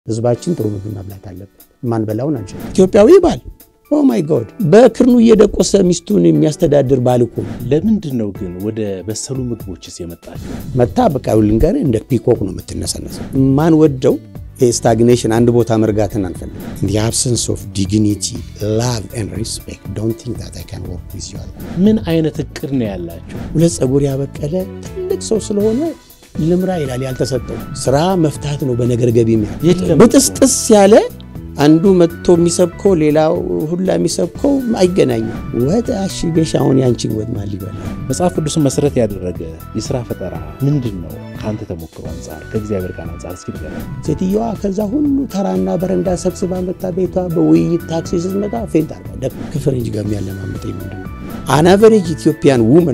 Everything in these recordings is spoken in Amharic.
ህዝባችን ጥሩ ምግብ መብላት አለበት። ማንበላውን አንችል። ኢትዮጵያዊ ባል ኦ ማይ ጎድ በክርኑ እየደቆሰ ሚስቱን የሚያስተዳድር ባል እኮ ለምንድን ነው ግን ወደ በሰሉ ምግቦችስ የመጣቸው? መታ በቃ ልንገር እንደ ፒኮክ ነው የምትነሰነሰው። ማን ወደው ስታግኔሽን አንድ ቦታ መርጋትን አንፈልግም። the absence of dignity love and respect don't think that I can work with you አልኩ። ምን አይነት እቅድ ነው ያላቸው? ሁለት ፀጉር ያበቀለ ትልቅ ሰው ስለሆነ ልምራ ይላል ያልተሰጠው ስራ መፍታት ነው። በነገር ገቢ የለም። ብጥስጥስ ያለ አንዱ መጥቶ የሚሰብከው ሌላው ሁላ የሚሰብከው አይገናኝም። ወጥ አሽገሽ አሁን ያንቺን ወጥ ማን ሊበላ? መጽሐፍ ቅዱስን መሰረት ያደረገ የስራ ፈጠራ ምንድን ነው? ከአንተ ተሞክሮ አንጻር ከእግዚአብሔር ቃል አንጻር እስኪ ንገረን። ሴትየዋ ከዛ ሁሉ ተራና በረንዳ ሰብስባ መጣ ቤቷ በውይይት ታክሲ ስትመጣ ፌንት አርባ ደ ከፈረንጅ ጋር የሚያለማምጠኝ ምንድን ነው? አናቨሬጅ ኢትዮጵያን ውመን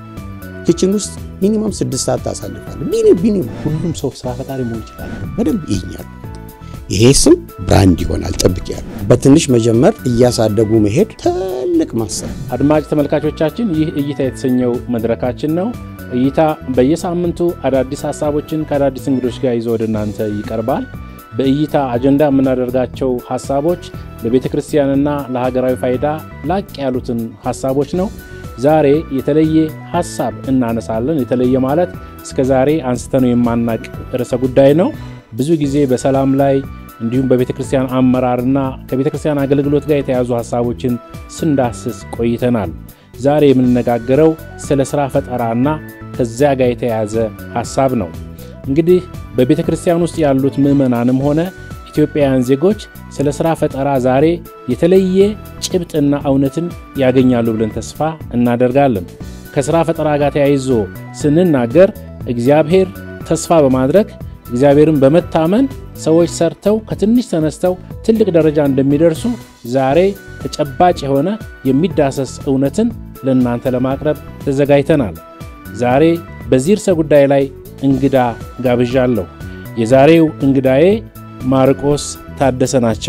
ኪችን ውስጥ ሚኒመም ስድስት ሰዓት ታሳልፋለች። ሚኒመም ሁሉም ሰው ስራ ፈጣሪ መሆን ይችላል። በደንብ ይኛል። ይሄ ስም ብራንድ ይሆናል። ጠብቅ ያሉ በትንሽ መጀመር እያሳደጉ መሄድ ትልቅ ማሰብ አድማጭ ተመልካቾቻችን ይህ እይታ የተሰኘው መድረካችን ነው። እይታ በየሳምንቱ አዳዲስ ሀሳቦችን ከአዳዲስ እንግዶች ጋር ይዞ ወደ እናንተ ይቀርባል። በእይታ አጀንዳ የምናደርጋቸው ሀሳቦች ለቤተ ክርስቲያንና ለሀገራዊ ፋይዳ ላቅ ያሉትን ሀሳቦች ነው። ዛሬ የተለየ ሀሳብ እናነሳለን። የተለየ ማለት እስከ ዛሬ አንስተነው የማናቅ ርዕሰ ጉዳይ ነው። ብዙ ጊዜ በሰላም ላይ እንዲሁም በቤተ ክርስቲያን አመራርና ከቤተ ክርስቲያን አገልግሎት ጋር የተያዙ ሀሳቦችን ስንዳስስ ቆይተናል። ዛሬ የምንነጋገረው ስለ ሥራ ፈጠራና ከዚያ ጋር የተያያዘ ሀሳብ ነው። እንግዲህ በቤተ ክርስቲያን ውስጥ ያሉት ምዕመናንም ሆነ ኢትዮጵያውያን ዜጎች ስለ ሥራ ፈጠራ ዛሬ የተለየ ጭብጥና እውነትን ያገኛሉ ብለን ተስፋ እናደርጋለን። ከሥራ ፈጠራ ጋር ተያይዞ ስንናገር እግዚአብሔር ተስፋ በማድረግ እግዚአብሔርን በመታመን ሰዎች ሰርተው ከትንሽ ተነስተው ትልቅ ደረጃ እንደሚደርሱ ዛሬ ተጨባጭ የሆነ የሚዳሰስ እውነትን ለእናንተ ለማቅረብ ተዘጋጅተናል። ዛሬ በዚህ ርዕሰ ጉዳይ ላይ እንግዳ ጋብዣለሁ። የዛሬው እንግዳዬ ማርቆስ ታደሰ ናቸው።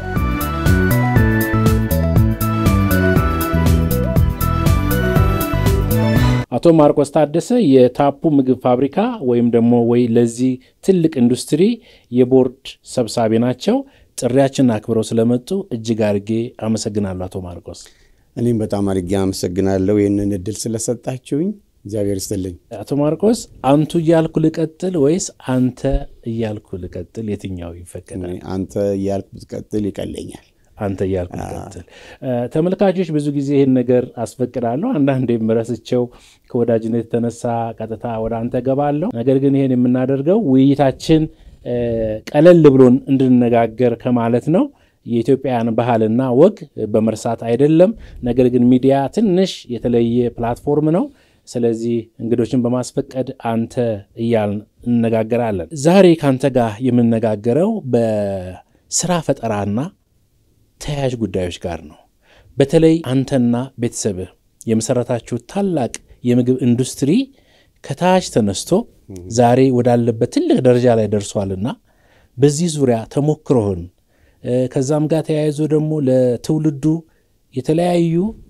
አቶ ማርቆስ ታደሰ የታፑ ምግብ ፋብሪካ ወይም ደግሞ ወይ ለዚህ ትልቅ ኢንዱስትሪ የቦርድ ሰብሳቢ ናቸው። ጥሪያችንን አክብረው ስለመጡ እጅግ አድርጌ አመሰግናለሁ አቶ ማርቆስ። እኔም በጣም አድርጌ አመሰግናለሁ ይህንን እድል ስለሰጣችሁኝ። እግዚአብሔር ይስጥልኝ። አቶ ማርቆስ አንቱ እያልኩ ልቀጥል ወይስ አንተ እያልኩ ልቀጥል? የትኛው ይፈቀዳል? አንተ እያልክ ብትቀጥል ይቀለኛል። አንተ እያልኩ ልቀጥል። ተመልካቾች ብዙ ጊዜ ይህን ነገር አስፈቅዳለሁ። አንዳንዴም ረስቸው ከወዳጅነት የተነሳ ቀጥታ ወደ አንተ ገባለሁ። ነገር ግን ይህን የምናደርገው ውይይታችን ቀለል ብሎን እንድንነጋገር ከማለት ነው። የኢትዮጵያን ባህልና ወግ በመርሳት አይደለም። ነገር ግን ሚዲያ ትንሽ የተለየ ፕላትፎርም ነው። ስለዚህ እንግዶችን በማስፈቀድ አንተ እያልን እንነጋገራለን። ዛሬ ከአንተ ጋር የምነጋገረው በስራ ፈጠራና ተያያዥ ጉዳዮች ጋር ነው። በተለይ አንተና ቤተሰብህ የመሰረታችሁ ታላቅ የምግብ ኢንዱስትሪ ከታች ተነስቶ ዛሬ ወዳለበት ትልቅ ደረጃ ላይ ደርሷልና በዚህ ዙሪያ ተሞክሮህን ከዛም ጋር ተያይዞ ደግሞ ለትውልዱ የተለያዩ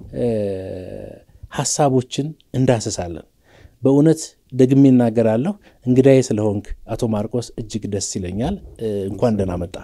ሀሳቦችን እንዳስሳለን። በእውነት ደግሜ እናገራለሁ። እንግዳዬ ስለሆንክ አቶ ማርቆስ እጅግ ደስ ይለኛል። እንኳን ደህና መጣ።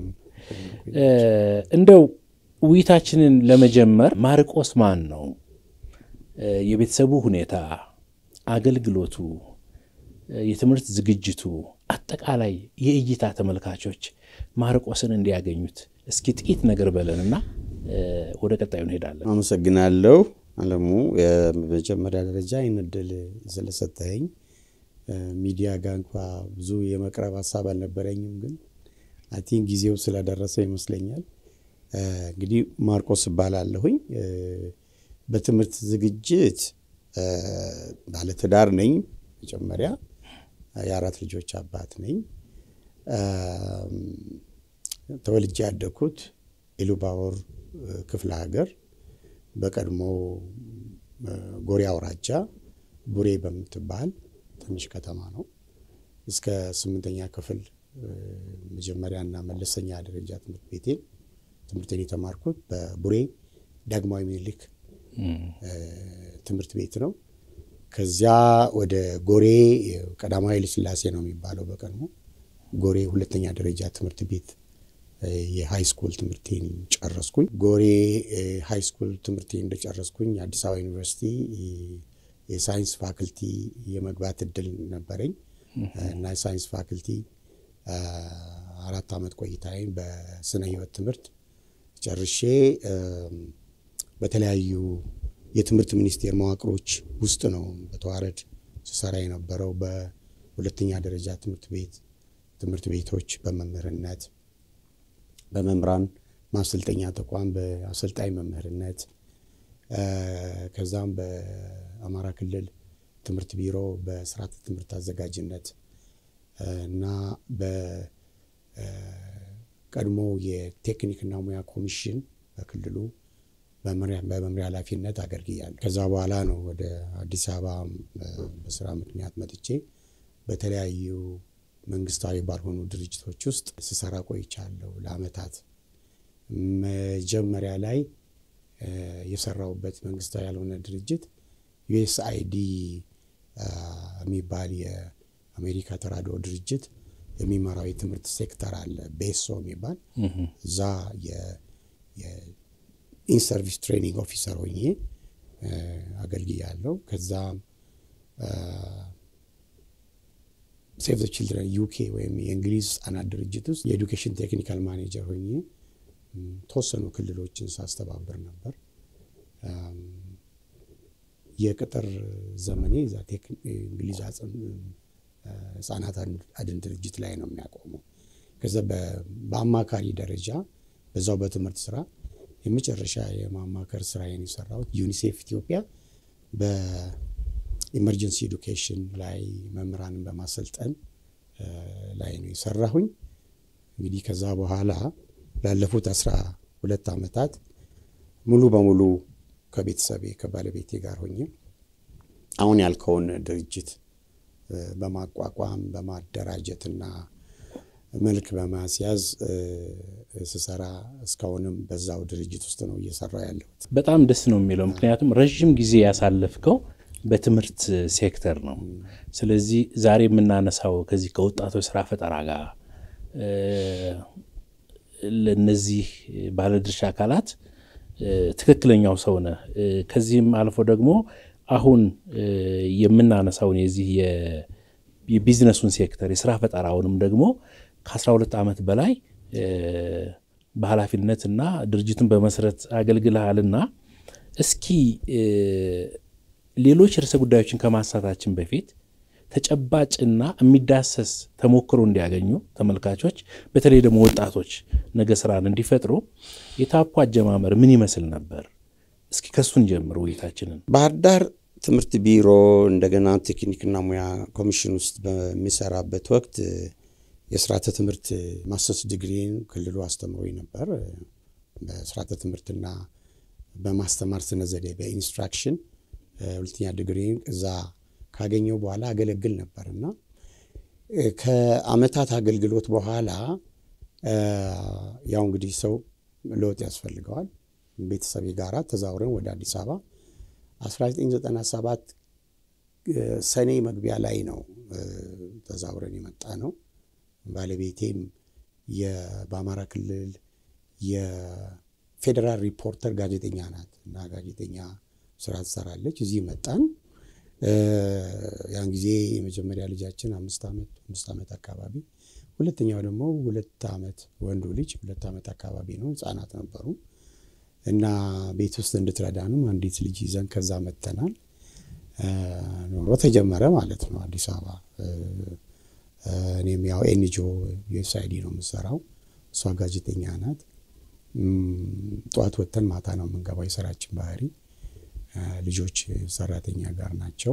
እንደው ውይይታችንን ለመጀመር ማርቆስ ማን ነው? የቤተሰቡ ሁኔታ፣ አገልግሎቱ፣ የትምህርት ዝግጅቱ፣ አጠቃላይ የእይታ ተመልካቾች ማርቆስን እንዲያገኙት እስኪ ጥቂት ነገር በለንና ወደ ቀጣዩ እንሄዳለን። አመሰግናለሁ አለሙ። በመጀመሪያ ደረጃ ይህን እድል ስለሰጠኸኝ ሚዲያ ጋር እንኳ ብዙ የመቅረብ ሀሳብ አልነበረኝም፣ ግን አይ ቲንክ ጊዜው ስለደረሰ ይመስለኛል። እንግዲህ ማርቆስ እባላለሁኝ። በትምህርት ዝግጅት ባለትዳር ነኝ። መጀመሪያ የአራት ልጆች አባት ነኝ። ተወልጄ ያደግኩት ኢሉባቦር ክፍለ ሀገር በቀድሞ ጎሬ አውራጃ ቡሬ በምትባል ትንሽ ከተማ ነው። እስከ ስምንተኛ ክፍል መጀመሪያና መለሰኛ ደረጃ ትምህርት ቤቴን ትምህርቴን የተማርኩት በቡሬ ዳግማዊ ምኒልክ ትምህርት ቤት ነው። ከዚያ ወደ ጎሬ ቀዳማዊ ኃይለ ሥላሴ ነው የሚባለው በቀድሞ ጎሬ ሁለተኛ ደረጃ ትምህርት ቤት የሃይ ስኩል ትምህርቴን ጨረስኩኝ። ጎሬ ሃይ ስኩል ትምህርቴን እንደጨረስኩኝ አዲስ አበባ ዩኒቨርሲቲ የሳይንስ ፋክልቲ የመግባት እድል ነበረኝ እና የሳይንስ ፋክልቲ አራት ዓመት ቆይታዬን በስነ ህይወት ትምህርት ጨርሼ በተለያዩ የትምህርት ሚኒስቴር መዋቅሮች ውስጥ ነው በተዋረድ ስሰራ የነበረው። በሁለተኛ ደረጃ ትምህርት ቤት ትምህርት ቤቶች በመምህርነት በመምህራን ማሰልጠኛ ተቋም በአሰልጣኝ መምህርነት ከዛም በአማራ ክልል ትምህርት ቢሮ በስርዓተ ትምህርት አዘጋጅነት እና በቀድሞ የቴክኒክና ሙያ ኮሚሽን በክልሉ በመምሪያ ኃላፊነት አገልግያለሁ። ከዛ በኋላ ነው ወደ አዲስ አበባ በስራ ምክንያት መጥቼ በተለያዩ መንግስታዊ ባልሆኑ ድርጅቶች ውስጥ ስሰራ ቆይቻለሁ ለአመታት። መጀመሪያ ላይ የሰራሁበት መንግስታዊ ያልሆነ ድርጅት ዩኤስአይዲ የሚባል የአሜሪካ ተራድኦ ድርጅት የሚመራው የትምህርት ሴክተር አለ፣ ቤሶ የሚባል እዛ የኢንሰርቪስ ትሬኒንግ ኦፊሰር ሆኜ አገልግያለሁ። ከዛ ሴቭ ዘ ችልድረን ዩኬ ወይም የእንግሊዝ ህጻናት ድርጅት ውስጥ የኤዱኬሽን ቴክኒካል ማኔጀር ሆኜ ተወሰኑ ክልሎችን ሳስተባብር ነበር። የቅጥር ዘመኔ እዛ እንግሊዝ ህጻናት አድን ድርጅት ላይ ነው የሚያቆመው። ከዛ በአማካሪ ደረጃ በዛው በትምህርት ስራ የመጨረሻ የማማከር ስራዬን የሰራሁት ዩኒሴፍ ኢትዮጵያ በኢመርጀንሲ ኤዱኬሽን ላይ መምህራንን በማሰልጠን ላይ ነው የሰራሁኝ። እንግዲህ ከዛ በኋላ ላለፉት አስራ ሁለት ዓመታት ሙሉ በሙሉ ከቤተሰቤ ከባለቤቴ ጋር ሆኜ አሁን ያልከውን ድርጅት በማቋቋም በማደራጀትና መልክ በማስያዝ ስሰራ እስካሁንም በዛው ድርጅት ውስጥ ነው እየሰራው ያለሁት። በጣም ደስ ነው የሚለው ምክንያቱም ረዥም ጊዜ ያሳለፍከው በትምህርት ሴክተር ነው። ስለዚህ ዛሬ የምናነሳው ከዚህ ከወጣቶች ስራ ፈጠራ ጋር ለእነዚህ ባለድርሻ አካላት ትክክለኛው ሰው ነህ። ከዚህም አልፎ ደግሞ አሁን የምናነሳውን የዚህ የቢዝነሱን ሴክተር የስራ ፈጠራውንም ደግሞ ከ12 ዓመት በላይ በኃላፊነት እና ድርጅትን በመስረት አገልግልሃልና እስኪ ሌሎች ርዕሰ ጉዳዮችን ከማንሳታችን በፊት ተጨባጭና የሚዳሰስ ተሞክሮ እንዲያገኙ ተመልካቾች፣ በተለይ ደግሞ ወጣቶች ነገ ስራን እንዲፈጥሩ የታፑ አጀማመር ምን ይመስል ነበር? እስኪ ከሱን ጀምር ውይይታችንን። ባህር ዳር ትምህርት ቢሮ እንደገና ቴክኒክና ሙያ ኮሚሽን ውስጥ በሚሰራበት ወቅት የስርዓተ ትምህርት ማስተርስ ዲግሪን ክልሉ አስተምሮኝ ነበር። በስርዓተ ትምህርትና በማስተማር ስነ ዘዴ በኢንስትራክሽን ሁለተኛ ዲግሪን እዛ ካገኘው በኋላ አገለግል ነበር እና ከአመታት አገልግሎት በኋላ ያው እንግዲህ ሰው ለውጥ ያስፈልገዋል። ቤተሰቤ ጋራ ተዛውረን ወደ አዲስ አበባ 1997 ሰኔ መግቢያ ላይ ነው ተዛውረን የመጣ ነው። ባለቤቴም በአማራ ክልል የፌዴራል ሪፖርተር ጋዜጠኛ ናት እና ጋዜጠኛ ስራ ትሰራለች። እዚህ መጣን። ያን ጊዜ የመጀመሪያ ልጃችን አምስት ዓመት አምስት ዓመት አካባቢ፣ ሁለተኛው ደግሞ ሁለት ዓመት ወንዱ ልጅ ሁለት ዓመት አካባቢ ነው። ህጻናት ነበሩ እና ቤት ውስጥ እንድትረዳንም አንዲት ልጅ ይዘን ከዛ መጥተናል። ኖሮ ተጀመረ ማለት ነው አዲስ አበባ። እኔም ያው ኤንጂኦ ዩኤስአይዲ ነው የምሰራው፣ እሷ ጋዜጠኛ ናት። ጠዋት ወጥተን ማታ ነው የምንገባው። የስራችን ባህሪ ልጆች ሰራተኛ ጋር ናቸው።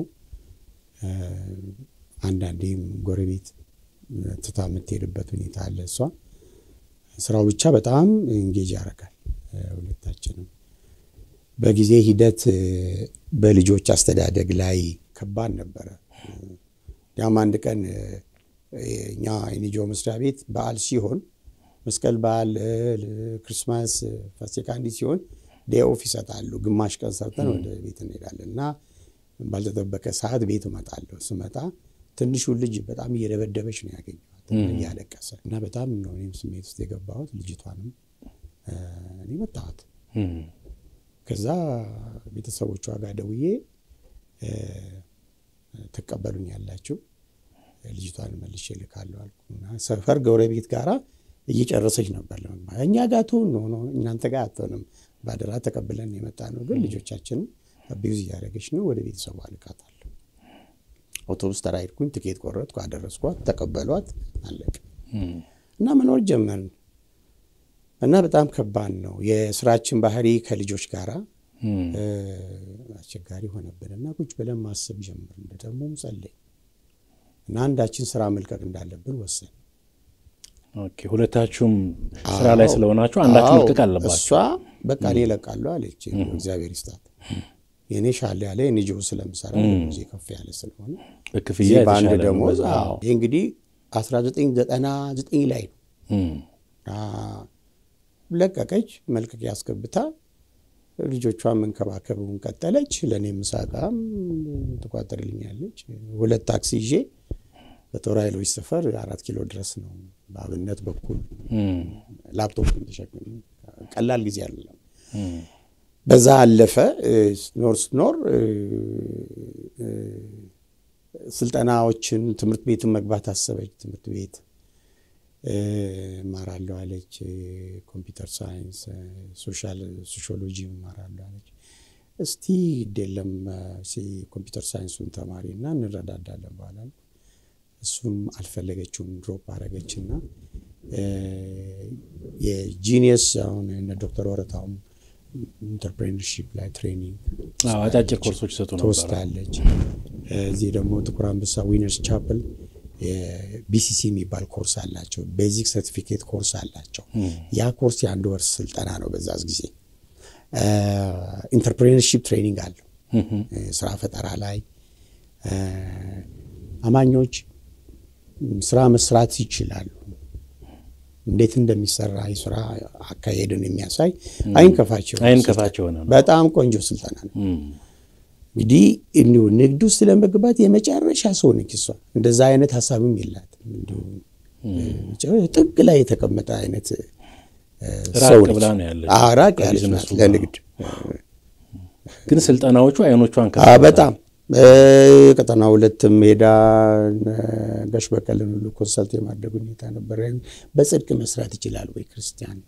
አንዳንዴም ጎረቤት ትታ የምትሄድበት ሁኔታ አለ። እሷ ስራው ብቻ በጣም እንጌጅ ያደርጋል። ሁለታችንም በጊዜ ሂደት በልጆች አስተዳደግ ላይ ከባድ ነበረ። ያም አንድ ቀን እኛ የኒጆ መስሪያ ቤት በዓል ሲሆን መስቀል በዓል፣ ክርስማስ፣ ፋሲካ እንዲህ ሲሆን ዴይ ኦፍ ይሰጣሉ። ግማሽ ቀን ሰርተን ወደ ቤት እንሄዳለን እና ባልተጠበቀ ሰዓት ቤት እመጣለሁ። ስመጣ ትንሹን ልጅ በጣም እየደበደበች ነው ያገኘኋት እያለቀሰ እና በጣም ነው እኔም ስሜት ውስጥ የገባሁት። ልጅቷንም እኔ መታወት ከዛ ቤተሰቦቿ ጋር ደውዬ ትቀበሉኝ ያላችሁ ልጅቷን መልሼ እልካለሁ አልኩና ሰፈር ጎረቤት ጋራ እየጨረሰች ነበር ለመግባት እኛ ጋር ትሆን ሆኖ እናንተ ጋር አትሆንም፣ ባደራ ተቀብለን የመጣ ነው፣ ግን ልጆቻችንን አቢዩዝ እያደረገች ነው፣ ወደ ቤተሰቡ አልካታለሁ። አውቶቡስ ተራ ሄድኩኝ፣ ትኬት ቆረጥኩ፣ አደረስኳት፣ ተቀበሏት፣ አለቀ እና መኖር ጀመርን እና በጣም ከባድ ነው የስራችን ባህሪ ከልጆች ጋራ አስቸጋሪ ሆነብን እና ቁጭ ብለን ማሰብ ጀመርን። ደግሞም ጸለይ እና አንዳችን ስራ መልቀቅ እንዳለብን ወሰን ሁለታችሁም ስራ ላይ ስለሆናችሁ አንዳችሁ መልቀቅ አለባችሁ። እሷ በቃ እኔ እለቃለሁ አለች። እግዚአብሔር ይስጣት። የእኔ ሻል ያለ የንጆ ስለምሰራ ጊዜ ከፍ ያለ ስለሆነ በክፍያ በአንድ የተሻለ ነው። ደሞዝ በዛ- አዎ። ይህ እንግዲህ 1999 ላይ ነው ለቀቀች። መልቀቂያ አስገብታ ልጆቿን መንከባከቡን ቀጠለች። ለእኔ ምሳቃም ትቋጠርልኛለች። ሁለት ታክሲ ይዤ በጦር ኃይሎች ሰፈር አራት ኪሎ ድረስ ነው በአብነት በኩል ላፕቶፕ ተሸክሜ ቀላል ጊዜ አይደለም። በዛ አለፈ። ስኖር ስኖር ስልጠናዎችን ትምህርት ቤትን መግባት አሰበች። ትምህርት ቤት እማራለሁ አለች። ኮምፒውተር ሳይንስ፣ ሶሻል ሶሺዮሎጂ እማራለሁ አለች። እስቲ ግዴለም ኮምፒውተር ሳይንሱን ተማሪ እና እንረዳዳለን በኋላ እሱም አልፈለገችውም። ድሮፕ አረገችና የጂኒየስ አሁን እነ ዶክተር ወረታውም ኢንተርፕሬነርሺፕ ላይ ትሬኒንግ አዎ፣ አጫጭር ኮርሶች ይሰጡ ነበር። ትወስዳለች። እዚህ ደግሞ ጥቁር አንበሳ ዊነርስ ቻፕል ቢሲሲ የሚባል ኮርስ አላቸው። ቤዚክ ሰርቲፊኬት ኮርስ አላቸው። ያ ኮርስ የአንድ ወር ስልጠና ነው። በዛዝ ጊዜ ኢንተርፕሬነርሺፕ ትሬኒንግ አለው። ስራ ፈጠራ ላይ አማኞች ስራ መስራት ይችላሉ። እንዴት እንደሚሰራ የስራ አካሄድን የሚያሳይ አይንከፋቸው አይንከፋቸው ሆነ ነው። በጣም ቆንጆ ስልጠና ነው። እንግዲህ እንዲሁ ንግድ ውስጥ ለመግባት የመጨረሻ ሰው ነች እሷ። እንደዛ አይነት ሀሳብም የላትም። እንዲሁ ጥግ ላይ የተቀመጠ አይነት ራቅ ሰው ብላ ነች። ነው ያለችው አዎ፣ ራቅ ያለች ከቢዝነሱ ናት ጋር። ለንግድ ግን ስልጠናዎቹ አይኖቿን ከ አዎ፣ በጣም ቀጠና ሁለትም ሄዳ ጋሽ በቀልን ሁሉ ኮንሰልት የማድረግ ሁኔታ ነበረ። በጽድቅ መስራት ይችላል ወይ ክርስቲያን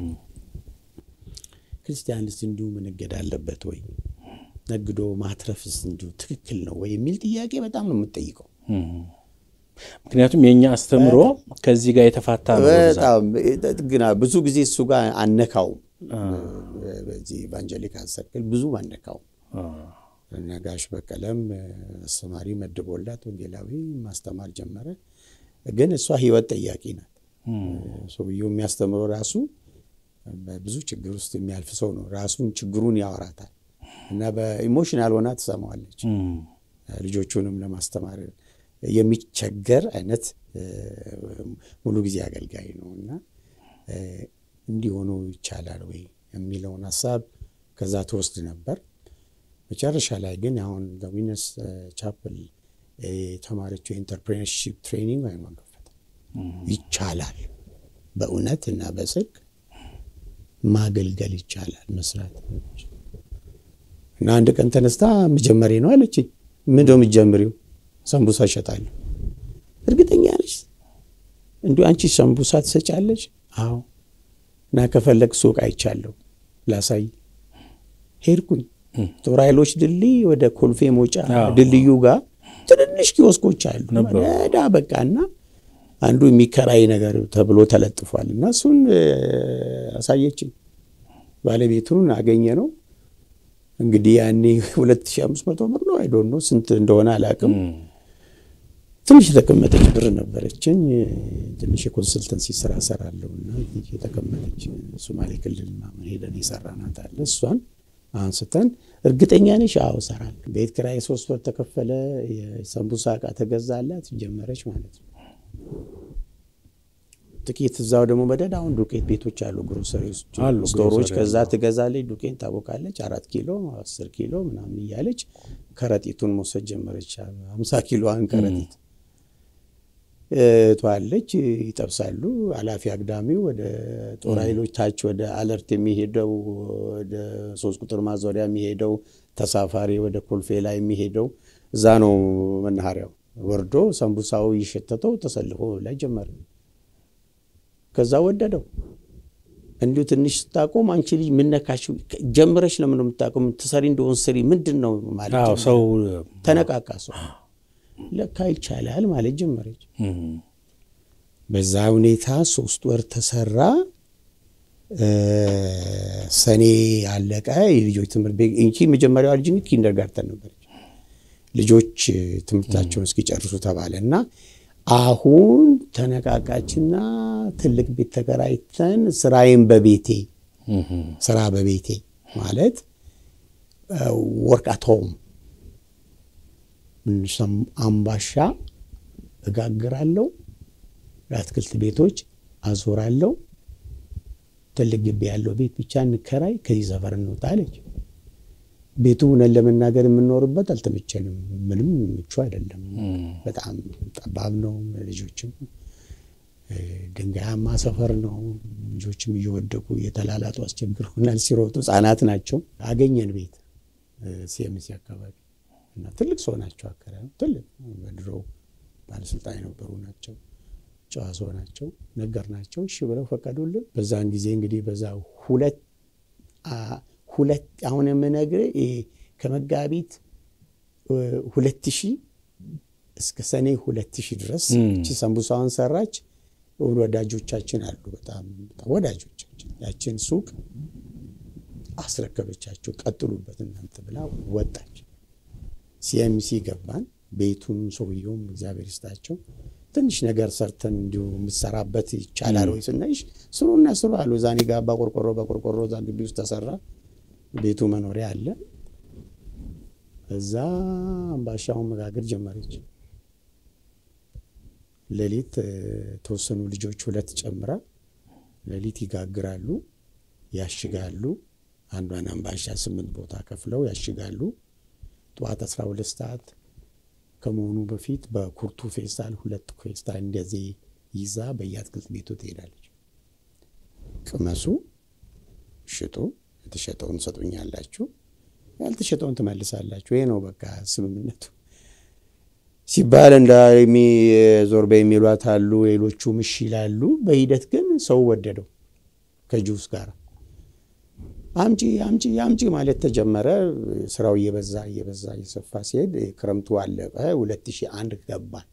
ክርስቲያንስ እንዲሁ መነገድ አለበት ወይ ነግዶ ማትረፍስ እንዲሁ ትክክል ነው ወይ የሚል ጥያቄ በጣም ነው የምጠይቀው። ምክንያቱም የእኛ አስተምሮ ከዚህ ጋር የተፋታ ነው። በብዛት። በጣም ግና ብዙ ጊዜ እሱ ጋር አነካውም። በዚህ ኢቫንጀሊካል ሰርክል ብዙ አነካውም። እና ጋሽ በቀለም አስተማሪ መድቦላት ወንጌላዊ ማስተማር ጀመረ። ግን እሷ ህይወት ጠያቂ ናት። ሰውየው የሚያስተምረው ራሱ በብዙ ችግር ውስጥ የሚያልፍ ሰው ነው። ራሱን ችግሩን ያወራታል እና በኢሞሽናል ሆና ትሰማዋለች። ልጆቹንም ለማስተማር የሚቸገር አይነት ሙሉ ጊዜ አገልጋይ ነው እና እንዲሆኑ ይቻላል ወይ የሚለውን ሀሳብ ከዛ ትወስድ ነበር። መጨረሻ ላይ ግን አሁን ዊነርስ ቻፕል የተማረችው የኢንተርፕሬነርሺፕ ትሬኒንግ አይኗን ከፈተ። ይቻላል በእውነት እና በጽድቅ ማገልገል ይቻላል መስራት እና አንድ ቀን ተነስታ መጀመሪያ ነው አለችኝ። ምንድን ነው የምትጀምሪው? ሰንቡሳ እሸጣለሁ። እርግጠኛ ነች? እንዲሁ አንቺ ሰንቡሳ ትሰጫለች? አዎ። እና ከፈለግ ሱቅ አይቻለሁ ላሳይ። ሄድኩኝ። ጦር ኃይሎች ድልድይ ወደ ኮልፌ መውጫ ድልድዩ ጋር ትንንሽ ኪዮስኮች አሉ። ዳ በቃ እና አንዱ የሚከራይ ነገር ተብሎ ተለጥፏል እና እሱን አሳየችኝ። ባለቤቱን አገኘ ነው እንግዲህ ያኔ 2500 ብር ነው አይዶን ነው ስንት እንደሆነ አላውቅም። ትንሽ የተቀመጠች ብር ነበረችኝ። ትንሽ የኮንሰልተንሲ ስራ ሰራለሁ እና የተቀመጠች ሶማሌ ክልል ምናምን ሄደን የሰራናት አለ። እሷን አንስተን እርግጠኛ ነሽ? አዎ እሰራለሁ። ቤት ኪራይ ሶስት ወር ተከፈለ። የሰንቡሳ እቃ ተገዛላት፣ ጀመረች ማለት ነው። ጥቂት እዛው ደግሞ መደድ አሁን ዱቄት ቤቶች አሉ፣ ግሮሰሪዎች፣ አሉ፣ ስቶሮች። ግሮሰሪ ከዛ ትገዛለች፣ ዱቄት ታቦካለች። አራት ኪሎ አስር ኪሎ ምናምን እያለች ከረጢቱን መውሰድ ጀመረች። ሀምሳ ኪሎዋን ከረጢት ተዋለች ይጠብሳሉ። አላፊ አግዳሚው ወደ ጦር ኃይሎች ታች ወደ አለርት የሚሄደው ወደ ሶስት ቁጥር ማዞሪያ የሚሄደው ተሳፋሪ ወደ ኮልፌ ላይ የሚሄደው እዛ ነው መናኸሪያው። ወርዶ ሰንቡሳው እየሸተተው ተሰልፎ ላይ ጀመረ። ከዛ ወደደው። እንዲሁ ትንሽ ስታቆም አንቺ ልጅ ምነካሽ ጀምረሽ ለምን ነው የምታቆም? ትሰሪ እንደሆን ስሪ ምንድን ነው ማለት አዎ፣ ሰው ተነቃቃ ሰው ለካ ይቻላል ማለት ጀመረች። በዛ ሁኔታ ሶስት ወር ተሰራ። ሰኔ አለቀ። የልጆች ትምህርት ቤት እንጂ መጀመሪያዋ ልጅ ኪንደርጋርተን ነበረች። ልጆች ትምህርታቸውን እስኪጨርሱ ተባለ እና አሁን ተነቃቃችና ትልቅ ቤት ተከራይተን ስራዬን በቤቴ ስራ በቤቴ ማለት ወርክ አት ሆም አምባሻ እጋግራለሁ፣ ለአትክልት ቤቶች አዞራለሁ። ትልቅ ግቢ ያለው ቤት ብቻ እንከራይ፣ ከዚህ ሰፈር እንውጣ አለች። ቤቱ እውነት ለመናገር የምንኖርበት አልተመቸንም። ምንም ምቹ አይደለም። በጣም ጠባብ ነው። ልጆችም ድንጋያማ ሰፈር ነው። ልጆችም እየወደቁ እየተላላጡ አስቸግረውናል። ሲሮጡ ህጻናት ናቸው። አገኘን ቤት ሲኤምሲ አካባቢ እና ትልቅ ሰው ናቸው። አከራዩ ትልቅ በድሮ ባለስልጣን የነበሩ ናቸው። ጨዋ ሰው ናቸው። ነገር ናቸው። እሺ ብለው ፈቀዱልን። በዛን ጊዜ እንግዲህ በዛ ሁለት ሁለት አሁን የምነግርህ ከመጋቢት ሁለት ሺህ እስከ ሰኔ ሁለት ሺህ ድረስ እቺ ሰንቡሳዋን ሰራች። ወዳጆቻችን አሉ፣ በጣም ወዳጆቻችን። ያችን ሱቅ አስረከበቻቸው። ቀጥሉበት እናንተ ብላ ወጣች። ሲኤምሲ ገባን። ቤቱን ሰውየውም እግዚአብሔር ይስጣቸው ትንሽ ነገር ሰርተን እንዲሁ የምትሰራበት ይቻላል ወይ ስናይሽ ስሩና ስሩ አሉ። ዛኔ ጋባ ቆርቆሮ በቆርቆሮ እዛ ግቢ ውስጥ ተሰራ። ቤቱ መኖሪያ አለ። እዛ አምባሻውን መጋገር ጀመረች። ሌሊት ተወሰኑ ልጆች ሁለት ጨምራ ሌሊት ይጋግራሉ፣ ያሽጋሉ። አንዷን አምባሻ ስምንት ቦታ ከፍለው ያሽጋሉ። ጠዋት 12 ሰዓት ከመሆኑ በፊት በኩርቱ ፌስታል ሁለት ፌስታል እንደዚህ ይዛ በየአትክልት ቤቱ ትሄዳለች። ቅመሱ፣ ሽጡ፣ የተሸጠውን ትሰጡኛላችሁ፣ ያልተሸጠውን ትመልሳላችሁ። ይሄ ነው በቃ ስምምነቱ ሲባል እንደ ዞር በይ የሚሏት አሉ፣ ሌሎቹም እሺ ይላሉ። በሂደት ግን ሰው ወደደው ከጁስ ጋር አምጪ አምጪ አምጪ ማለት ተጀመረ። ስራው እየበዛ እየበዛ እየሰፋ ሲሄድ ክረምቱ አለቀ። ሁለት ሺህ አንድ ገባን።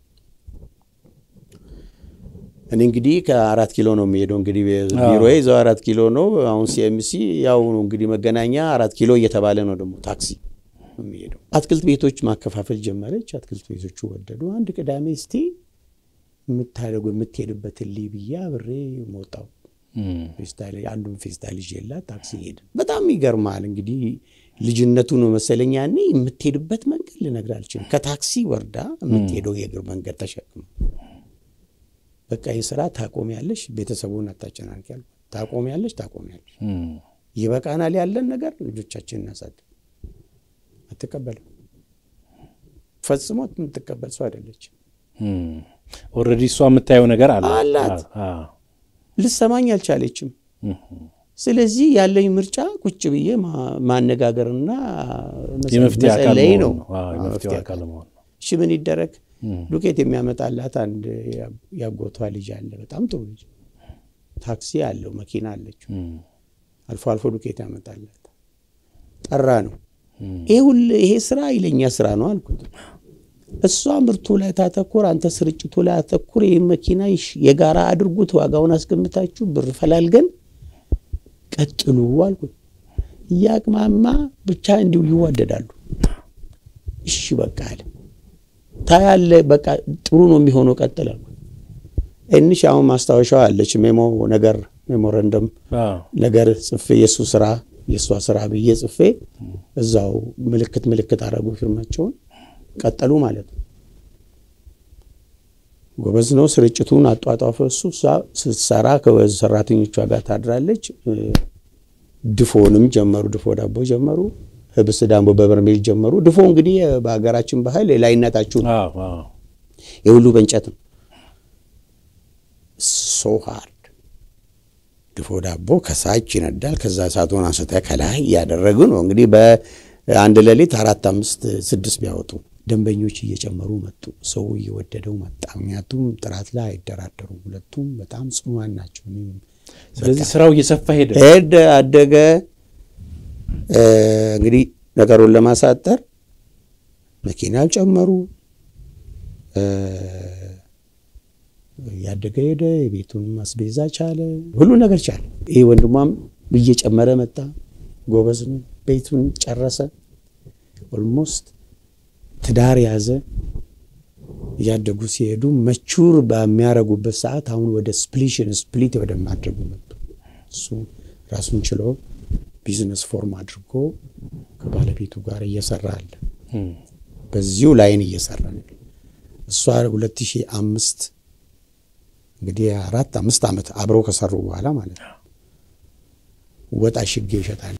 እኔ እንግዲህ ከአራት ኪሎ ነው የሚሄደው። እንግዲህ ቢሮ ይዘው አራት ኪሎ ነው። አሁን ሲኤምሲ ያው እንግዲህ መገናኛ አራት ኪሎ እየተባለ ነው ደግሞ ታክሲ የሚሄደው። አትክልት ቤቶች ማከፋፈል ጀመረች። አትክልት ቤቶቹ ወደዱ። አንድ ቅዳሜ እስቲ የምታደርጉ የምትሄድበትን ልይ ብዬ አብሬ ሞጣው ፌስታል አንዱን ፌስታል ይዤላት ታክሲ ሄድን። በጣም ይገርማል እንግዲህ ልጅነቱ ነው መሰለኝ ያኔ የምትሄድበት መንገድ ልነግርህ አልችልም። ከታክሲ ወርዳ የምትሄደው የእግር መንገድ ተሸክመ በቃ የስራ ታቆሚያለሽ፣ ቤተሰቡን አታጨናንቂ ያልኩት። ታቆሚያለሽ፣ ታቆሚያለሽ፣ ይበቃናል ያለን ነገር ልጆቻችን እናሳድግ። አትቀበልም፣ ፈጽሞ የምትቀበል ሰው አይደለችም። ኦልሬዲ እሷ የምታየው ነገር አለ አላት ልሰማኝ አልቻለችም። ስለዚህ ያለኝ ምርጫ ቁጭ ብዬ ማነጋገርና መጸለይ ነው። እሺ ምን ይደረግ? ዱቄት የሚያመጣላት አንድ ያጎቷ ልጅ አለ። በጣም ጥሩ ልጅ፣ ታክሲ አለው፣ መኪና አለችው። አልፎ አልፎ ዱቄት ያመጣላት። ጠራ ነው ይሄ ስራ ይለኛ ስራ ነው አልኩት። እሷ ምርቱ ላይ ታተኩር፣ አንተ ስርጭቱ ላይ አተኩር። ይህ መኪና የጋራ አድርጉት፣ ዋጋውን አስገምታችሁ ብር ፈላልገን ቀጥሉ አልኩት። እያቅማማ ብቻ እንዲሁ ይዋደዳሉ። እሺ በቃ አለ። ታያለ፣ በቃ ጥሩ ነው የሚሆነው፣ ቀጥል አልኩት። እንሽ አሁን ማስታወሻዋ አለች፣ ሜሞ ነገር ሜሞረንደም ነገር ጽፌ የእሱ ስራ የእሷ ስራ ብዬ ጽፌ እዛው ምልክት ምልክት አረጉ ፊርማቸውን ቀጠሉ ማለት ነው። ጎበዝ ነው። ስርጭቱን አጧጧፈ። እሱ ስትሰራ ከሰራተኞቿ ጋር ታድራለች። ድፎንም ጀመሩ። ድፎ ዳቦ ጀመሩ። ህብስ ዳቦ በበርሜል ጀመሩ። ድፎ እንግዲህ በሀገራችን ባህል ላይነታችሁ ነው። የሁሉ በእንጨት ነው። ሶ ሃርድ ድፎ ዳቦ ከሳች ይነዳል። ከዛ እሳቱን አንስተ ከላይ እያደረጉ ነው እንግዲህ በአንድ ሌሊት አራት አምስት ስድስት ቢያወጡ ደንበኞች እየጨመሩ መጡ። ሰው እየወደደው መጣ። ምክንያቱም ጥራት ላይ አይደራደሩም። ሁለቱም በጣም ጽኗን ናቸው። ስለዚህ ስራው እየሰፋ ሄደ ሄደ አደገ። እንግዲህ ነገሩን ለማሳጠር መኪናው ጨመሩ። ያደገ ሄደ። የቤቱን ማስቤዛ ቻለ፣ ሁሉ ነገር ቻለ። ይህ ወንድሟም እየጨመረ መጣ። ጎበዝ ነው። ቤቱን ጨረሰ። ኦልሞስት ትዳር ያዘ። እያደጉ ሲሄዱ መቹር በሚያደርጉበት ሰዓት አሁን ወደ ስፕሊሽን ስፕሊት ወደ ማድረጉ መጡ። እሱ ራሱን ችሎ ቢዝነስ ፎርም አድርጎ ከባለቤቱ ጋር እየሰራ አለ። በዚሁ ላይን እየሰራ ነው። እሷ 2005 እንግዲህ አራት አምስት ዓመት አብረው ከሰሩ በኋላ ማለት ነው ወጥ አሽጌ ይሸጣል።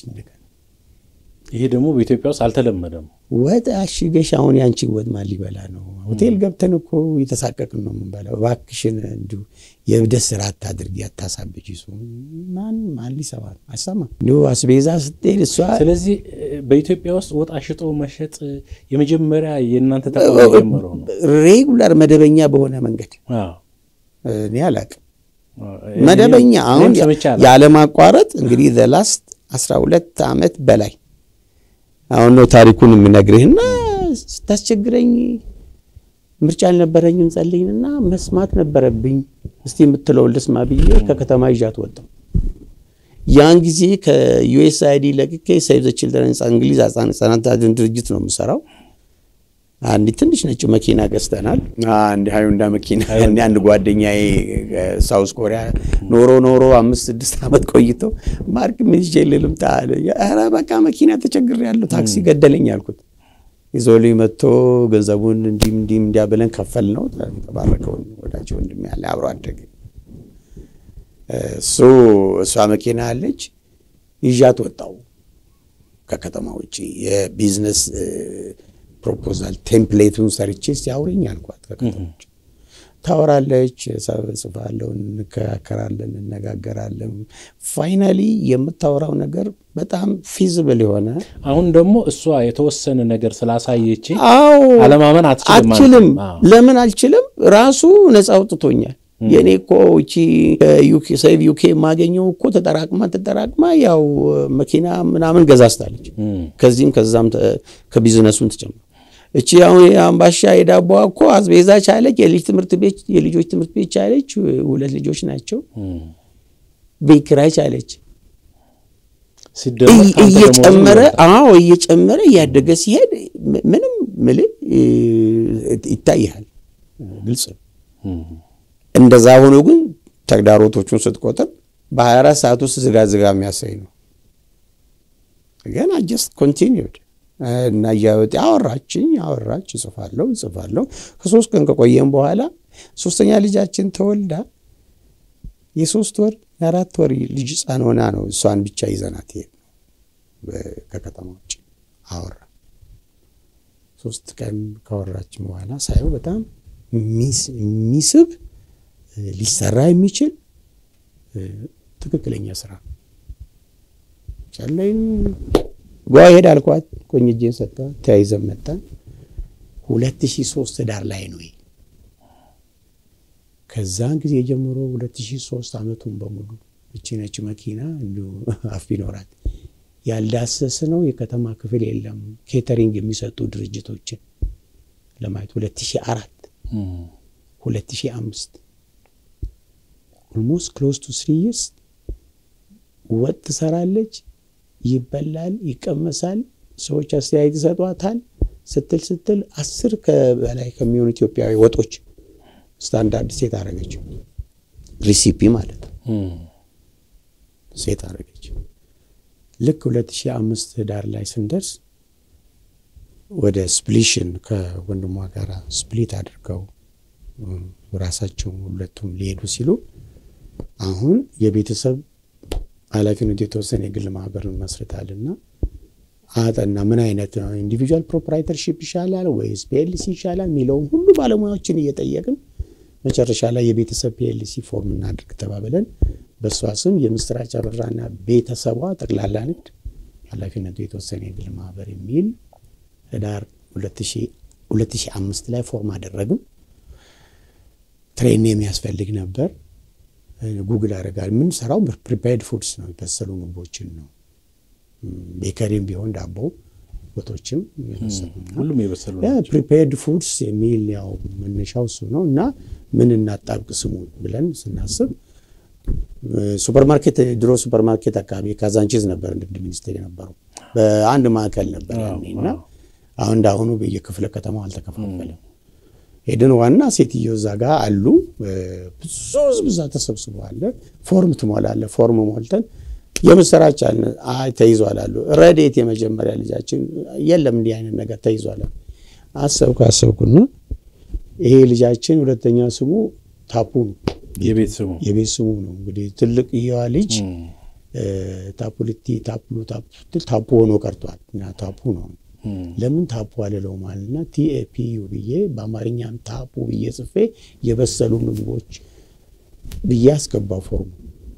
ይሄ ደግሞ በኢትዮጵያ ውስጥ አልተለመደም። ወጥ አሽገሽ አሁን ያንቺን ወጥ ማን ሊበላ ነው? ሆቴል ገብተን እኮ የተሳቀቅን ነው የምንበላው። እባክሽን እንዲሁ የብደት ስራ አታድርጊ፣ አታሳብጅ። ሱ ማን ማን ሊሰማ አይሰማም። እንዲሁ አስቤዛ ስትሄድ እሷ ስለዚህ በኢትዮጵያ ውስጥ ወጥ አሽጦ መሸጥ የመጀመሪያ የእናንተ ተቋም የጀመረው ነው። ሬጉላር መደበኛ በሆነ መንገድ አዎ። እኔ አላቅም። መደበኛ አሁን እኔም ሰምቼ አላውቅም። ያለማቋረጥ እንግዲህ ዘላስት አስራ ሁለት ዓመት በላይ አሁን ነው ታሪኩን የምነግርህና ስታስቸግረኝ ምርጫ አልነበረኝም። ጸልይንና መስማት ነበረብኝ። እስቲ የምትለውን ልስማ ብዬ ከከተማ ይዣት ወጣሁ። ያን ጊዜ ከዩኤስአይዲ ለቅቄ ሴቭ ዘ ችልድረን እንግሊዝ ህጻናት አድን ድርጅት ነው የምሰራው። አንድ ትንሽ ነጭ መኪና ገዝተናል። አንድ ሃዩንዳ መኪና ያኔ አንድ ጓደኛዬ ሳውስ ኮሪያ ኖሮ ኖሮ አምስት ስድስት ዓመት ቆይቶ ማርክ ምን ይዤ ልምጣ አለ። ኧረ በቃ መኪና ተቸግሬያለሁ፣ ታክሲ ገደለኝ አልኩት። ይዞልኝ መጥቶ ገንዘቡን እንዲም እንዲም እንዲያ ብለን ከፈል ነው። ተባረከውን ወዳጅ ወንድም ያለ አብሮ አደገ። እሱ እሷ መኪና አለች፣ ይዣት ወጣው ከከተማ ውጭ የቢዝነስ ፕሮፖዛል ቴምፕሌቱን ሰርቼ ሲያውረኝ አልኳት። ከከተሞች ታወራለች፣ ጽፋለሁ፣ እንከራከራለን፣ እነጋገራለን። ፋይናሊ የምታወራው ነገር በጣም ፊዚብል የሆነ አሁን ደግሞ እሷ የተወሰነ ነገር ስላሳየች አዎ፣ አለማመን አትችልም ማለት አልችልም። ነው። አዎ። ለምን አልችልም? ራሱ ነፃ አውጥቶኛል። የእኔ እኮ እቺ ሴቭ ዩኬ የማገኘው እኮ ተጠራቅማ ተጠራቅማ ያው መኪና ምናምን ገዛስታለች። እም፣ ከዚህም ከዛም ተ- ከቢዝነሱን ተጨምሮ እቺ አሁን የአምባሻ የዳቦዋ እኮ አስቤዛ ቻለች። የልጅ ትምህርት ቤት የልጆች ትምህርት ቤት ቻለች። ሁለት ልጆች ናቸው። እም። ቤት ኪራይ ቻለች። ሲደመር እይ- ከአንተ ደሞዝ እየጨመረ ይበልጣል። አዎ እየጨመረ እያደገ ሲሄድ ም- ምንም ምልህ ይታይሃል፣ ግልጽ ነው። እም፣ እንደዛ ሆኖ ግን ተግዳሮቶቹን ስትቆጥር በ24 ሰዓት ውስጥ ዝጋ ዝጋ የሚያሳይ ነው። ገና ጀስት ኮንቲኒድ እና እያወጣ አወራችኝ አወራች፣ እጽፋለሁ እጽፋለሁ። ከሶስት ቀን ከቆየም በኋላ ሶስተኛ ልጃችን ተወልዳ የሶስት ወር የአራት ወር ልጅ ሕፃን ሆና ነው እሷን ብቻ ይዘናት ሄድ ከከተማ ውጭ አወራ። ሶስት ቀን ካወራችን በኋላ ሳየው በጣም የሚስ- የሚስብ ሊሰራ የሚችል እ፣ ትክክለኛ ስራ ቻለኝ ጓ ሄድ አልኳት። ቆኝ እጄን ሰጣ። ተያይዘን መጣን። ሁለት ሺህ ሶስት ዳር ላይ ነው ይሄ። ከዛን ጊዜ ጀምሮ ሁለት ሺህ ሶስት አመቱን በሙሉ እቺ ነች መኪና እንዲሁ አፍ ቢኖራት ያልዳሰስ ነው የከተማ ክፍል የለም። ኬተሪንግ የሚሰጡ ድርጅቶችን ለማየት ሁለት ሺህ አራት እም፣ ሁለት ሺህ አምስት ኦልሞስት ክሎዝ ቱ ስሪ ይርስ ወጥ ትሰራለች፣ ይበላል፣ ይቀመሳል፣ ሰዎች አስተያየት ይሰጧታል። ስትል ስትል አስር በላይ ከሚሆኑ ኢትዮጵያዊ ወጦች ስታንዳርድ ሴት አረገች። ሪሲፒ ማለት ነው። እም፣ ሴት አረገች። ልክ 2005 ዳር ላይ ስንደርስ ወደ ስፕሊሽን ከወንድሟ ጋር ስፕሊት አድርገው እም፣ ራሳቸው ሁለቱም ሊሄዱ ሲሉ አሁን የቤተሰብ ኃላፊነቱ የተወሰነ የግል ማህበር መስርታልና አጠና ምን አይነት ነው ኢንዲቪጁዋል ፕሮፕራይተርሺፕ ይሻላል ወይስ ፒኤልሲ ይሻላል የሚለውን ሁሉ ባለሙያዎችን እየጠየቅን መጨረሻ ላይ የቤተሰብ ፒኤልሲ ፎርም እናድርግ ተባብለን በእሷ ስም የምስራች አበራና ቤተሰቧ ጠቅላላ ንግድ ኃላፊነቱ የተወሰነ የግል ማህበር የሚል ህዳር 2005 ላይ ፎርም አደረግም። ትሬን የሚያስፈልግ ነበር። ጉግል አደረጋል። የምንሰራው ፕሪፔርድ ፉድስ ነው፣ የበሰሉ ምግቦችን ነው። ቤከሪም ቢሆን ዳቦ ወጦችም ሁሉም የበሰሉ ፕሪፔርድ ፉድስ የሚል ያው መነሻው እሱ ነው እና ምን እናጣብቅ ስሙ ብለን ስናስብ ሱፐርማርኬት ድሮ ሱፐርማርኬት አካባቢ ካዛንቺዝ ነበር ንግድ ሚኒስቴር የነበረው በአንድ ማዕከል ነበር ያኔ እና አሁን እንዳሁኑ በየክፍለ ከተማው አልተከፋፈለም። ሄድን ዋና ሴትዮ እዛ ጋ አሉ። ብዙ ህዝብ እዛ ተሰብስበዋል። ፎርም ትሞላለ። ፎርም ሞልተን የምስራች አለ። አይ ተይዟል አሉ። ረዴት የመጀመሪያ ልጃችን የለም እንዲህ አይነት ነገር ተይዟል። አሰብኩ አሰብኩና ይሄ ልጃችን ሁለተኛ ስሙ ታፑ ነው። የቤት ስሙ የቤት ስሙ ነው። እንግዲህ ትልቅ እየዋ ልጅ ታፑልቲ ታፑ ታፑ ሆኖ ቀርቷል እና ታፑ ነው። ለምን ታፑ አልለውም አለና ቲኤፒዩ ብዬ በአማርኛም ታፑ ብዬ ጽፌ የበሰሉ ምግቦች ብዬ አስገባው ፎርሙ።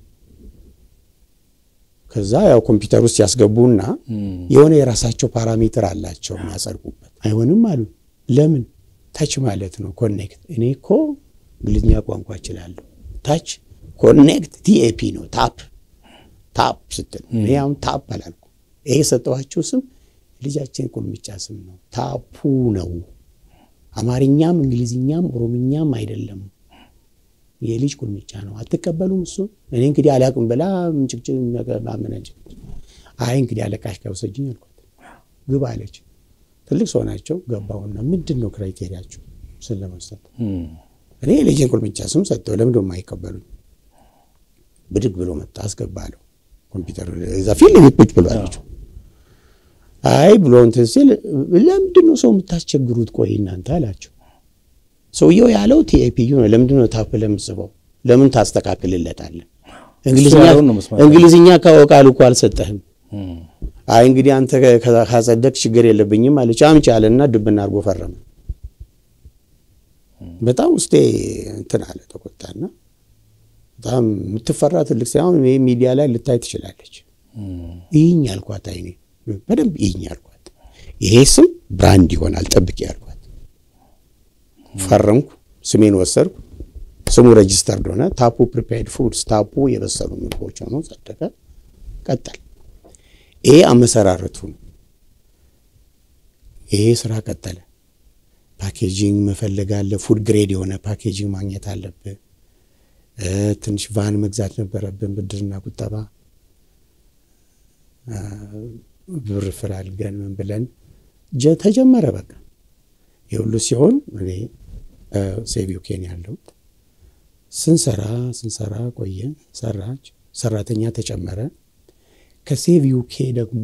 ከዛ ያው ኮምፒውተር ውስጥ ያስገቡና የሆነ የራሳቸው ፓራሜትር አላቸው የሚያጸድቁበት። አይሆንም አሉ። ለምን ታች ማለት ነው ኮኔክት። እኔ እኮ እንግሊዝኛ ቋንቋ እችላለሁ። ታች ኮኔክት ቲኤፒ ነው ታፕ ታፕ ስትል እኔ አሁን ታፕ አላልኩ። ይሄ የሰጠኋቸው ስም ልጃችን ቁልምጫ ስም ነው። ታፑ ነው። አማርኛም እንግሊዝኛም ኦሮምኛም አይደለም። የልጅ ቁልምጫ ነው። አትቀበሉም? እሱ እኔ እንግዲህ አላቅም ብላ ምጭቅጭቅ ማመናጭ። አይ እንግዲህ አለቃሽ ጋር ውሰጂኝ አልኳት። ግባ አለች። ትልቅ ሰው ናቸው። ገባሁና ምንድን ነው ክራይቴሪያቸው ስን ለመስጠት እኔ የልጅን ቁልምጫ ስም ሰጠው። ለምንድን የማይቀበሉኝ? ብድግ ብሎ መጣ። አስገባለሁ ኮምፒውተር እዛ ፊት ለፊት ቁጭ ብሎ አለችው። አይ ብሎ እንትን ሲል ለምንድን ነው ሰው የምታስቸግሩት? ቆይ እናንተ አላቸው። ሰውየው ያለው ቲኤፒዩ ነው። ለምንድን ነው ታፕ ለምጽፈው? ለምን ታስተካክልለታለህ? እንግሊዝኛ ካወቃል እኮ አልሰጠህም። አይ እንግዲህ አንተ ካጸደቅ ችግር የለብኝም አለች። አምጪ አለና ድብና አድርጎ ፈረመ። በጣም ውስጤ እንትን አለ ተቆጣና፣ በጣም የምትፈራ ትልቅ ሳይሆን ይህ ሚዲያ ላይ ልታይ ትችላለች። ይህኝ አልኳት፣ አይኔ በደንብ ይህኝ አልኳት። ይሄ ስም ብራንድ ይሆናል ጠብቂ አልኳት። ፈረምኩ፣ ስሜን ወሰድኩ። ስሙ ሬጂስተርድ ሆነ። ታፑ ፕሪፔርድ ፉድስ፣ ታፑ የበሰሉ ምግቦች ሆኖ ጸደቀ። ቀጠል። ይሄ አመሰራረቱ ነው። ይሄ ስራ ቀጠለ። ፓኬጂንግ መፈለግ አለ። ፉድ ግሬድ የሆነ ፓኬጂንግ ማግኘት አለብህ። ትንሽ ቫን መግዛት ነበረብን፣ ብድርና ቁጠባ ብር ፍላልገን ምን ብለን ተጀመረ። በቃ የሁሉ ሲሆን እኔ ሴቪው ኬን ያለሁት ስንሰራ ስንሰራ ቆየን። ሰራች ሰራተኛ ተጨመረ። ከሴቪው ኬ ደግሞ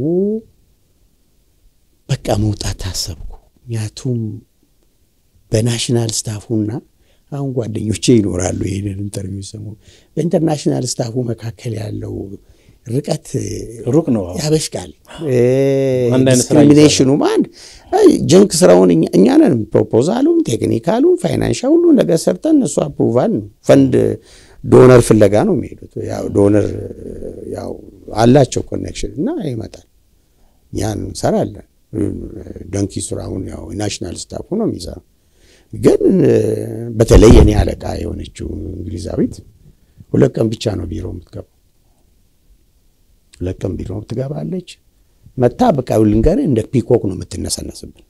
በቃ መውጣት ታሰብኩ። ምክንያቱም በናሽናል ስታፉና አሁን ጓደኞቼ ይኖራሉ ይህንን ኢንተርቪው ሰሙ። በኢንተርናሽናል ስታፉ መካከል ያለው ርቀት ሩቅ ነው፣ ያበሽቃል። ዲስክሪሚኔሽኑም አንድ ጀንክ ስራውን እኛ ነን ፕሮፖዛሉም፣ ቴክኒካሉም፣ ፋይናንሻል ሁሉ ነገር ሰርተን እነሱ አፕሩቫል ፈንድ ዶነር ፍለጋ ነው የሚሄዱት። ያው ዶነር ያው አላቸው ኮኔክሽን እና ይመጣል። ያን እንሰራለን። ደንኪ ስራውን ያው ናሽናል ስታፉ ነው የሚሰራው። ግን በተለይ የኔ አለቃ የሆነችው እንግሊዛዊት ሁለት ቀን ብቻ ነው ቢሮ የምትገባው። ሁለት ቀን ቢሮ ትገባለች። መታ በቃ ልንገርህ እንደ ፒኮክ ነው የምትነሰነስብን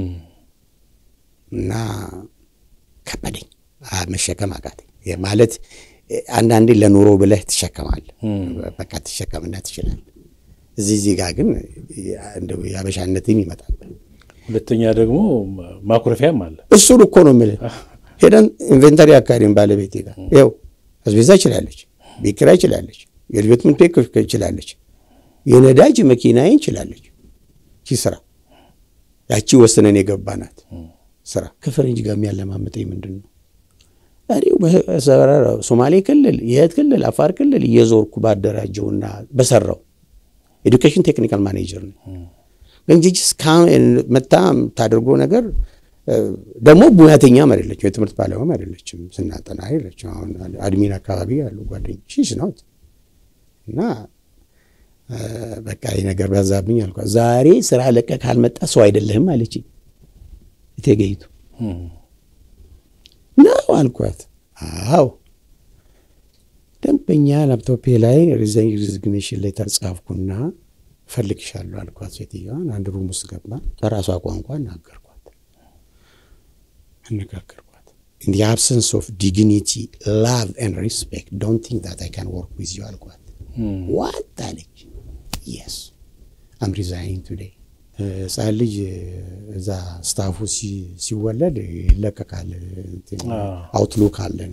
እና ከበደኝ፣ መሸከም አቃተኝ። ማለት አንዳንዴ ለኑሮ ብለህ ትሸከማለህ፣ በቃ ትሸከምና ትችላለህ። እዚህ እዚህ ጋር ግን እንደው የአበሻነትም ይመጣል። ሁለተኛ ደግሞ ማኩረፊያም አለ። እሱን እኮ ነው የምልህ። ሄደን ኢንቨንተሪ አካባቢን ባለቤቴ ጋር ይኸው አስቤዛ ይችላለች፣ ቤት ኪራይ ይችላለች፣ የልጆች ትምህርት ቤት ይችላለች፣ የነዳጅ መኪናዬ ይችላለች። ይህ ስራ ያቺ ወስነን የገባናት ስራ ከፈረንጅ ጋር የሚያለማምጠኝ ምንድን ነው? እኔው ሶማሌ ክልል፣ የት ክልል፣ አፋር ክልል እየዞርኩ ባደራጀውና በሰራው ኤዱኬሽን ቴክኒካል ማኔጀር ነው። ግን ጅጅ መታ የምታደርገው ነገር ደግሞ ሙያተኛም አይደለችም፣ የትምህርት ባለሙያም አይደለችም፣ ስናጠና አይደለችም። አሁን አድሚን አካባቢ ያሉ ጓደኞችሽ ነው እና በቃ ይህ ነገር በዛብኝ አልኳት። ዛሬ ስራ ለቀ ካልመጣ ሰው አይደለህም አለችኝ። እቴገይቱ ነው አልኳት። አዎ ደንበኛ ላፕቶፔ ላይ ሪዚግኔሽን ሌተር ጻፍኩና እፈልግሻለሁ አልኳት። ሴትዮዋን አንድ ሩም ውስጥ ገባ። በራሷ ቋንቋ እናገርኳት አነጋገርኳት። ኢን ዲ አብሰንስ ኦፍ ዲግኒቲ ላቭ ኤንድ ሪስፔክት ዶንት ቲንክ ዛት አይ ካን ወርክ ዊዝ ዩ አልኳት። ዋት አለች። የስ አም ሪዛይኒንግ ቱዴይ። ህፃን ልጅ እዛ ስታፉ ሲወለድ ይለቀቃል። አውትሉክ አለን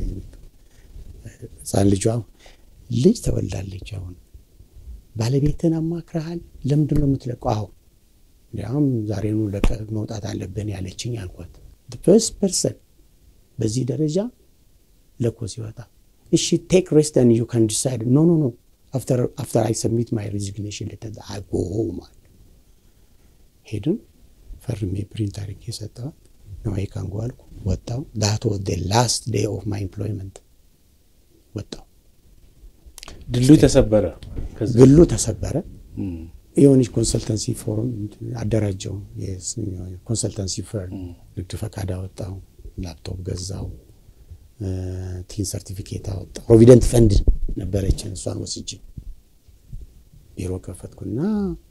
ህፃን ልጇ ልጅ ተወልዳለች። አሁን ባለቤትን አማክረሃል? ለምንድን ነው የምትለቀው? አሁ እንዲያውም ዛሬኑ ለቀ መውጣት አለብን ያለችኝ አልኳት። ፈርስት ፐርሰን በዚህ ደረጃ ለኮ ሲወጣ እሺ ቴክ ሬስት ን ዩ ካን ዲሳይድ ኖ ኖ ኖ አፍተር አይ ሰሚት ማይ ሬዚግኔሽን ሌተር አይ ጎ ሆም አለ። ሄድን ፈርሜ ፕሪንት አድርጌ ሰጠዋት። ነው አይ ካን ጎ አልኩ። ወጣው ዳት ዋዝ ዘ ላስት ዴይ ኦፍ ማይ ኤምፕሎይመንት ወጣው። ድሉ ተሰበረ። ግሉ ተሰበረ። የሆነች ኮንሰልተንሲ ፎርም አደራጀው። ኮንሰልተንሲ ፈርም ንግድ ፈቃድ አወጣው፣ ላፕቶፕ ገዛው፣ ቲን ሰርቲፊኬት አወጣው። ፕሮቪደንት ፈንድ ነበረችን፣ እሷን ወስጄ ቢሮ ከፈትኩና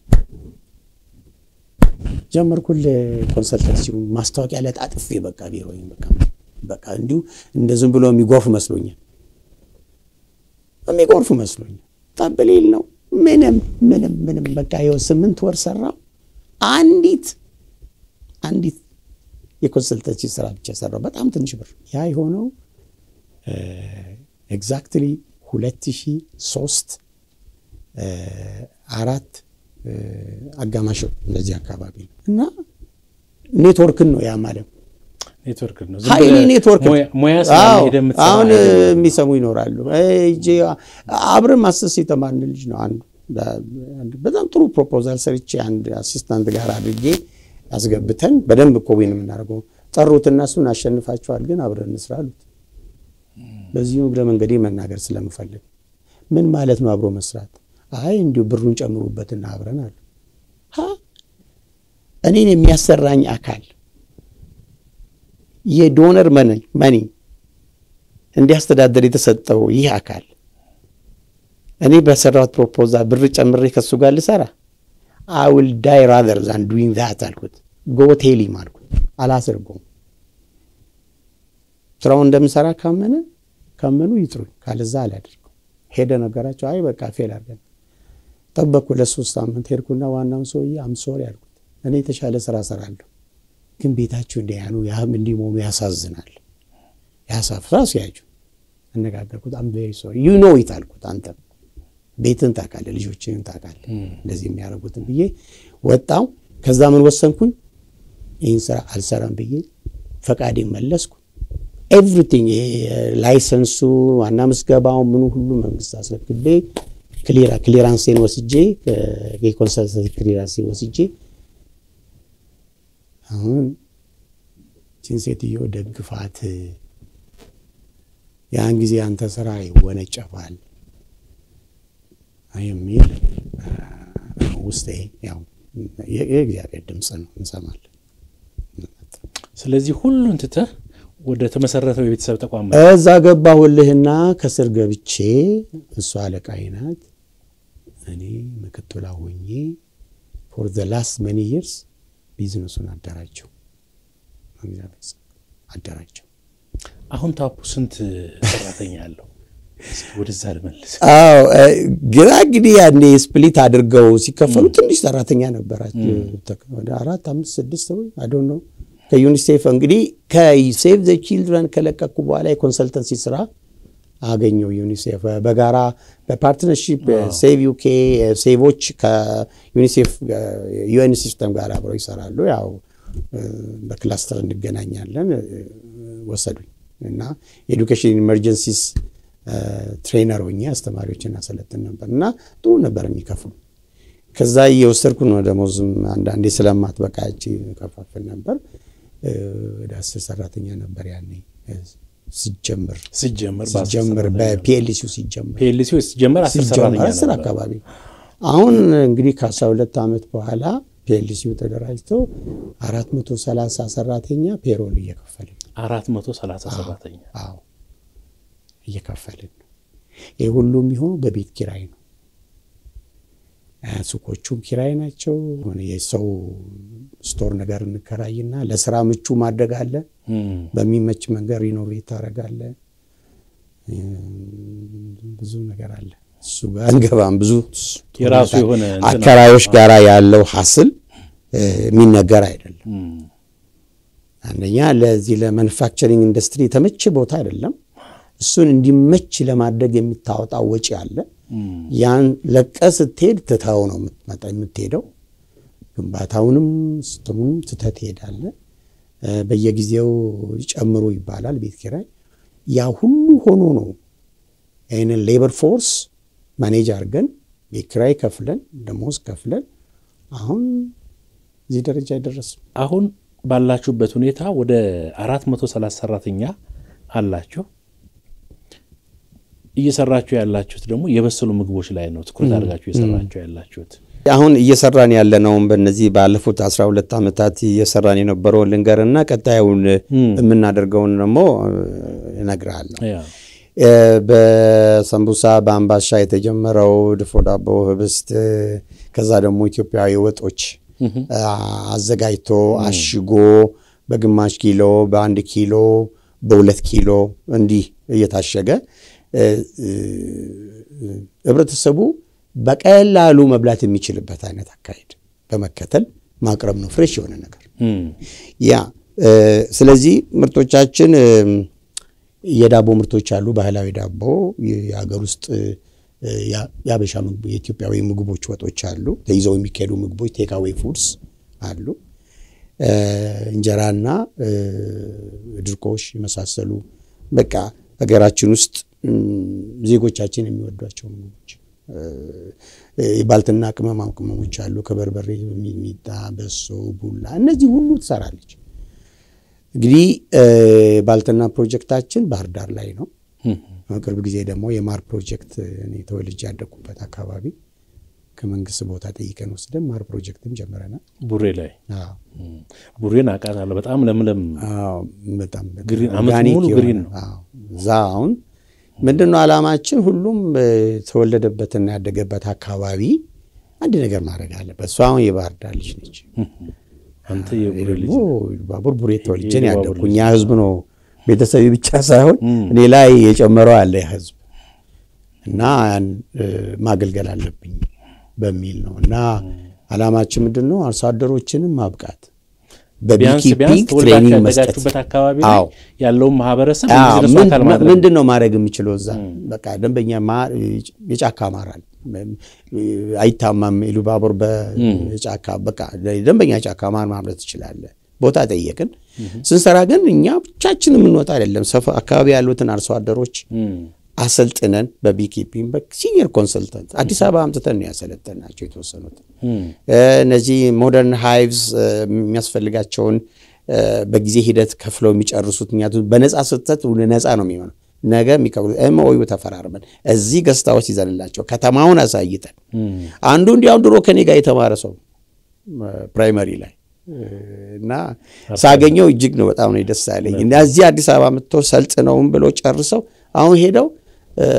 ጀመርኩል ኮንሰልተንሲውን ማስታወቂያ ላይ ጣጥፌ በቃ ቢሮ በቃ በቃ እንዲሁ እንደ ዝም ብሎ የሚጎርፍ መስሎኛል የሚጎርፍ መስሎኛል። ጠብሌል ነው ምንም ምንም ምንም በቃ ይኸው ስምንት ወር ሰራው። አንዲት አንዲት የኮንሰልተንሲ ስራ ብቻ ሰራው፣ በጣም ትንሽ ብር። ያ የሆነው ኤግዛክትሊ ሁለት ሺህ ሶስት አራት አጋማሽ እንደዚህ አካባቢ ነው እና ኔትወርክን ነው ያ ማለት ኔትወርክ ነው። ሀይሌ ኔትወርክ ሙያ አሁን የሚሰሙ ይኖራሉ። አብረን ማሰስ የተማርን ልጅ ነው አንዱ በጣም ጥሩ ፕሮፖዛል ሰርቼ አንድ አሲስታንት ጋር አድርጌ አስገብተን በደንብ እኮ ዊን የምናደርገው ጠሩት። እነሱን አሸንፋቸዋል፣ ግን አብረን እንስራ አሉት። በዚሁ እግረ መንገዴ መናገር ስለምፈልግ ምን ማለት ነው አብሮ መስራት? አይ እንዲሁ ብሩን ጨምሩበትና አብረን አሉ። እኔን የሚያሰራኝ አካል የዶነር መኒ እንዲያስተዳደር የተሰጠው ይህ አካል እኔ በሰራሁት ፕሮፖዛል ብር ጨምሬ ከሱ ጋር ልሰራ አይ ዊል ዳይ ራዘር ዛን ዱዊንግ ዛት አልኩት። ጎ ቴሊም አልኩት። አላስርጎም ስራውን እንደምሰራ ካመነ ካመኑ ይጥሩኝ፣ ካለዛ አላደርገው። ሄደ ነገራቸው። አይ በቃ ፌል አድርገን ጠበቅኩ። ለሶስት ሳምንት ሄድኩና ዋናውን ሰውዬ አምሶሪ አልኩት። እኔ የተሻለ ስራ ሰራለሁ ግን ቤታችሁ እንዲያኑ ያህም እንዲህ መሆኑ ያሳዝናል። ያሳፍራ ሲያጁ አነጋገርኩት። አም ቬሪ ሶሪ ዩ ኖ ኢት አልኩት። አንተም ቤትን ታውቃለህ፣ ልጆችህን ታውቃለህ፣ እንደዚህ የሚያደርጉትን ብዬ ወጣው። ከዛ ምን ወሰንኩኝ? ይህን ስራ አልሰራም ብዬ ፈቃዴ መለስኩ። ኤቭሪቲንግ ላይሰንሱ፣ ዋና ምዝገባው፣ ምኑ ሁሉ መንግስት አስረክቤ ክሊራንሴን ወስጄ የኮንሰልተንሲ ክሊራንሴን ወስጄ አሁን ችን ሴትዮ ደግፋት፣ ያን ጊዜ አንተ ስራ ይወነጨፋል የሚል ውስጤ ያው የእግዚአብሔር ድምፅ ነው፣ እንሰማለን። ስለዚህ ሁሉን ትተህ ወደ ተመሰረተው የቤተሰብ ተቋም እዛ ገባሁልህና ከስር ገብቼ እሷ አለቃዬ ናት፣ እኔ ምክትሏ ሆኜ ፎር ዘ ላስት መኒ ይርስ ቢዝነሱን አደራጀው አደራጀው። አሁን ታፑ ስንት ሰራተኛ አለው? ወደዛ ልመልስ። አዎ ግራ እንግዲህ ያኔ ስፕሊት አድርገው ሲከፈሉ ትንሽ ሰራተኛ ነበራቸው። ወደ አራት አምስት ስድስት ወይ አይ ዶንት ኖ ከዩኒሴፍ እንግዲህ ከሴቭ ዘ ቺልድረን ከለቀኩ በኋላ የኮንሰልተንሲ ስራ አገኘው። ዩኒሴፍ በጋራ በፓርትነርሺፕ ሴቭ ዩኬ ሴቮች ከዩኒሴፍ ዩኤን ሲስተም ጋር አብረው ይሰራሉ። ያው በክላስተር እንገናኛለን ወሰዱኝ እና የኤዱኬሽን ኢመርጀንሲስ ትሬነር ሆኜ አስተማሪዎችን አሰለጥን ነበር እና ጥሩ ነበር የሚከፍሉ። ከዛ እየወሰድኩ ነው ደሞዝም አንዳንዴ ስለማትበቃ እጅ ከፋፍል ነበር። ወደ አስር ሰራተኛ ነበር ያኔ ሲጀምር ሲጀምር ሲጀምር በፒኤልሲው ሲጀምር ፒኤልሲ ሲጀምር አስር ሰራተኛ አስር ነበር። አካባቢ አሁን እንግዲህ ከአስራ ሁለት ዓመት በኋላ ፒኤልሲው ተደራጅቶ አራት መቶ ሰላሳ ሰራተኛ ፔሮል እየከፈልን ነው። አራት መቶ ሰላሳ ሰራተኛ አዎ እየከፈልን ነው። ይህ ሁሉ የሚሆነው በቤት ኪራይ ነው። ሱቆቹም ኪራይ ናቸው። ሆነ የሰው ስቶር ነገር እንከራይና ለስራ ምቹ ማድረግ አለ። በሚመች መንገድ ሪኖቬት ታደርጋለ። ብዙ ነገር አለ። እሱ ጋር አንገባም። ብዙ የራሱ የሆነ እንትን አከራዮች ጋር ያለው ሀስል የሚነገር አይደለም። አንደኛ ለዚህ ለማኑፋክቸሪንግ ኢንዱስትሪ የተመቸ ቦታ አይደለም። እሱን እንዲመች ለማድረግ የሚታወጣው ወጪ አለ። ያን ለቀ ስትሄድ ትተው ነው የምትመጣ- የምትሄደው። ግንባታውንም ስትሙም ትተህ ትሄዳለህ። እ፣ በየጊዜው ጨምሮ ይባላል ቤት ኪራይ። ያ ሁሉ ሆኖ ነው ይህንን ሌበር ፎርስ ማኔጅ አድርገን ቤት ኪራይ ከፍለን ደሞዝ ከፍለን አሁን እዚህ ደረጃ አይደረስም። አሁን ባላችሁበት ሁኔታ ወደ 430 ሰራተኛ አላችሁ። እየሰራችሁ ያላችሁት ደግሞ የበሰሉ ምግቦች ላይ ነው ትኩረት አድርጋችሁ እየሰራችሁ ያላችሁት። አሁን እየሰራን ያለነውም በእነዚህ ባለፉት 12 ዓመታት እየሰራን የነበረውን ልንገርና ቀጣዩን የምናደርገውን ደግሞ እነግርሃለሁ። ያ እ፣ በሰንቡሳ በአምባሻ የተጀመረው ድፎ ዳቦ፣ ህብስት ከዛ ደግሞ ኢትዮጵያዊ ወጦች አ፣ አዘጋጅቶ አሽጎ በግማሽ ኪሎ፣ በአንድ ኪሎ፣ በሁለት ኪሎ እንዲህ እየታሸገ እ፣ እ፣ ህብረተሰቡ በቀላሉ መብላት የሚችልበት አይነት አካሄድ በመከተል ማቅረብ ነው። ፍሬሽ የሆነ ነገር እም፣ ያ እ፣ ስለዚህ ምርቶቻችን እ፣ የዳቦ ምርቶች አሉ። ባህላዊ ዳቦ፣ የሀገር ውስጥ እ፣ ያ- የአበሻ ምግብ፣ የኢትዮጵያዊ ምግቦች፣ ወጦች አሉ። ተይዘው የሚካሄዱ ምግቦች ቴካዌ ፉድስ አሉ። እ፣ እንጀራና እ፣ ድርቆሽ የመሳሰሉ በቃ ሀገራችን ውስጥ እም፣ ዜጎቻችን የሚወዷቸው ምግቦች እ፣ የባልትና ቅመማ ቅመሞች አሉ። ከበርበሬ ሚጥሚጣ፣ በሶ፣ ቡላ እነዚህ ሁሉ ትሰራለች። እንግዲህ እ፣ ባልትና ፕሮጀክታችን ባህር ዳር ላይ ነው። እም፣ ቅርብ ጊዜ ደግሞ የማር ፕሮጀክት እኔ ተወልጄ ያደግኩበት አካባቢ ከመንግስት ቦታ ጠይቀን ወስደን ማር ፕሮጀክትም ጀምረናል። ቡሬ ላይ አዎ፣ እም፣ ቡሬን አውቃታለሁ። በጣም ለምለም አዎ፣ በጣም በጣም ግሪን፣ ዓመቱን ኦርጋኒክ ሙሉ የሆነ- ግሪን ነው። አዎ። እዛ አሁን ምንድን ነው ዓላማችን? ሁሉም እ፣ የተወለደበትና ያደገበት አካባቢ አንድ ነገር ማድረግ አለበት። እሷ አሁን የባህር ዳር ልጅ ነች። አንተ እኔ የቡሬ ልጅ ደግሞ ባቡር ቡሬ ተወልጄ ነው የባቡር ያደግኩ። እኛ ህዝብ ነው ቤተሰቤ ብቻ ሳይሆን እም። እኔ ላይ የጨመረው አለ ህዝብ እና ያን እ፣ ማገልገል አለብኝ በሚል ነው እና ዓላማችን ምንድን ነው? አርሶ አደሮችንም ማብቃት ቢያንስ ቢያንስ በቢኪፒንግ ተወልዳችሁ ትሬኒንግ መስጠት ያደጋችሁበት አካባቢ ላይ አዎ። ያለውን ማህበረሰብ አዎ፣ የቢዝነሱ ምን- አካል ማድረግ ምንድን ነው ማድረግ የሚችለው እዛ በቃ ደንበኛ ማር የጫካ ማራል አይታማም ኢሉባቦር በጫካ በቃ ደንበኛ ጫካ ማር ማምረት ትችላለህ። ቦታ ጠየቅን። ስንሰራ ግን እኛ ብቻችን የምንወጣ አይደለም። ሰፈ አካባቢ ያሉትን አርሶ አደሮች እም፣ አሰልጥነን በቢኪፒንግ በሲኒየር ኮንሰልተንት አዲስ አበባ አምጥተን ነው ያሰለጠናቸው የተወሰኑት እም፣ እነዚህ ሞደርን ሃይቭስ የሚያስፈልጋቸውን እ፣ በጊዜ ሂደት ከፍለው የሚጨርሱት ምክንያቱም በነፃ ስትሰጥ ነፃ ነው የሚሆነው። ነገ የሚከፍሉት ኤምኦዩ ተፈራርመን እዚህ ገስታዎች ይዘንላቸው ከተማውን አሳይተን እም፣ አንዱ እንዲያውም ድሮ ከኔ ጋር የተማረ ሰው ፕራይመሪ ላይ እ፣ እና ሳገኘው እጅግ ነው በጣም ነው ደስ ያለኝ። እና እዚህ አዲስ አበባ መጥተው ሰልጥነውም ብሎ ጨርሰው አሁን ሄደው እ፣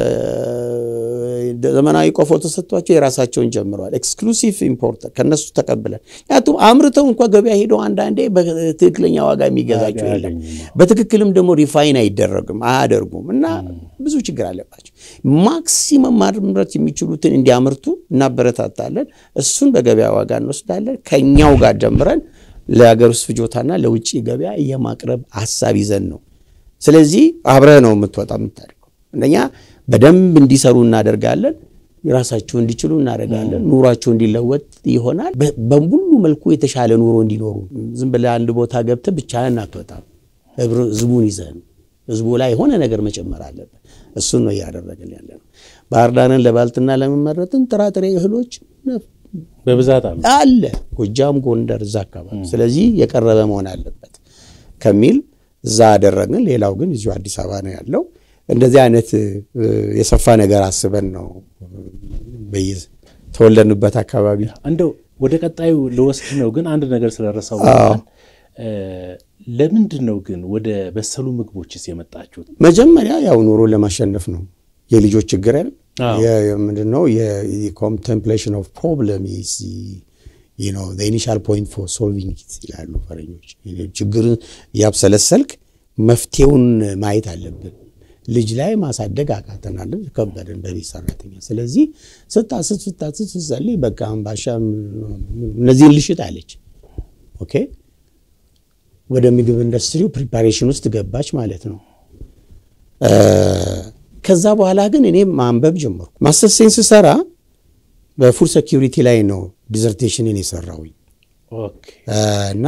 ዘመናዊ ቆፎ ተሰጥቷቸው የራሳቸውን ጀምረዋል። ኤክስክሉሲቭ ኢምፖርት ከነሱ ተቀብለን ምክንያቱም አምርተው እንኳ ገበያ ሄደው አንዳንዴ በትክክለኛ ዋጋ የሚገዛቸው የለም። በትክክልም ደግሞ ሪፋይን አይደረግም አያደርጉም እና ብዙ ችግር አለባቸው። ማክሲመም ማምረት የሚችሉትን እንዲያመርቱ እናበረታታለን። እሱን በገበያ ዋጋ እንወስዳለን። ከኛው ጋር ጀምረን ለሀገር ውስጥ ፍጆታና ለውጭ ገበያ የማቅረብ ሀሳብ ይዘን ነው። ስለዚህ አብረህ ነው የምትወጣ የምታደርገው። አንደኛ በደንብ እንዲሰሩ እናደርጋለን። የራሳቸው እንዲችሉ እናደርጋለን። ኑሯቸው እንዲለወጥ ይሆናል። በ- በሙሉ መልኩ የተሻለ ኑሮ እንዲኖሩ ዝም ብለህ አንድ ቦታ ገብተህ ብቻህን አትወጣም። ህብረ- ህዝቡን ይዘህ ነው። ህዝቡ ላይ የሆነ ነገር መጨመር አለበት። እሱን ነው እያደረግን ያለ ነው። ባህር ዳርን ለባልትና ለመመረጥን ጥራጥሬ እህሎች በብዛት አሉ። አለ ጎጃም፣ ጎንደር እዛ አካባቢ። ስለዚህ የቀረበ መሆን አለበት። ከሚል እዛ አደረግን። ሌላው ግን እዚሁ አዲስ አበባ ነው ያለው። እንደዚህ አይነት የሰፋ ነገር አስበን ነው በይዝ ተወለድንበት አካባቢ እንደው ወደ ቀጣዩ ልወስድ ነው፣ ግን አንድ ነገር ስለረሳው ለምንድን ነው ግን ወደ በሰሉ ምግቦችስ የመጣችሁት? መጀመሪያ ያው ኑሮ ለማሸነፍ ነው። የልጆች ችግር ያለ ምንድን ነው የኮንቴምፕሌሽን ኦፍ ፕሮብለም ኢኒሻል ፖይንት ፎር ሶልቪንግ ይላሉ ፈረኞች። ችግርን ያብሰለሰልክ መፍትሄውን ማየት አለብን። ልጅ ላይ ማሳደግ አቃተናል፣ ከበደን በቤት ሰራተኛ። ስለዚህ ስታስት ስታስት ስትጸልይ በቃ አምባሻ እነዚህን ልሽጥ አለች። ኦኬ ወደ ምግብ ኢንዱስትሪው ፕሪፓሬሽን ውስጥ ገባች ማለት ነው። ከዛ በኋላ ግን እኔ ማንበብ ጀመርኩ። ማስተር ሴንስ ስሰራ በፉድ ሴኪሪቲ ላይ ነው ዲዘርቴሽንን የሰራውኝ እና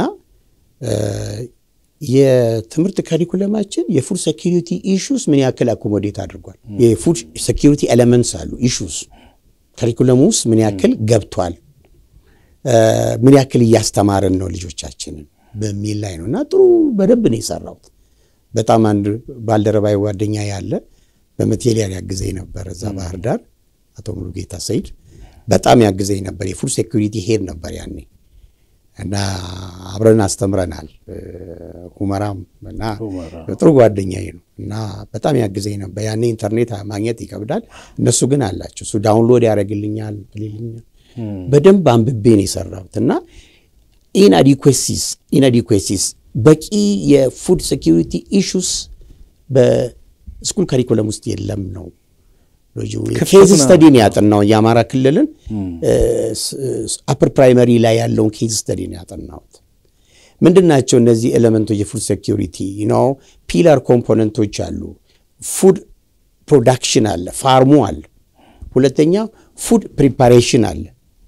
የትምህርት ካሪኩለማችን የፉድ ሴኪሪቲ ኢሹስ ምን ያክል አኮሞዴት አድርጓል። የፉድ ሴኪሪቲ ኤሌመንትስ አሉ ኢሹስ ካሪኩለሙ ውስጥ ምን ያክል ገብቷል፣ ምን ያክል እያስተማርን ነው ልጆቻችንን በሚል ላይ ነው እና ጥሩ በደንብ ነው የሰራሁት። በጣም አንድ ባልደረባዊ ጓደኛ ያለ በማቴሪያል ያግዘኝ ነበር እዛ ባህር ዳር አቶ ሙሉጌታ ሰይድ በጣም ያግዘኝ ነበር። የፉድ ሴኩሪቲ ሄድ ነበር ያኔ እና አብረን አስተምረናል። ሁመራም እና ጥሩ ጓደኛዬ ነው እና በጣም ያግዘኝ ነበር። ያኔ ኢንተርኔት ማግኘት ይከብዳል። እነሱ ግን አላቸው። እሱ ዳውንሎድ ያደርግልኛል ይልኛል። በደንብ አንብቤ ነው የሰራሁት እና ኢንአዲኩዌሲስ ኢንአዲኩዌሲስ በቂ የፉድ ሴኪሪቲ ኢሹስ በስኩል ካሪኩለም ውስጥ የለም ነው ኬዝ ስተዲን ያጠናው የአማራ ክልልን አፕር ፕራይመሪ ላይ ያለውን ኬዝ ስተዲን ያጠናሁት። ምንድን ናቸው እነዚህ ኤሌመንቶች? የፉድ ሴኪሪቲ ነው። ፒላር ኮምፖነንቶች አሉ። ፉድ ፕሮዳክሽን አለ፣ ፋርሙ አለ። ሁለተኛ ፉድ ፕሪፓሬሽን አለ፣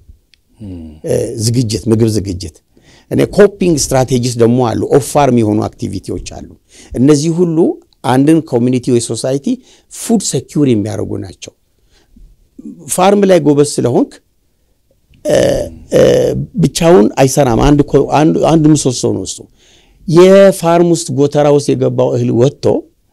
ዝግጅት፣ ምግብ ዝግጅት። እኔ ኮፒንግ ስትራቴጂስ ደግሞ አሉ፣ ኦፍ ፋርም የሆኑ አክቲቪቲዎች አሉ። እነዚህ ሁሉ አንድን ኮሚኒቲ ወይ ሶሳይቲ ፉድ ሴኪውር የሚያደርጉ ናቸው። ፋርም ላይ ጎበዝ ስለሆንክ ብቻውን አይሰራም። አንድ ምሰሶ ነው እሱ። የፋርም ውስጥ ጎተራ ውስጥ የገባው እህል ወጥቶ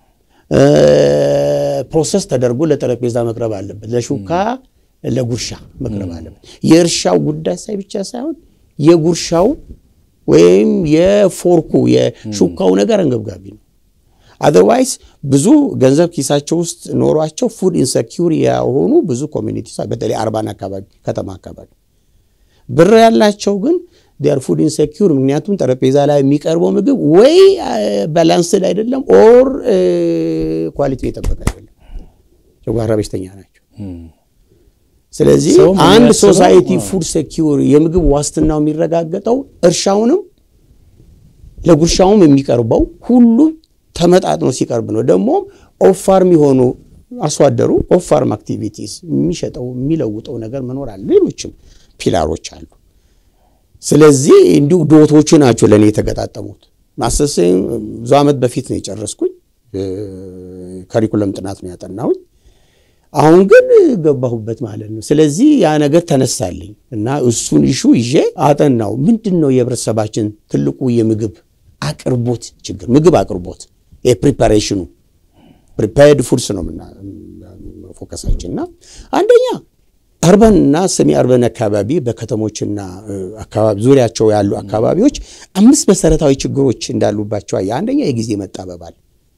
ፕሮሰስ ተደርጎ ለጠረጴዛ መቅረብ አለበት፣ ለሹካ ለጉርሻ መቅረብ አለበት። የእርሻው ጉዳይ ሳይ ብቻ ሳይሆን የጉርሻው ወይም የፎርኩ የሹካው ነገር አንገብጋቢ ነው። አዘርዋይስ ብዙ ገንዘብ ኪሳቸው ውስጥ ኖሯቸው ፉድ ኢንሰኪውር የሆኑ ብዙ ኮሚኒቲ በተለይ አርባን አካባቢ ከተማ አካባቢ ብር ያላቸው ግን ዲያር ፉድ ኢንሰኪውር። ምክንያቱም ጠረጴዛ ላይ የሚቀርበው ምግብ ወይ ባላንስድ አይደለም ኦር ኳሊቲ የጠበቀ አይደለም። ጨጓራ በሽተኛ ናቸው። ስለዚህ አንድ ሶሳይቲ ፉድ ሴኪውር የምግብ ዋስትናው የሚረጋገጠው እርሻውንም ለጉርሻውም የሚቀርበው ሁሉ ተመጣጥኖ ሲቀርብ ነው። ደግሞም ኦፋርም የሆኑ አርሶ አደሩ ኦፋርም አክቲቪቲስ የሚሸጠው የሚለውጠው ነገር መኖር አለ። ሌሎችም ፒላሮች አሉ። ስለዚህ እንዲሁ ዶቶቹ ናቸው ለእኔ የተገጣጠሙት። ማሰሴ ብዙ ዓመት በፊት ነው የጨረስኩኝ። ካሪኩለም ጥናት ነው ያጠናሁኝ። አሁን ግን ገባሁበት ማለት ነው። ስለዚህ ያ ነገር ተነሳልኝ እና እሱን ይሹ ይዤ አጠናው። ምንድን ነው የህብረተሰባችን ትልቁ የምግብ አቅርቦት ችግር? ምግብ አቅርቦት የፕሪፓሬሽኑ ፕሪፓርድ ፉድስ ነው ፎከሳችን እና አንደኛ አርበን እና ሰሚ አርበን አካባቢ በከተሞችና አካባቢ ዙሪያቸው ያሉ አካባቢዎች አምስት መሰረታዊ ችግሮች እንዳሉባቸው አየህ። አንደኛ የጊዜ መጣበባል።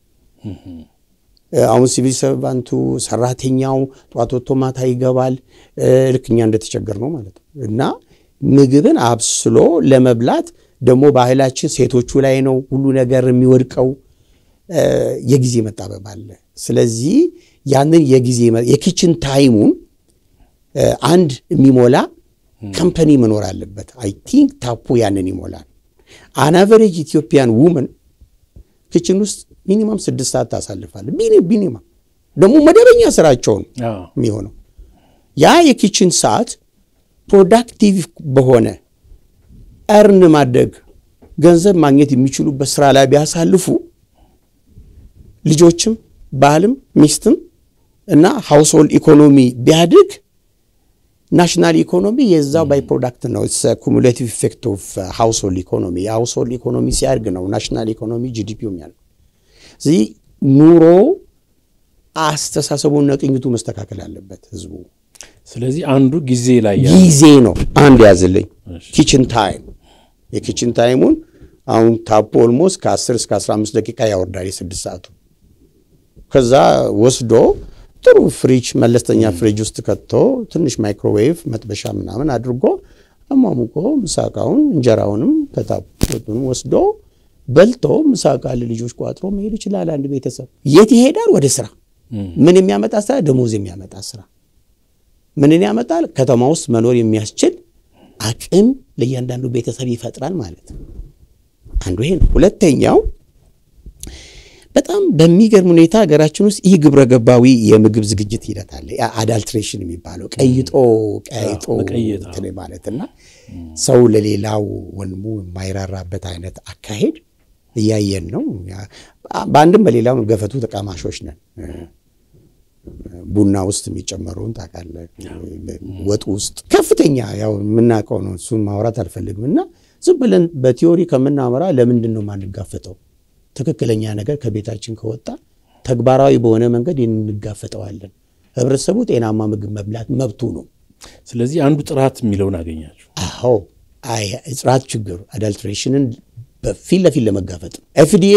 አሁን ሲቪል ሰርቫንቱ ሰራተኛው ጠዋት ወጥቶ ማታ ይገባል። ልክ እኛ እንደተቸገር ነው ማለት ነው እና ምግብን አብስሎ ለመብላት ደግሞ ባህላችን ሴቶቹ ላይ ነው ሁሉ ነገር የሚወድቀው። የጊዜ መጣበብ አለ። ስለዚህ ያንን የጊዜ የኪችን ታይሙን አንድ የሚሞላ ከምፐኒ መኖር አለበት። አይ ቲንክ ታፑ ያንን ይሞላል። አን አቨሬጅ ኢትዮጵያን ውመን ኪችን ውስጥ ሚኒማም ስድስት ሰዓት ታሳልፋለ። ሚኒማም ደግሞ መደበኛ ስራቸውን የሚሆነው ያ የኪችን ሰዓት ፕሮዳክቲቭ በሆነ እርን ማድረግ ገንዘብ ማግኘት የሚችሉበት ስራ ላይ ቢያሳልፉ ልጆችም ባልም ሚስትም እና ሃውስሆልድ ኢኮኖሚ ቢያድግ ናሽናል ኢኮኖሚ የዛው ባይ ፕሮዳክት ነው። ኩሙሌቲቭ ኢፌክት ኦፍ ሃውስሆልድ ኢኮኖሚ። የሃውስሆልድ ኢኮኖሚ ሲያድግ ነው ናሽናል ኢኮኖሚ ጂዲፒው የሚያልቅ። ስለዚህ ኑሮ አስተሳሰቡና ቅኝቱ መስተካከል አለበት ህዝቡ። ስለዚህ አንዱ ጊዜ ላይ ያ ጊዜ ነው አንድ ያዝልኝ። ኪችን ታይም የኪችን ታይሙን አሁን ታፖ ኦልሞስት ከ10 እስከ 15 ደቂቃ ያወርዳል የስድስት ሰዓቱ ከዛ ወስዶ ጥሩ ፍሪጅ መለስተኛ ፍሪጅ ውስጥ ከቶ ትንሽ ማይክሮዌቭ መጥበሻ ምናምን አድርጎ አሟሙቆ ምሳቃውን እንጀራውንም ከታፖቱን ወስዶ በልቶ ምሳቃ ለልጆች ቋጥሮ መሄድ ይችላል። አንድ ቤተሰብ የት ይሄዳል? ወደ ስራ። ምን የሚያመጣ ስራ? ደሞዝ የሚያመጣ ስራ። ምንን ያመጣል? ከተማ ውስጥ መኖር የሚያስችል አቅም ለእያንዳንዱ ቤተሰብ ይፈጥራል ማለት ነው። አንዱ ይሄ ነው። ሁለተኛው በጣም በሚገርም ሁኔታ ሀገራችን ውስጥ ይህ ግብረ ገባዊ የምግብ ዝግጅት ሂደት አለ። አዳልትሬሽን የሚባለው ቀይጦ ቀይጦ መቀየጥ፣ አዎ። እንትን ማለት እና ሰው ለሌላው ወንድሙ የማይራራበት አይነት አካሄድ እያየን ነው። ያ- በአንድም በሌላው ገፈቱ ተቃማሾች ነን። ቡና ውስጥ የሚጨመረውን ታውቃለህ። ወጥ ውስጥ ከፍተኛ ያው የምናውቀው ነው። እሱን ማውራት አልፈልግም እና ዝም ብለን በቲዮሪ ከምናወራ ለምንድን ነው የማንጋፈጠው? ትክክለኛ ነገር ከቤታችን ከወጣ ተግባራዊ በሆነ መንገድ እንጋፈጠዋለን። ህብረተሰቡ ጤናማ ምግብ መብላት መብቱ ነው። ስለዚህ አንዱ ጥራት የሚለውን አገኛችሁ። አዎ አይ ጥራት ችግሩ አዳልትሬሽንን በፊት ለፊት ለመጋፈጥ ነው። ኤፍዲኤ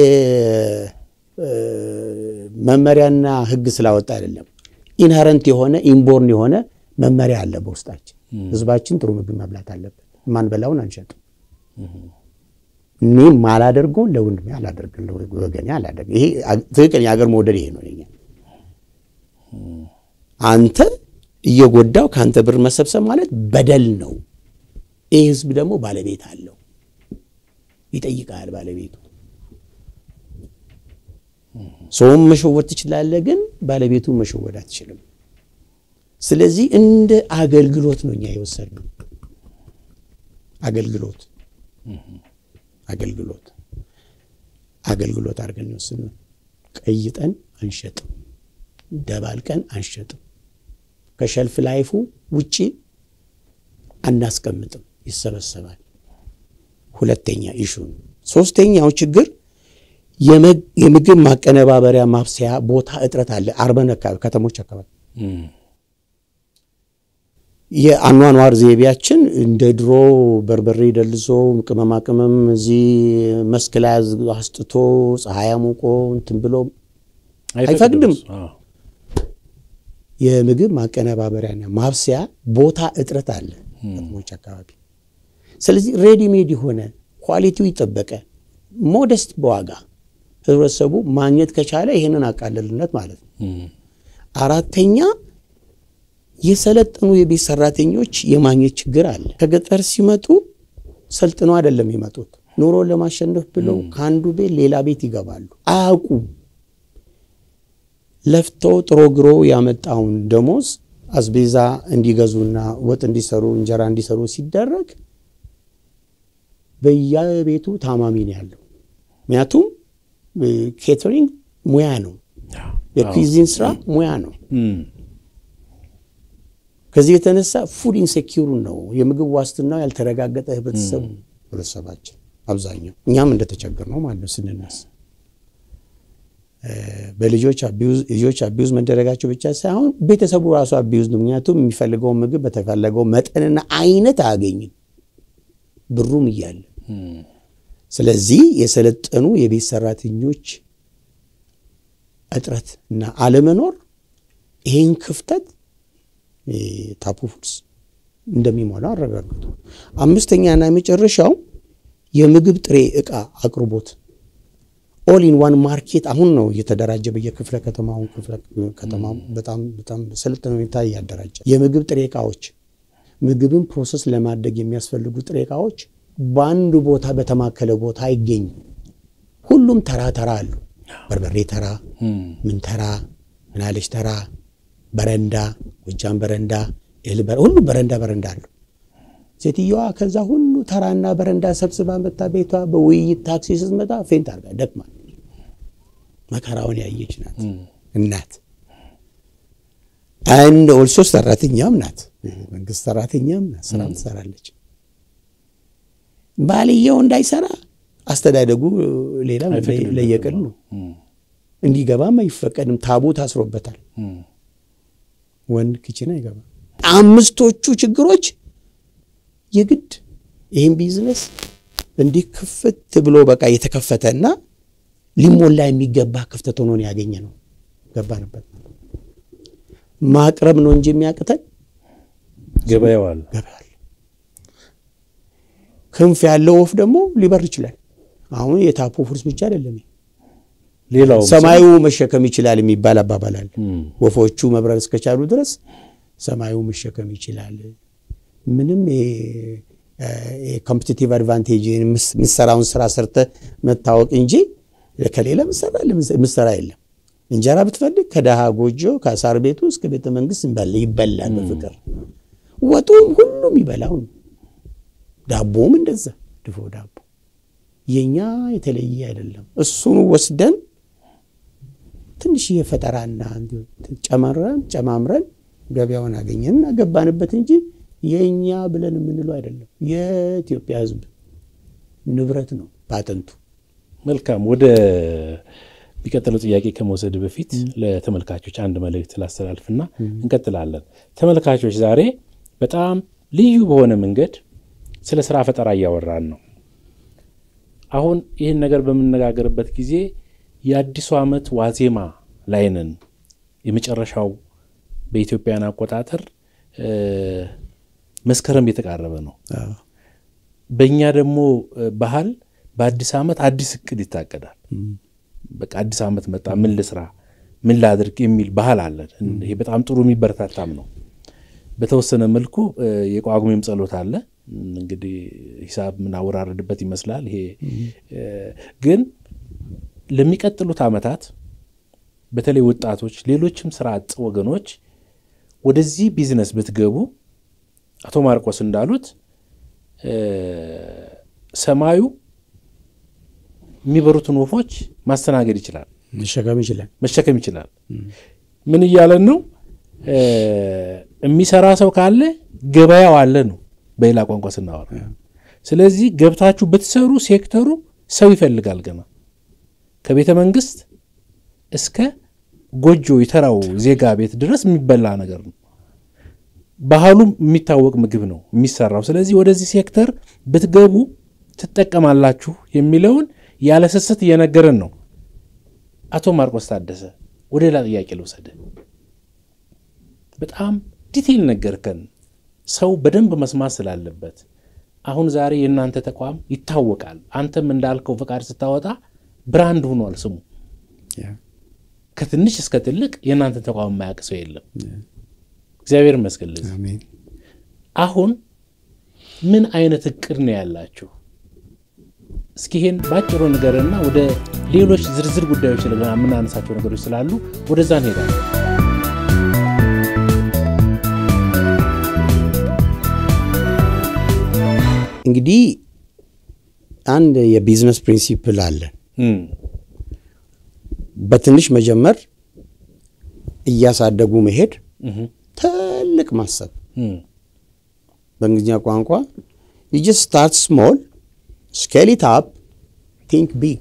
መመሪያና ህግ ስላወጣ አይደለም። ኢንሄረንት የሆነ ኢንቦርን የሆነ መመሪያ አለ በውስጣችን። ህዝባችን ጥሩ ምግብ መብላት አለበት። ማንበላውን አንሸጥም። እኔ ማላደርገውን ለወንድሜ አላደርግም፣ ለወገኔ አላደርግም። ይሄ ትክክል የሀገር መውደድ ይሄ ነው። ለኛ አንተ እየጎዳው ከአንተ ብር መሰብሰብ ማለት በደል ነው። ይህ ህዝብ ደግሞ ባለቤት አለው፣ ይጠይቃል ባለቤቱ። ሰውም መሸወድ ትችላለህ፣ ግን ባለቤቱን መሸወድ አትችልም። ስለዚህ እንደ አገልግሎት ነው እኛ የወሰድነው። አገልግሎት አገልግሎት አገልግሎት አድርገን የወሰድነው። ቀይጠን አንሸጥም፣ ደባልቀን አንሸጥም። ከሸልፍ ላይፉ ውጪ አናስቀምጥም፣ ይሰበሰባል። ሁለተኛ ኢሹ ነው። ሶስተኛው ችግር የምግብ ማቀነባበሪያ ማብሰያ ቦታ እጥረት አለ። አርበን አካባቢ ከተሞች አካባቢ የአኗኗር ዘይቤያችን እንደ ድሮ በርበሬ ደልዞ ቅመማ ቅመም እዚህ መስክ ላይ አስጥቶ ፀሐይ አሙቆ እንትን ብሎ አይፈቅድም። የምግብ ማቀነባበሪያና ማብሰያ ቦታ እጥረት አለ ከተሞች አካባቢ። ስለዚህ ሬዲሜድ የሆነ ኳሊቲው ይጠበቀ ሞደስት በዋጋ ህብረተሰቡ ማግኘት ከቻለ ይህንን አቃለልነት ማለት ነው። አራተኛ የሰለጠኑ የቤት ሰራተኞች የማግኘት ችግር አለ። ከገጠር ሲመጡ ሰልጥነው አይደለም የሚመጡት። ኑሮን ለማሸነፍ ብለው ከአንዱ ቤት ሌላ ቤት ይገባሉ። አያውቁም። ለፍተው ጥሮ ግሮ ያመጣውን ደሞዝ አስቤዛ እንዲገዙና ወጥ እንዲሰሩ እንጀራ እንዲሰሩ ሲደረግ በየቤቱ ታማሚ ነው ያለው። ምክንያቱም ኬተሪንግ ሙያ ነው፣ የኩዚን ስራ ሙያ ነው። ከዚህ የተነሳ ፉድ ኢንሴኪሩ ነው፣ የምግብ ዋስትናው ያልተረጋገጠ ህብረተሰብ ህብረተሰባችን አብዛኛው እኛም እንደተቸገር ነው ማለት ነው ስንነሳ በልጆች ልጆች አቢዩዝ መደረጋቸው ብቻ ሳይሆን ቤተሰቡ ራሱ አቢዩዝ ነው። ምክንያቱም የሚፈልገውን ምግብ በተፈለገው መጠንና አይነት አያገኝም ብሩም እያለ። ስለዚህ የሰለጠኑ የቤት ሰራተኞች እጥረት እና አለመኖር ይህን ክፍተት ታፑ ፉድስ እንደሚሞላ አረጋግጡ። አምስተኛና የመጨረሻው የምግብ ጥሬ ዕቃ አቅርቦት ኦል ኢን ዋን ማርኬት አሁን ነው እየተደራጀ በየክፍለ ከተማው ክፍለ ከተማው በጣም በጣም ሰለጠነ ሁኔታ እያደራጀ የምግብ ጥሬ ዕቃዎች ምግብን ፕሮሰስ ለማድረግ የሚያስፈልጉ ጥሬ ዕቃዎች በአንድ ቦታ በተማከለ ቦታ አይገኙም። ሁሉም ተራ ተራ አሉ። በርበሬ ተራ፣ ምን ተራ፣ ምናለች ተራ፣ በረንዳ፣ ጎጃም በረንዳ፣ እህል ሁሉም በረንዳ በረንዳ አሉ። ሴትየዋ ከዛ ሁሉ ተራና በረንዳ ሰብስባ መታ ቤቷ በውይይት ታክሲ ስትመጣ ፌንት አርጋ ደክማል። መከራውን ያየች ናት እናት። አንድ ኦልሶ ሰራተኛም ናት። መንግስት ሰራተኛም ስራም ትሰራለች። ባልየው እንዳይሰራ አስተዳደጉ ሌላ ለየቅል ነው። እንዲገባም አይፈቀድም። ታቡ ታስሮበታል። ወንድ ኪችን አይገባም። አምስቶቹ ችግሮች የግድ ይህን ቢዝነስ እንዲህ ክፍት ብሎ በቃ የተከፈተና ሊሞላ የሚገባ ክፍተት ሆኖ ያገኘ ነው። ገባንበት። ማቅረብ ነው እንጂ የሚያቅተን ገበያው አለ። ገበያ ክንፍ ያለው ወፍ ደግሞ ሊበር ይችላል። አሁን የታፖ ፎርስ ብቻ አይደለም፣ ሌላው ሰማዩ መሸከም ይችላል የሚባል አባባል አለ። ወፎቹ መብረር እስከቻሉ ድረስ ሰማዩ መሸከም ይችላል። ምንም ኮምፒቲቲቭ አድቫንቴጅ የምሰራውን ስራ ሰርተ መታወቅ እንጂ ከሌላ ምሰራ የለም። እንጀራ ብትፈልግ ከደሃ ጎጆ ከሳር ቤቱ እስከ ቤተ መንግስት ይበላል በፍቅር ወጡም ሁሉም ይበላው ነው። ዳቦም እንደዛ ድፎ ዳቦ የኛ የተለየ አይደለም። እሱን ወስደን ትንሽዬ ፈጠራና ጨመረን ጨማምረን ገበያውን አገኘን ገባንበት እንጂ የእኛ ብለን የምንለው አይደለም። የኢትዮጵያ ሕዝብ ንብረት ነው ፓተንቱ። መልካም። ወደ የሚቀጥለው ጥያቄ ከመውሰድ በፊት ለተመልካቾች አንድ መልእክት ላስተላልፍና እንቀጥላለን። ተመልካቾች ዛሬ በጣም ልዩ በሆነ መንገድ ስለ ስራ ፈጠራ እያወራን ነው። አሁን ይህን ነገር በምነጋገርበት ጊዜ የአዲሱ ዓመት ዋዜማ ላይ ነን። የመጨረሻው በኢትዮጵያን አቆጣጠር መስከረም የተቃረበ ነው። በእኛ ደግሞ ባህል በአዲስ ዓመት አዲስ እቅድ ይታቀዳል። በቃ አዲስ ዓመት መጣ፣ ምን ልስራ፣ ምን ላድርግ የሚል ባህል አለን። ይሄ በጣም ጥሩ የሚበረታታም ነው። በተወሰነ መልኩ የጳጉሜም ጸሎት አለ። እንግዲህ ሂሳብ ምናወራረድበት ይመስላል። ይሄ ግን ለሚቀጥሉት ዓመታት በተለይ ወጣቶች፣ ሌሎችም ስራ አጥ ወገኖች ወደዚህ ቢዝነስ ብትገቡ አቶ ማርቆስ እንዳሉት ሰማዩ የሚበሩትን ወፎች ማስተናገድ ይችላል፣ መሸከም ይችላል፣ መሸከም ይችላል። ምን እያለን ነው? የሚሰራ ሰው ካለ ገበያው አለ ነው በሌላ ቋንቋ ስናወራ። ስለዚህ ገብታችሁ ብትሰሩ ሴክተሩ ሰው ይፈልጋል። ገና ከቤተ መንግስት እስከ ጎጆ የተራው ዜጋ ቤት ድረስ የሚበላ ነገር ነው። ባህሉ የሚታወቅ ምግብ ነው የሚሰራው። ስለዚህ ወደዚህ ሴክተር ብትገቡ ትጠቀማላችሁ የሚለውን ያለ ስስት እየነገረን ነው። አቶ ማርቆስ ታደሰ ወደ ሌላ ጥያቄ ልውሰድ። በጣም ዲቴይል ነገርከን፣ ሰው በደንብ መስማት ስላለበት። አሁን ዛሬ የእናንተ ተቋም ይታወቃል። አንተም እንዳልከው ፈቃድ ስታወጣ ብራንድ ሆኗል ስሙ። ከትንሽ እስከ ትልቅ የእናንተ ተቋም የማያውቅ ሰው የለም። እግዚአብሔር ይመስገን። አሁን ምን አይነት እቅድ ነው ያላችሁ? እስኪ ይሄን ባጭሩ ንገርና ወደ ሌሎች ዝርዝር ጉዳዮች የምናነሳቸው ነገሮች ስላሉ ወደዛ እንሄዳለን። እንግዲህ አንድ የቢዝነስ ፕሪንሲፕል አለን። በትንሽ መጀመር፣ እያሳደጉ መሄድ፣ ትልቅ ማሰብ። በእንግሊዝኛ ቋንቋ ዩ ጀስት ስታርት ስሞል ስኬል ኢት አፕ ቲንክ ቢግ።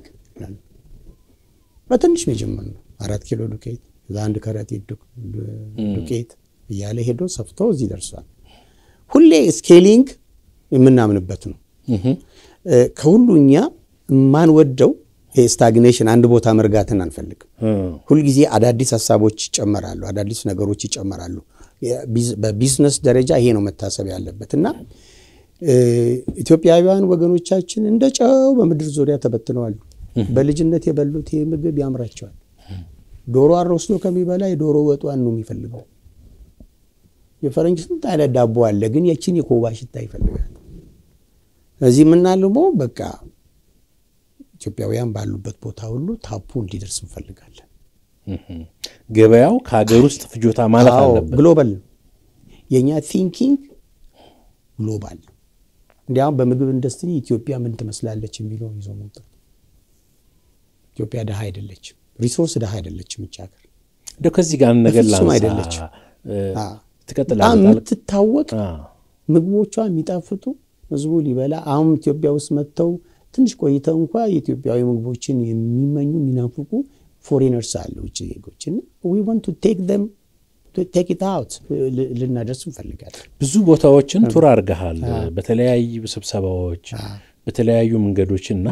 በትንሽ መጀመር ነው። አራት ኪሎ ዱቄት ለአንድ ከረጢት ዱቄት እያለ ሄዶ ሰፍቶ እዚህ ደርሷል። ሁሌ ስኬሊንግ የምናምንበት ነው። ከሁሉ እኛ የማንወደው ስታግኔሽን አንድ ቦታ መርጋትን አንፈልግም። ሁልጊዜ አዳዲስ ሀሳቦች ይጨመራሉ፣ አዳዲስ ነገሮች ይጨመራሉ። በቢዝነስ ደረጃ ይሄ ነው መታሰብ ያለበት እና ኢትዮጵያውያን ወገኖቻችን እንደ ጨው በምድር ዙሪያ ተበትነዋል። በልጅነት የበሉት ይህ ምግብ ያምራቸዋል። ዶሮ አሮስቶ ከሚበላ የዶሮ ወጧን ነው የሚፈልገው። የፈረንጅ ስንት አይነት ዳቦ አለ፣ ግን የችን የኮባ ሽታ ይፈልጋል። እዚህ የምናልመው በቃ ኢትዮጵያውያን ባሉበት ቦታ ሁሉ ታፑ እንዲደርስ እንፈልጋለን። ገበያው ከሀገር ውስጥ ፍጆታ ማለት አለበት። ግሎባል ነው የእኛ ቲንኪንግ ግሎባል ነው። እንዲያውም በምግብ ኢንዱስትሪ ኢትዮጵያ ምን ትመስላለች የሚለውን ይዞ መውጣት። ኢትዮጵያ ድሃ አይደለችም፣ ሪሶርስ ድሃ አይደለችም። እች ሀገር እንደው ከዚህ ጋር ነገር በፍጹም ላንሳ። አይደለችም። ትቀጥላለህ። የምትታወቅ ምግቦቿ የሚጣፍጡ ህዝቡ ሊበላ አሁን ኢትዮጵያ ውስጥ መጥተው ትንሽ ቆይተው እንኳ የኢትዮጵያዊ ምግቦችን የሚመኙ የሚናፍቁ ፎሬነርስ አለ ውጭ ዜጎች እና ዊ ዋንት ቱ ቴክ ዘም ቴክ ኢት አውት ልናደርስ እንፈልጋለን። ብዙ ቦታዎችን ቱር አድርገሃል፣ በተለያዩ ስብሰባዎች፣ በተለያዩ መንገዶች እና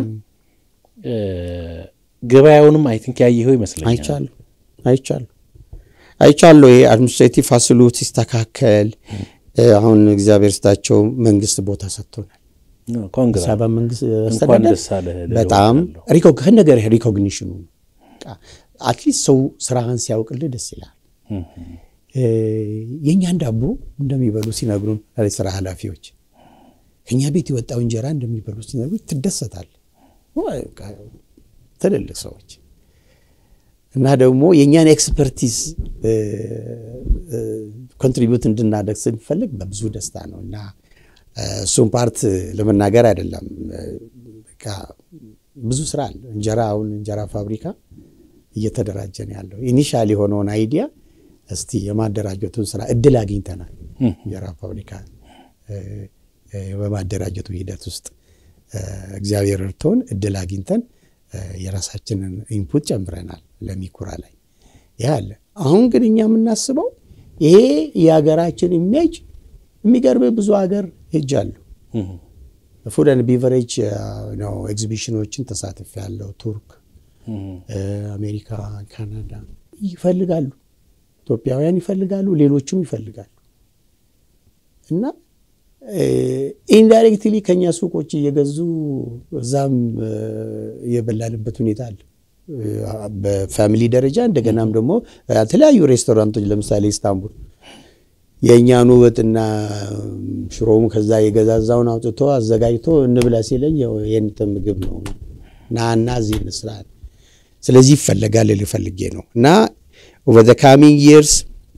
ገበያውንም አይ ቲንክ ያየኸው ይመስለኛል። አይቻለሁ አይቻለሁ አይቻለሁ። ይሄ አድሚኒስትሬቲቭ ፋሲሊቲ ሲስተካከል አሁን እግዚአብሔር ስታቸው መንግስት ቦታ ሰጥቶናል። ኮንግራ አበባ መንግስት እንኳን አስተዳደር ደስ አለህ ልለው በጣም እወዳለሁ። ሪኮ ከነገር ሪኮግኒሽኑ አትሊስት ሰው ስራህን ሲያውቅልህ ደስ ይላል። የእኛን ዳቦ እንደሚበሉ ሲነግሩን ስራ ኃላፊዎች ከእኛ ቤት የወጣው እንጀራ እንደሚበሉ ሲነግሩ ትደሰታል። ትልልቅ ሰዎች እና ደግሞ የእኛን ኤክስፐርቲዝ ኮንትሪቢዩት እንድናደግ ስንፈልግ በብዙ ደስታ ነው እና እሱም ፓርት ለመናገር አይደለም። በቃ ብዙ ስራ አለ። እንጀራ አሁን እንጀራ ፋብሪካ እየተደራጀ ነው ያለው። ኢኒሻል የሆነውን አይዲያ እስቲ የማደራጀቱን ስራ እድል አግኝተናል። እንጀራ ፋብሪካ በማደራጀቱ ሂደት ውስጥ እግዚአብሔር እርቶን እድል አግኝተን የራሳችንን ኢንፑት ጨምረናል ለሚኩራ ላይ ይህ አለ። አሁን ግን እኛ የምናስበው ይሄ የሀገራችን ኢሜጅ የሚገርም ብዙ ሀገር ሄጃለሁ። ፉድ ኤንድ ቢቨሬጅ ነው ኤግዚቢሽኖችን ተሳትፍ ያለው ቱርክ፣ አሜሪካ፣ ካናዳ ይፈልጋሉ፣ ኢትዮጵያውያን ይፈልጋሉ፣ ሌሎችም ይፈልጋሉ እና ኢንዳይሬክትሊ ከኛ ሱቆች እየገዙ እዛም የበላንበት ሁኔታ አለ። በፋሚሊ ደረጃ እንደገናም ደግሞ የተለያዩ ሬስቶራንቶች ለምሳሌ ኢስታንቡል የእኛኑ ወጥና ሽሮም ከዛ የገዛዛውን አውጥቶ አዘጋጅቶ እንብላ ሲለኝ የንተ ምግብ ነው ና እና እዚህ እንስራ። ስለዚህ ይፈለጋል ልል ፈልጌ ነው እና ኦቨር ዘ ካሚንግ ይርስ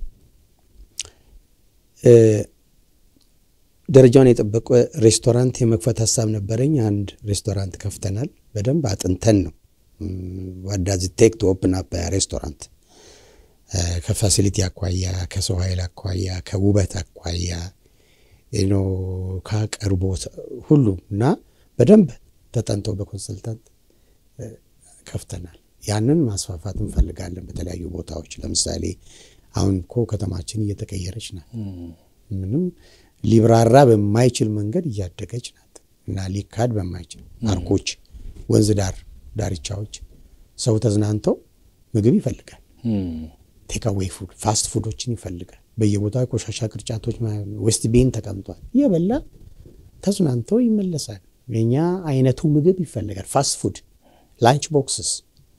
ደረጃውን የጠበቀ ሬስቶራንት የመክፈት ሀሳብ ነበረኝ። አንድ ሬስቶራንት ከፍተናል። በደንብ አጥንተን ነው ዋዳዝ ቴክ ቱ ኦፕን አፕ ሬስቶራንት ከፋሲሊቲ አኳያ፣ ከሰው ኃይል አኳያ፣ ከውበት አኳያ ኖ ከአቅርቦት ሁሉም እና በደንብ ተጠንቶ በኮንሰልታንት ከፍተናል። ያንን ማስፋፋት እንፈልጋለን በተለያዩ ቦታዎች። ለምሳሌ አሁን እኮ ከተማችን እየተቀየረች ናት። ምንም ሊብራራ በማይችል መንገድ እያደገች ናት እና ሊካድ በማይችል ፓርኮች፣ ወንዝ ዳር ዳርቻዎች ሰው ተዝናንተው ምግብ ይፈልጋል። ቴካዌይ ፉድ ፋስት ፉዶችን ይፈልጋል። በየቦታው የቆሻሻ ቅርጫቶች ዌስት ቤን ተቀምጧል። እየበላ ተዝናንተው ይመለሳል። የኛ አይነቱ ምግብ ይፈልጋል። ፋስት ፉድ ላንች ቦክስስ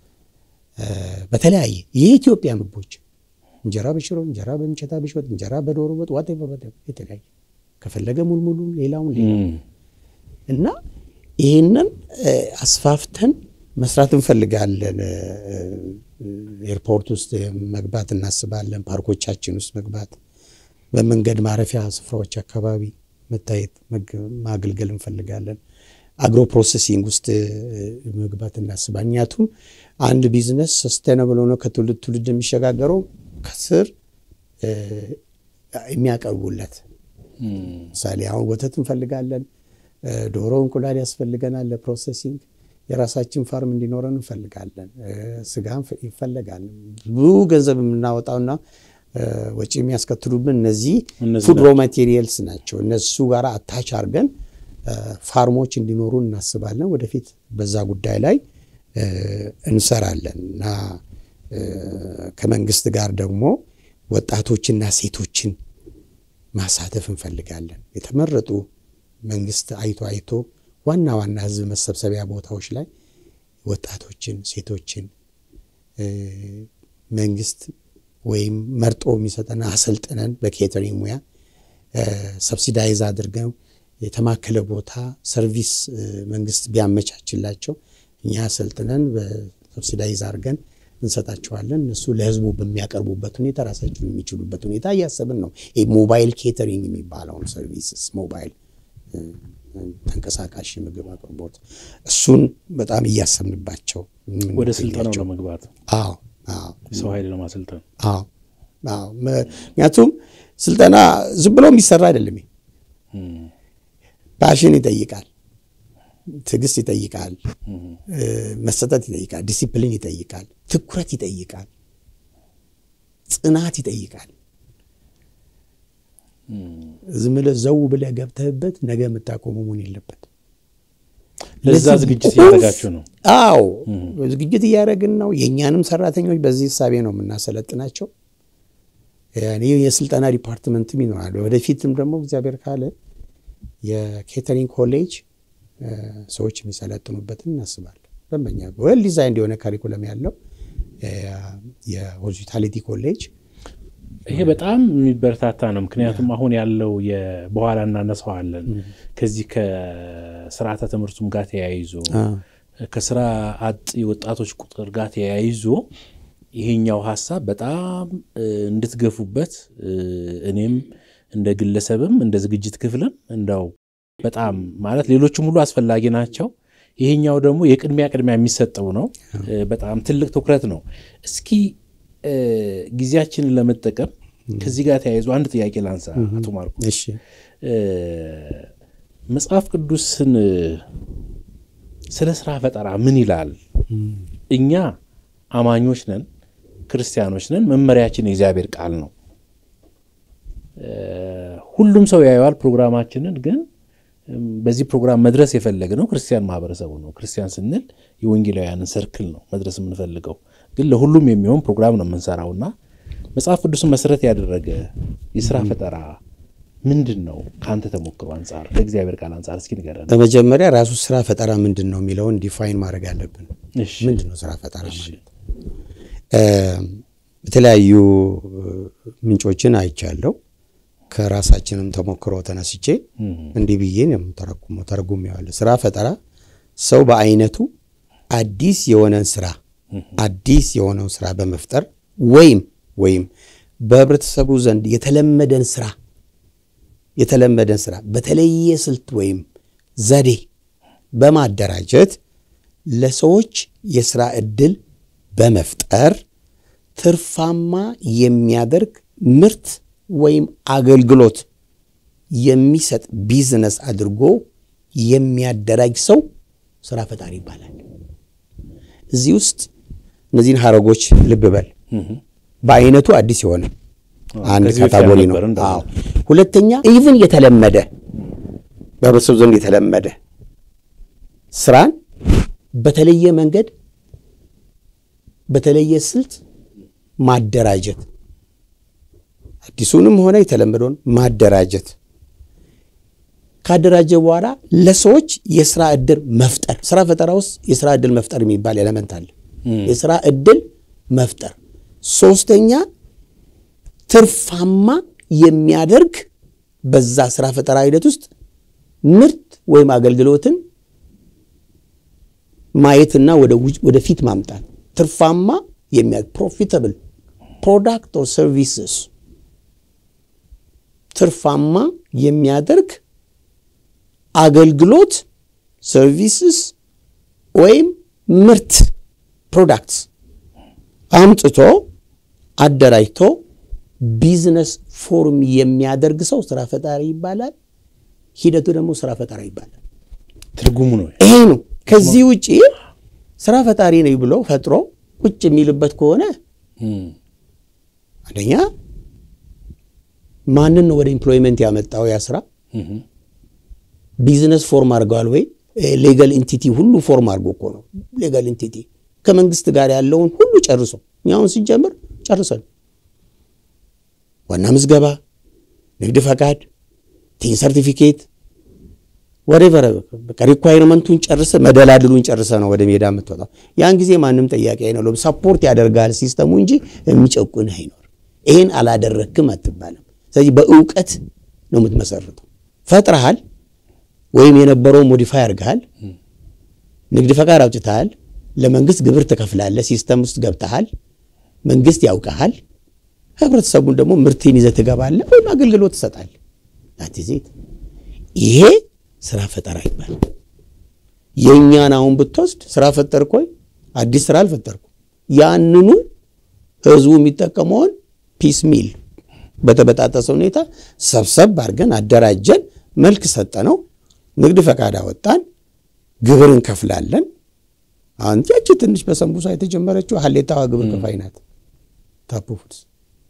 በተለያየ የኢትዮጵያ ምግቦች እንጀራ በሽሮ፣ እንጀራ በምቸታ በሽወጥ፣ እንጀራ በዶሮ ወጥ ዋት የተለያየ ከፈለገ ሙልሙሉም ሌላውን ሌላ እና ይህንን አስፋፍተን መስራት እንፈልጋለን። ኤርፖርት ውስጥ መግባት እናስባለን። ፓርኮቻችን ውስጥ መግባት፣ በመንገድ ማረፊያ ስፍራዎች አካባቢ መታየት ማገልገል እንፈልጋለን። አግሮ ፕሮሴሲንግ ውስጥ መግባት እናስባለን። ምክንያቱም አንድ ቢዝነስ ሰስቴናብል ሆኖ ከትውልድ ትውልድ የሚሸጋገረው ከስር የሚያቀርቡለት ምሳሌ አሁን ወተት እንፈልጋለን። ዶሮ፣ እንቁላል ያስፈልገናል ለፕሮሴሲንግ የራሳችን ፋርም እንዲኖረን እንፈልጋለን። ስጋ ይፈለጋል። ብዙ ገንዘብ የምናወጣውና ወጪ የሚያስከትሉብን እነዚህ ፉድ ሮ ማቴሪያልስ ናቸው። እነሱ ጋር አታች አድርገን ፋርሞች እንዲኖሩ እናስባለን። ወደፊት በዛ ጉዳይ ላይ እንሰራለን እና ከመንግስት ጋር ደግሞ ወጣቶችና ሴቶችን ማሳተፍ እንፈልጋለን። የተመረጡ መንግስት አይቶ አይቶ ዋና ዋና ህዝብ መሰብሰቢያ ቦታዎች ላይ ወጣቶችን፣ ሴቶችን መንግስት ወይም መርጦ የሚሰጠን አሰልጥነን በኬተሪንግ ሙያ ሰብሲዳይዝ አድርገው የተማከለ ቦታ ሰርቪስ መንግስት ቢያመቻችላቸው እኛ አሰልጥነን በሰብሲዳይዝ አድርገን እንሰጣቸዋለን። እነሱ ለህዝቡ በሚያቀርቡበት ሁኔታ ራሳቸውን የሚችሉበት ሁኔታ እያሰብን ነው። ሞባይል ኬተሪንግ የሚባለውን ሰርቪስስ ሞባይል ተንቀሳቃሽ ምግብ አቅርቦት እሱን በጣም እያሰብንባቸው ወደ ስልጠናው ለመግባት አዎ አዎ የሰው ኃይል ለማሰልጠን አዎ ምክንያቱም ስልጠና ዝም ብሎ የሚሰራ አይደለም። ፓሽን ይጠይቃል፣ ትዕግስት ይጠይቃል፣ መሰጠት ይጠይቃል፣ ዲሲፕሊን ይጠይቃል፣ ትኩረት ይጠይቃል፣ ጽናት ይጠይቃል። ዝም ብለህ ዘው ብለህ ገብተህበት ነገ የምታቆመው መሆን የለበት። ለዛ ዝግጅት እያደረጋችሁ ነው? አዎ ዝግጅት እያደረግን ነው። የእኛንም ሰራተኞች በዚህ እሳቤ ነው የምናሰለጥናቸው። የስልጠና ዲፓርትመንትም ይኖራል። ወደፊትም ደግሞ እግዚአብሔር ካለ የኬተሪንግ ኮሌጅ ሰዎች የሚሰለጥኑበትን እናስባለን። በመኛ ወል ዲዛይን የሆነ ካሪኩለም ያለው የሆስፒታሊቲ ኮሌጅ ይሄ በጣም የሚበረታታ ነው። ምክንያቱም አሁን ያለው በኋላ እናነሳዋለን ከዚህ ከስርዓተ ትምህርቱም ጋር ተያይዞ ከስራ አጥ ወጣቶች ቁጥር ጋር ተያይዞ ይሄኛው ሀሳብ በጣም እንድትገፉበት እኔም እንደ ግለሰብም እንደ ዝግጅት ክፍልም እንዳው በጣም ማለት ሌሎችም ሁሉ አስፈላጊ ናቸው። ይሄኛው ደግሞ የቅድሚያ ቅድሚያ የሚሰጠው ነው። በጣም ትልቅ ትኩረት ነው። እስኪ ጊዜያችንን ለመጠቀም ከዚህ ጋር ተያይዞ አንድ ጥያቄ ላንሳ። አቶ ማርቆስ መጽሐፍ ቅዱስን ስለ ስራ ፈጠራ ምን ይላል? እኛ አማኞች ነን፣ ክርስቲያኖች ነን። መመሪያችን የእግዚአብሔር ቃል ነው። ሁሉም ሰው ያየዋል ፕሮግራማችንን። ግን በዚህ ፕሮግራም መድረስ የፈለግነው ክርስቲያን ማህበረሰቡ ነው። ክርስቲያን ስንል የወንጌላውያንን ሰርክል ነው መድረስ የምንፈልገው። ግን ለሁሉም የሚሆን ፕሮግራም ነው የምንሰራውና መጽሐፍ ቅዱስን መሰረት ያደረገ የስራ ፈጠራ ምንድን ነው? ከአንተ ተሞክሮ አንጻር ከእግዚአብሔር ቃል አንጻር እስኪ ንገረን። በመጀመሪያ ራሱ ስራ ፈጠራ ምንድን ነው የሚለውን ዲፋይን ማድረግ አለብን። ምንድን ነው ስራ ፈጠራ ማለት? የተለያዩ ምንጮችን አይቻለሁ። ከራሳችንም ተሞክሮ ተነስቼ እንዲህ ብዬ ተረጉሞ ተረጉሜዋለሁ። ስራ ፈጠራ ሰው በአይነቱ አዲስ የሆነን ስራ አዲስ የሆነውን ስራ በመፍጠር ወይም ወይም በህብረተሰቡ ዘንድ የተለመደን ስራ የተለመደን ስራ በተለየ ስልት ወይም ዘዴ በማደራጀት ለሰዎች የስራ ዕድል በመፍጠር ትርፋማ የሚያደርግ ምርት ወይም አገልግሎት የሚሰጥ ቢዝነስ አድርጎ የሚያደራጅ ሰው ስራ ፈጣሪ ይባላል። እዚህ ውስጥ እነዚህን ሀረጎች ልብ በል። በአይነቱ አዲስ የሆነ አንድ ካታጎሪ ነው። አዎ። ሁለተኛ ኢቭን የተለመደ በህብረተሰቡ ዘንድ የተለመደ ስራን በተለየ መንገድ በተለየ ስልት ማደራጀት አዲሱንም ሆነ የተለመደውን ማደራጀት ካደራጀ በኋላ ለሰዎች የስራ ዕድል መፍጠር። ስራ ፈጠራ ውስጥ የስራ ዕድል መፍጠር የሚባል ኤሌመንት አለ። የስራ ዕድል መፍጠር። ሶስተኛ ትርፋማ የሚያደርግ በዛ ስራ ፈጠራ ሂደት ውስጥ ምርት ወይም አገልግሎትን ማየትና ወደፊት ማምጣት ትርፋማ የሚያደርግ ፕሮፊታብል ፕሮዳክት ኦር ሰርቪስስ ትርፋማ የሚያደርግ አገልግሎት ሰርቪስስ ወይም ምርት ፕሮዳክትስ አምጥቶ አደራጅቶ ቢዝነስ ፎርም የሚያደርግ ሰው ስራ ፈጣሪ ይባላል። ሂደቱ ደግሞ ስራ ፈጠራ ይባላል። ትርጉሙ ነው ይሄ ነው። ከዚህ ውጭ ስራ ፈጣሪ ነኝ ብሎ ፈጥሮ ቁጭ የሚልበት ከሆነ አንደኛ ማንን ነው ወደ ኢምፕሎይመንት ያመጣው? ያ ስራ ቢዝነስ ፎርም አድርገዋል ወይ? ሌጋል ኢንቲቲ ሁሉ ፎርም አድርጎ እኮ ነው። ሌጋል ኢንቲቲ ከመንግስት ጋር ያለውን ሁሉ ጨርሶ እኛውን ሲጀምር ጨርሰን ዋና ምዝገባ፣ ንግድ ፈቃድ፣ ቲን ሰርቲፊኬት ወሬቨር በቃ ሪኳይርመንቱን ጨርሰ መደላድሉን ጨርሰ ነው ወደ ሜዳ የምትወጣው። ያን ጊዜ ማንም ጥያቄ አይኖርም። ሰፖርት ያደርጋል ሲስተሙ እንጂ የሚጨቁን አይኖር። ይሄን አላደረክም አትባልም። ስለዚህ በእውቀት ነው የምትመሰርተው። ፈጥረሃል ወይም የነበረው ሞዲፋይ አድርገሃል፣ ንግድ ፈቃድ አውጥተሃል፣ ለመንግስት ግብር ትከፍላለህ፣ ሲስተም ውስጥ ገብተሃል፣ መንግስት ያውቀሃል። ህብረተሰቡን ደግሞ ምርትን ይዘህ ትገባለህ ወይም አገልግሎት ትሰጣለህ። ዜት ይሄ ስራ ፈጠራ ይባላል። የእኛን አሁን ብትወስድ ስራ ፈጠርኩ ወይ? አዲስ ስራ አልፈጠርኩም። ያንኑ ህዝቡ የሚጠቀመውን ፒስ ሚል በተበጣጠሰ ሁኔታ ሰብሰብ አድርገን አደራጀን፣ መልክ ሰጠነው፣ ንግድ ፈቃድ አወጣን፣ ግብር እንከፍላለን። አሁን ያቺ ትንሽ በሰንቡሳ የተጀመረችው ሀሌታዋ ግብር ከፋይ ናት። ታፑ ፉድስ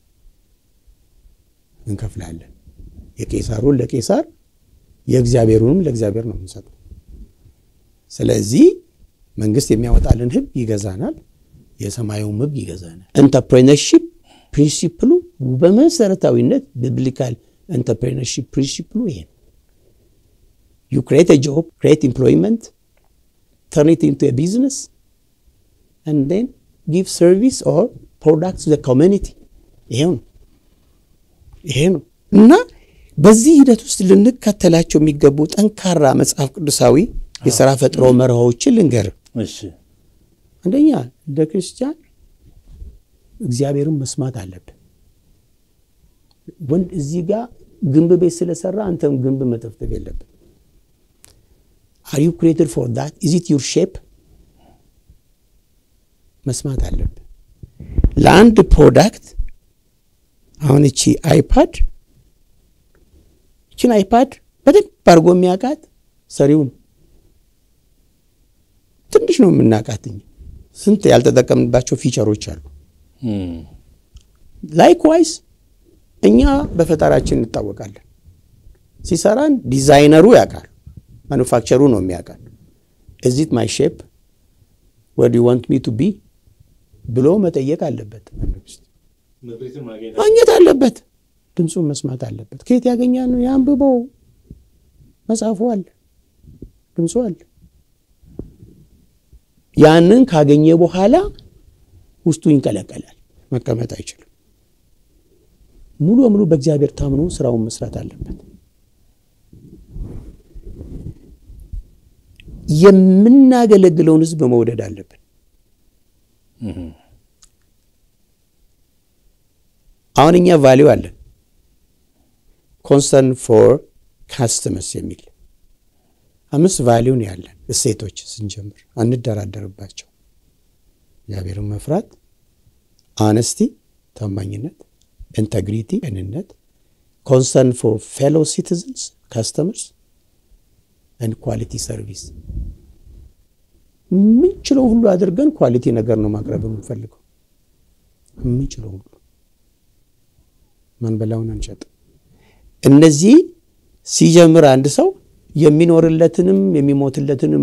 እንከፍላለን። የቄሳሩን ለቄሳር የእግዚአብሔሩንም ለእግዚአብሔር ነው የምንሰጠው። ስለዚህ መንግስት የሚያወጣልን ህግ ይገዛናል፣ የሰማዩም ህግ ይገዛናል። ኢንተርፕሬነርሺፕ ፕሪንሲፕሉ በመሰረታዊነት ቢብሊካል ኢንተርፕሬነርሺፕ ፕሪንሲፕሉ ይሄ ነው። ዩ ክሬት ጆብ ክሬት ኤምፕሎይመንት turn it into a business and then give service or product to the community ይሄው ነው ይሄ ነው እና በዚህ ሂደት ውስጥ ልንከተላቸው የሚገቡ ጠንካራ መጽሐፍ ቅዱሳዊ የሥራ ፈጥሮ መርሆዎችን ልንገር። እሺ አንደኛ እንደ ክርስቲያን እግዚአብሔርን መስማት አለብን። ወንድ እዚህ ጋር ግንብ ቤት ስለሰራ አንተም ግንብ መጠፍጠፍ የለብን። አር ዩ ክሬትድ ፎር ዳት ኢዝ ኢት ዩር ሼፕ መስማት አለብን። ለአንድ ፕሮዳክት አሁን እቺ አይፓድ እችን አይፓድ በደንብ አድርጎ የሚያውቃት ሰሪውን ትንሽ ነው የምናውቃትኝ። ስንት ያልተጠቀምንባቸው ፊቸሮች አሉ። ላይክዋይስ እኛ በፈጠራችን እንታወቃለን። ሲሰራን ዲዛይነሩ ያውቃል፣ ማኑፋክቸሩ ነው የሚያውቃል። እዚት ማይ ሼፕ ወድ ዩ ዋንት ሚ ቱ ቢ ብሎ መጠየቅ አለበት። ማግኘት አለበት። ድምፁን መስማት አለበት። ከየት ያገኛ ነው? የአንብበው መጽሐፉ አለ፣ ድምፁ አለ። ያንን ካገኘ በኋላ ውስጡ ይንቀለቀላል። መቀመጥ አይችልም። ሙሉ በሙሉ በእግዚአብሔር ታምኖ ስራውን መስራት አለበት። የምናገለግለውን ሕዝብ መውደድ አለብን። አሁን እኛ ቫሊው አለን ኮንሰርን ፎር ካስተመርስ የሚል አምስት ቫሊውን ያለን እሴቶች ስንጀምር አንደራደርባቸው። እግዚአብሔርን መፍራት፣ አነስቲ ታማኝነት፣ ኢንተግሪቲ ቅንነት፣ ኮንሰርን ፎር ፌሎ ሲቲዝንስ ካስተመርስ ኤንድ ኳሊቲ ሰርቪስ። የምንችለው ሁሉ አድርገን ኳሊቲ ነገር ነው ማቅረብ የምንፈልገው። የምንችለው ሁሉ መንበላውን አንሸጥም። እነዚህ ሲጀምር አንድ ሰው የሚኖርለትንም የሚሞትለትንም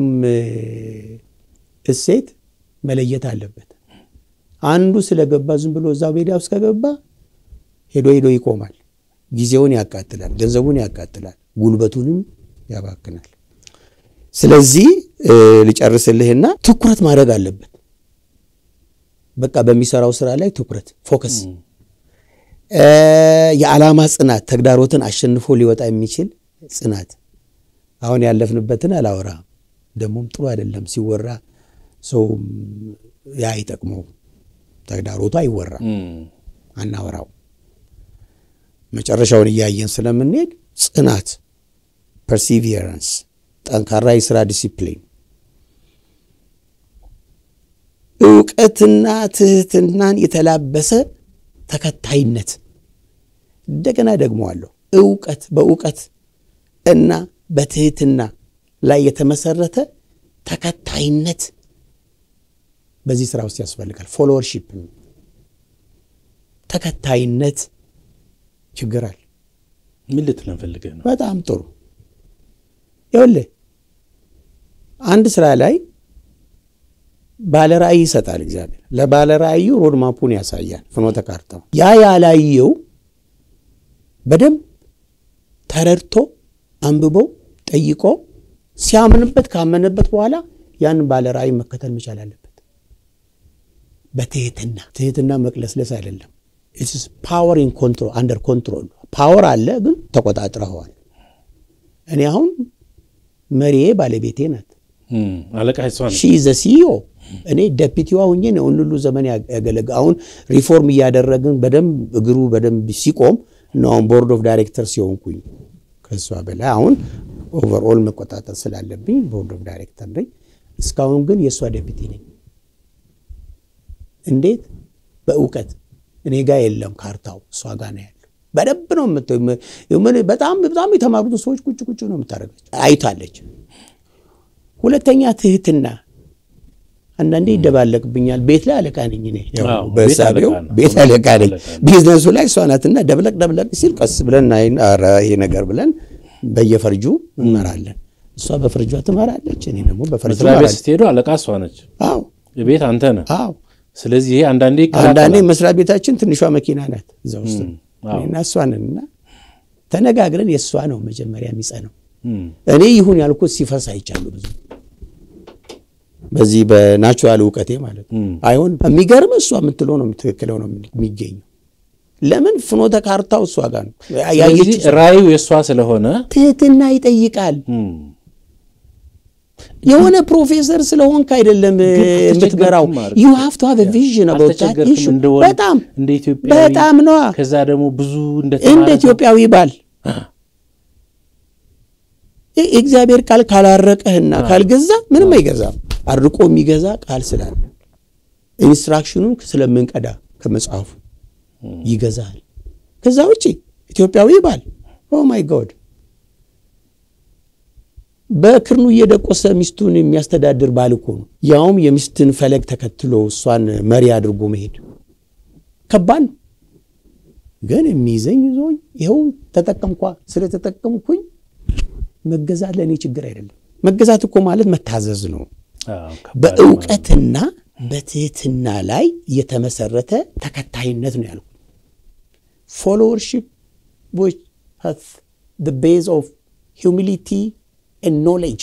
እሴት መለየት አለበት። አንዱ ስለገባ ዝም ብሎ እዛ ሜዳ ውስጥ ከገባ ሄዶ ሄዶ ይቆማል። ጊዜውን ያቃጥላል፣ ገንዘቡን ያቃጥላል፣ ጉልበቱንም ያባክናል። ስለዚህ ልጨርስልህና ትኩረት ማድረግ አለበት። በቃ በሚሰራው ስራ ላይ ትኩረት ፎከስ፣ የዓላማ ጽናት፣ ተግዳሮትን አሸንፎ ሊወጣ የሚችል ጽናት። አሁን ያለፍንበትን አላወራ ደግሞም ጥሩ አይደለም ሲወራ ሰው ያ አይጠቅመው። ተግዳሮቱ አይወራ አናወራው። መጨረሻውን እያየን ስለምንሄድ ጽናት፣ ፐርሲቪየራንስ፣ ጠንካራ የስራ ዲሲፕሊን፣ እውቀትና ትህትናን የተላበሰ ተከታይነት። እንደገና ደግመዋለሁ። እውቀት በእውቀት እና በትህትና ላይ የተመሰረተ ተከታይነት በዚህ ስራ ውስጥ ያስፈልጋል። ፎሎወርሺፕ ተከታይነት ችግር አለ። ምን ልትለን ፈልገህ ነው? በጣም ጥሩ። ይኸውልህ አንድ ስራ ላይ ባለ ራእይ ይሰጣል እግዚአብሔር። ለባለ ራእዩ ሮድማፑን ያሳያል፣ ፍኖተ ካርታው። ያ ያላየው በደንብ ተረድቶ አንብቦ ጠይቆ ሲያምንበት ካመነበት በኋላ ያንን ባለ ራእይ መከተል መቻል አለበት። በትህትና ትህትና መቅለስለስ አይደለም። ኢትስ ፓወር ኢን ኮንትሮል አንደር ኮንትሮል ፓወር አለ፣ ግን ተቆጣጥረኸዋል። እኔ አሁን መሪዬ ባለቤቴ ናት። አለቃ እሷ ነች። ሺ ዘ ሲዮ እኔ ደፒቲዋ ሁኜ ነው ሁሉ ዘመን ያገለግ አሁን ሪፎርም እያደረግን በደንብ እግሩ በደንብ ሲቆም ነው አሁን ቦርድ ኦፍ ዳይሬክተር ሲሆንኩኝ ከእሷ በላይ አሁን ኦቨርኦል መቆጣጠር ስላለብኝ ቦርድ ኦፍ ዳይሬክተር ነኝ። እስካሁን ግን የእሷ ደፒቲ ነኝ። እንዴት? በእውቀት እኔ ጋር የለም ካርታው፣ እሷ ጋር ነው ያለው። በደንብ ነው የምት በጣም በጣም የተማሩትን ሰዎች ቁጭ ቁጭ ነው የምታደርጋቸው። አይታለች። ሁለተኛ ትህትና አንዳንዴ ይደባለቅብኛል። ቤት ላይ አለቃ ነኝ እኔ በሳቢው ቤት አለቃ ነኝ። ቢዝነሱ ላይ እሷ ናትና ደብለቅ ደብለቅ ሲል ቀስ ብለን ኧረ ይሄ ነገር ብለን በየፈርጁ እንመራለን። እሷ በፍርጇ ትመራለች፣ እኔ ደግሞ በፍርጁ መስሪያ ቤት ስትሄዱ አለቃ እሷ ነች፣ አዎ ቤት አንተ ነህ። አዎ። ስለዚህ ይሄ አንዳንዴ አንዳንዴ መስሪያ ቤታችን ትንሿ መኪና ናት እዛ ውስጥ እና እሷ ነን እና ተነጋግረን የእሷ ነው መጀመሪያ የሚጸነው። እኔ ይሁን ያልኩት ሲፈስ አይቻሉ ብዙ በዚህ በናቹራል እውቀቴ ማለት ነው። አይሆን የሚገርም እሷ የምትለው ነው ትክክለው ነው የሚገኘው። ለምን ፍኖተ ካርታው እሷ ጋር ነው። ስለዚህ ራእዩ የእሷ ስለሆነ ትህትና ይጠይቃል። የሆነ ፕሮፌሰር ስለሆንክ አይደለም የምትመራው። ዩ ሃቭ ቱ ሃቭ ቪዥን በጣም እንደ ኢትዮጵያ በጣም ነዋ። ከዛ ደግሞ ብዙ እንደ ኢትዮጵያዊ ባል የእግዚአብሔር ቃል ካላረቀህና ካልገዛ ምንም አይገዛም። አርቆ የሚገዛ ቃል ስላለ ኢንስትራክሽኑን ስለምንቀዳ ከመጽሐፉ ይገዛል። ከዛ ውጭ ኢትዮጵያዊ ባል ኦ ማይ ጎድ በክርኑ እየደቆሰ ሚስቱን የሚያስተዳድር ባል እኮ ነው። ያውም የሚስትን ፈለግ ተከትሎ እሷን መሪ አድርጎ መሄድ ከባድ ነው። ግን የሚይዘኝ ይዞኝ ይኸው ተጠቀምኳ። ስለተጠቀምኩኝ መገዛት ለእኔ ችግር አይደለም። መገዛት እኮ ማለት መታዘዝ ነው። በእውቀትና በትህትና ላይ የተመሰረተ ተከታይነት ነው ያልኩት። ፎሎወርሺፕ ዊች ሃዝ ዘ ቤዝ ኦፍ ሂውሚሊቲ ኤንድ ኖሌጅ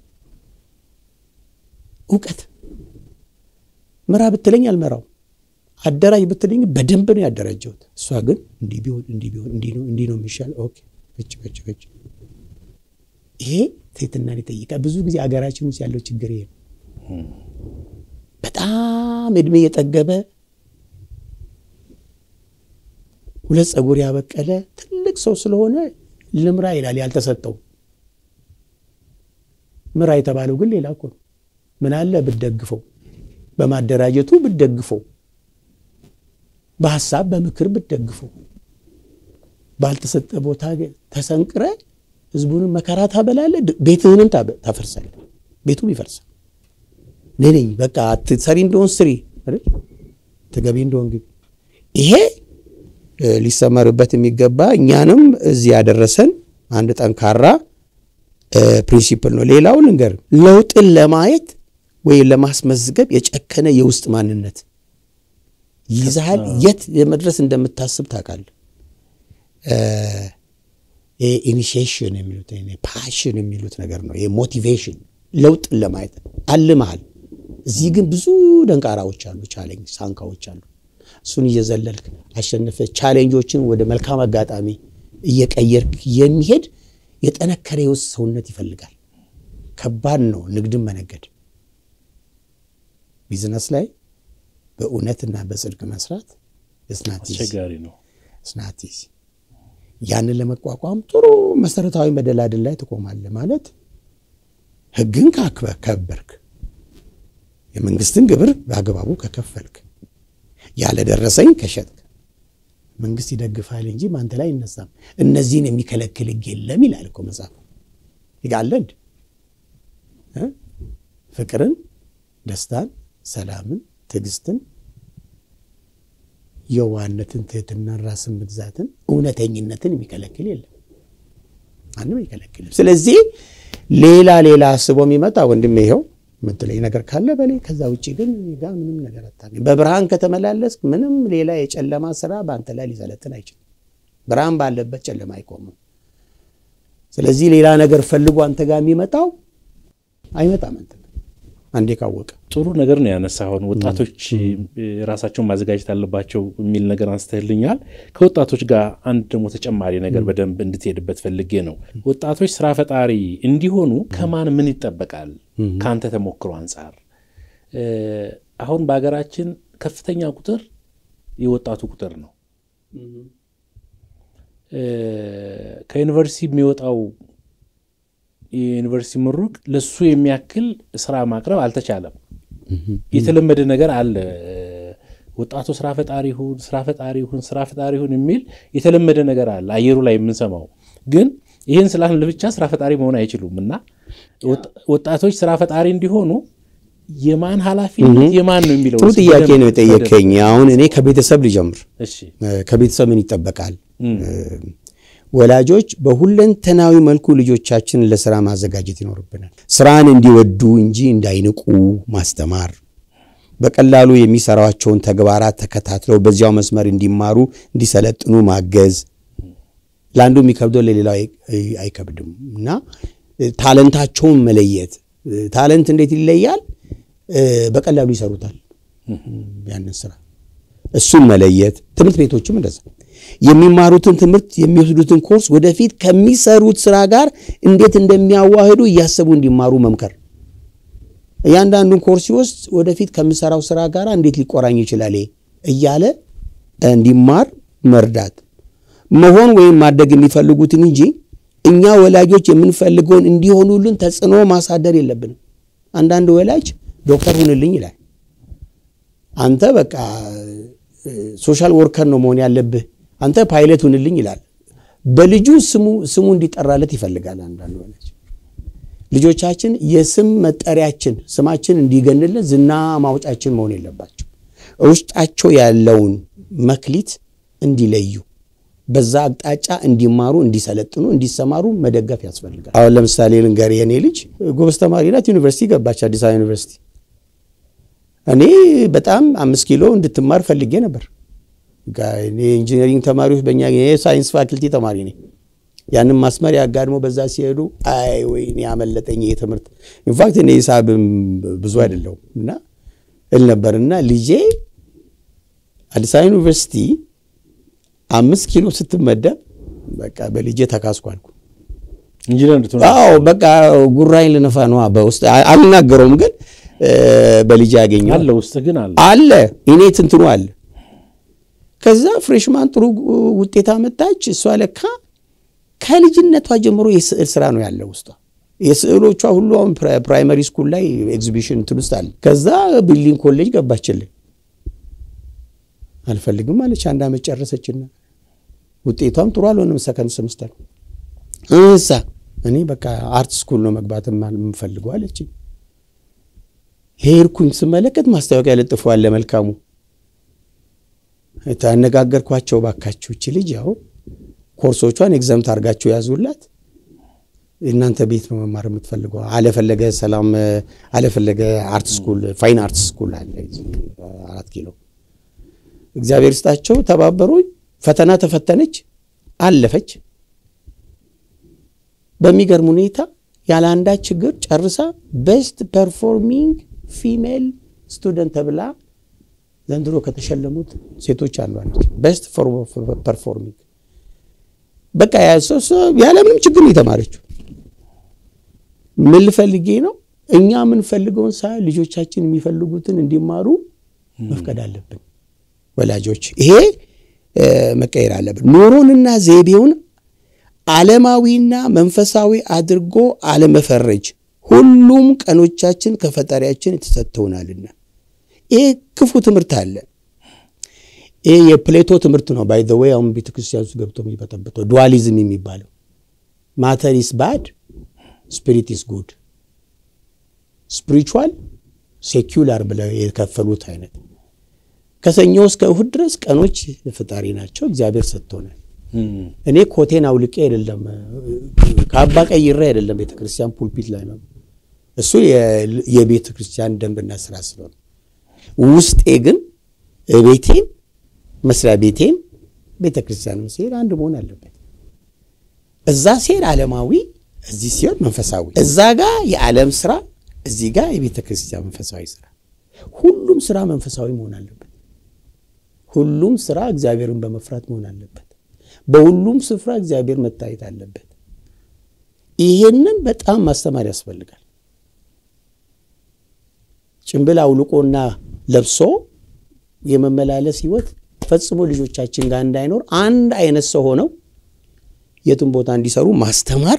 እውቀት። ምራ ብትለኝ አልመራው፣ አደራጅ ብትለኝ በደንብ ነው ያደራጀሁት። እሷ ግን እንዲህ ቢሆን እንዲህ ቢሆን እንዲህ ነው የሚሻል። ኦኬ እች እች እች ይሄ ትህትናን ይጠይቃል። ብዙ ጊዜ አገራችን ውስጥ ያለው ችግር ይሄ ነው። በጣም እድሜ የጠገበ ሁለት ፀጉር ያበቀለ ትልቅ ሰው ስለሆነ ልምራ ይላል ያልተሰጠው። ምራ የተባለው ግን ሌላ እኮ ነው። ምን አለ ብትደግፈው፣ በማደራጀቱ ብትደግፈው፣ በሀሳብ በምክር ብትደግፈው፣ ባልተሰጠ ቦታ ተሰንቅረ ህዝቡንም መከራ ታበላለ፣ ቤትህንም ታፈርሳለ፣ ቤቱም ይፈርሳል። እኔ ነኝ በቃ አትሰሪ እንደሆን ስሪ፣ ትገቢ እንደሆን ግቢ። ይሄ ሊሰመርበት የሚገባ እኛንም እዚህ ያደረሰን አንድ ጠንካራ ፕሪንሲፕል ነው። ሌላው ልንገር፣ ለውጥን ለማየት ወይም ለማስመዝገብ የጨከነ የውስጥ ማንነት ይዛሃል። የት የመድረስ እንደምታስብ ታውቃለህ። ኢኒሺዬሽን የሚሉት ፓሽን የሚሉት ነገር ነው። ሞቲቬሽን ለውጥን ለማየት አልመሃል። እዚህ ግን ብዙ ደንቃራዎች አሉ፣ ቻሌንጅ ሳንካዎች አሉ። እሱን እየዘለልክ አሸንፈ ቻሌንጆችን ወደ መልካም አጋጣሚ እየቀየርክ የሚሄድ የጠነከረ የውስጥ ሰውነት ይፈልጋል። ከባድ ነው ንግድን መነገድ። ቢዝነስ ላይ በእውነትና በጽድቅ መስራት አስቸጋሪ ነው። ስናቲዝ ያንን ለመቋቋም ጥሩ መሰረታዊ መደላድል ላይ ትቆማለህ። ማለት ሕግን ካከበርክ፣ የመንግስትን ግብር በአግባቡ ከከፈልክ፣ ያለደረሰኝ ከሸጥክ መንግስት ይደግፋል እንጂ ማንተ ላይ አይነሳም። እነዚህን የሚከለክል ሕግ የለም ይላል እኮ መጽሐፍ። ይጋለድ ፍቅርን፣ ደስታን፣ ሰላምን፣ ትዕግስትን፣ የዋህነትን፣ ትህትናን፣ ራስን መግዛትን፣ እውነተኝነትን የሚከለክል የለም። ማንም አይከለክልም። ስለዚህ ሌላ ሌላ አስቦ የሚመጣ ወንድሜ ይኸው የምትለኝ ነገር ካለ በሌ ከዛ ውጭ ግን ጋ ምንም ነገር አታገኝ። በብርሃን ከተመላለስክ ምንም ሌላ የጨለማ ስራ በአንተ ላይ ሊሰለጥን አይችልም። ብርሃን ባለበት ጨለማ አይቆምም። ስለዚህ ሌላ ነገር ፈልጎ አንተ ጋር የሚመጣው አይመጣም። አንተ አንዴ ካወቀ ጥሩ ነገር ነው ያነሳኸውን። ወጣቶች ራሳቸውን ማዘጋጀት አለባቸው የሚል ነገር አንስተህልኛል። ከወጣቶች ጋር አንድ ደግሞ ተጨማሪ ነገር በደንብ እንድትሄድበት ፈልጌ ነው። ወጣቶች ስራ ፈጣሪ እንዲሆኑ ከማን ምን ይጠበቃል? ከአንተ ተሞክሮ አንጻር አሁን በሀገራችን ከፍተኛ ቁጥር የወጣቱ ቁጥር ነው። ከዩኒቨርሲቲ የሚወጣው የዩኒቨርሲቲ ምሩቅ ለሱ የሚያክል ስራ ማቅረብ አልተቻለም። የተለመደ ነገር አለ። ወጣቱ ስራ ፈጣሪ ሁን፣ ስራ ፈጣሪ ሁን፣ ስራ ፈጣሪ ሁን የሚል የተለመደ ነገር አለ አየሩ ላይ የምንሰማው። ግን ይህን ስላልን ብቻ ስራ ፈጣሪ መሆን አይችሉም እና ወጣቶች ስራ ፈጣሪ እንዲሆኑ የማን ኃላፊነት የማን ነው የሚለው ጥሩ ጥያቄ ነው የጠየቀኝ። አሁን እኔ ከቤተሰብ ልጀምር። እሺ ከቤተሰብ ምን ይጠበቃል? ወላጆች በሁለንተናዊ መልኩ ልጆቻችንን ለስራ ማዘጋጀት ይኖርብናል። ስራን እንዲወዱ እንጂ እንዳይንቁ ማስተማር፣ በቀላሉ የሚሰሯቸውን ተግባራት ተከታትለው በዚያው መስመር እንዲማሩ እንዲሰለጥኑ ማገዝ። ለአንዱ የሚከብደው ለሌላው አይከብድም እና ታለንታቸውን መለየት። ታለንት እንዴት ይለያል? በቀላሉ ይሰሩታል ያንን ስራ እሱን መለየት። ትምህርት ቤቶችም እንደዛ የሚማሩትን ትምህርት የሚወስዱትን ኮርስ ወደፊት ከሚሰሩት ስራ ጋር እንዴት እንደሚያዋህዱ እያሰቡ እንዲማሩ መምከር። እያንዳንዱን ኮርስ ሲወስድ ወደፊት ከምሰራው ስራ ጋር እንዴት ሊቆራኝ ይችላል እያለ እንዲማር መርዳት። መሆን ወይም ማደግ የሚፈልጉትን እንጂ እኛ ወላጆች የምንፈልገውን እንዲሆኑልን ተጽዕኖ ማሳደር የለብንም። አንዳንድ ወላጅ ዶክተር ሁንልኝ ይላል። አንተ በቃ ሶሻል ወርከር ነው መሆን ያለብህ፣ አንተ ፓይለት ሁንልኝ ይላል። በልጁ ስሙ ስሙ እንዲጠራለት ይፈልጋል። አንዳንድ ወላጅ ልጆቻችን የስም መጠሪያችን ስማችን እንዲገንልን ዝና ማውጫችን መሆን የለባቸው። ውስጣቸው ያለውን መክሊት እንዲለዩ በዛ አቅጣጫ እንዲማሩ፣ እንዲሰለጥኑ፣ እንዲሰማሩ መደገፍ ያስፈልጋል። አሁን ለምሳሌ ልንገር፣ የኔ ልጅ ጎበዝ ተማሪ ናት። ዩኒቨርሲቲ ገባች፣ አዲስ አበባ ዩኒቨርሲቲ። እኔ በጣም አምስት ኪሎ እንድትማር ፈልጌ ነበር። የኢንጂነሪንግ ተማሪዎች በእኛ የሳይንስ ፋክልቲ ተማሪ ነኝ። ያንን ማስመር ያጋድሞ በዛ ሲሄዱ አይ ወይ እኔ ያመለጠኝ ይሄ ትምህርት። ኢንፋክት እኔ ሂሳብም ብዙ አይደለሁም እና እል ነበር እና ልጄ አዲስ አበባ ዩኒቨርሲቲ አምስት ኪሎ ስትመደብ በቃ በልጄ ተካስኳልኩ። ኢንጂነር እንድትሆን አዎ በቃ ጉራኝ ልነፋ ነዋ። በውስጥ አልናገረውም፣ ግን በልጄ ያገኘው አለ ውስጥ ግን አለ አለ እኔ ትንትኑ አለ። ከዛ ፍሬሽማን ጥሩ ውጤት አመጣች። እሷ ለካ ከልጅነቷ ጀምሮ የስዕል ስራ ነው ያለው ውስጧ። የስዕሎቿ ሁሉ አሁን ፕራይመሪ ስኩል ላይ ኤግዚቢሽን እንትን ውስጥ አለ። ከዛ ቢልዲንግ ኮሌጅ ገባችልን። አልፈልግም አለች። አንድ ዓመት ጨረሰችና ውጤቷም ጥሩ አልሆነም። ሰከንድ ሰምስተር እሳ እኔ በቃ አርት ስኩል ነው መግባት የምፈልገው አለች። ሄድኩኝ። ስመለከት ማስታወቂያ ለጥፈዋል ለመልካሙ ታነጋገርኳቸው። ባካችሁ እቺ ልጅ ያው ኮርሶቿን ኤግዛምት አድርጋችሁ ያዙላት። እናንተ ቤት ነው መማር የምትፈልገው። አለፈለገ ሰላም አለፈለገ አርት ስኩል ፋይን አርት ስኩል አለ አራት ኪሎ እግዚአብሔር ስጣቸው ተባበሩኝ። ፈተና ተፈተነች፣ አለፈች። በሚገርም ሁኔታ ያለ አንዳች ችግር ጨርሳ ቤስት ፐርፎርሚንግ ፊሜል ስቱደንት ተብላ ዘንድሮ ከተሸለሙት ሴቶች አንዷ ነች። ቤስት ፐርፎርሚንግ በቃ ያለምንም ችግር ነው የተማረችው። ምን ልፈልጌ ነው እኛ የምንፈልገውን ሳ ልጆቻችን የሚፈልጉትን እንዲማሩ መፍቀድ አለብን። ወላጆች ይሄ መቀየር አለብን። ኑሮንና ዘይቤውን ዓለማዊና መንፈሳዊ አድርጎ አለመፈረጅ። ሁሉም ቀኖቻችን ከፈጣሪያችን ተሰጥተውናልና ይሄ ክፉ ትምህርት አለ። ይሄ የፕሌቶ ትምህርት ነው። ባይ ዘ ዌይ አሁን ቤተክርስቲያን ውስጥ ገብቶ የሚበጠበጠው ዱዋሊዝም የሚባለው ማተር ኢስ ባድ ስፒሪት ኢስ ጉድ ስፒሪቹዋል ሴኩላር ብለው የከፈሉት አይነት ከሰኞ እስከ እሁድ ድረስ ቀኖች ፈጣሪ ናቸው። እግዚአብሔር ሰጥቶናል። እኔ ኮቴን አውልቄ አይደለም ከአባ ቀይሬ አይደለም ቤተ ክርስቲያን ፑልፒት ላይ ነው። እሱ የቤተ ክርስቲያን ደንብና ስራ ስለሆነ ውስጤ ግን ቤቴም መስሪያ ቤቴም ቤተ ክርስቲያንም ሲሄድ አንድ መሆን አለበት። እዛ ሲሄድ ዓለማዊ፣ እዚህ ሲሆን መንፈሳዊ፣ እዛ ጋር የዓለም ስራ፣ እዚህ ጋር የቤተ ክርስቲያን መንፈሳዊ ስራ። ሁሉም ስራ መንፈሳዊ መሆን አለበት። ሁሉም ስራ እግዚአብሔርን በመፍራት መሆን አለበት። በሁሉም ስፍራ እግዚአብሔር መታየት አለበት። ይሄንን በጣም ማስተማር ያስፈልጋል። ጭንብል አውልቆና ለብሶ የመመላለስ ህይወት ፈጽሞ ልጆቻችን ጋር እንዳይኖር አንድ አይነት ሰው ሆነው የትም ቦታ እንዲሰሩ ማስተማር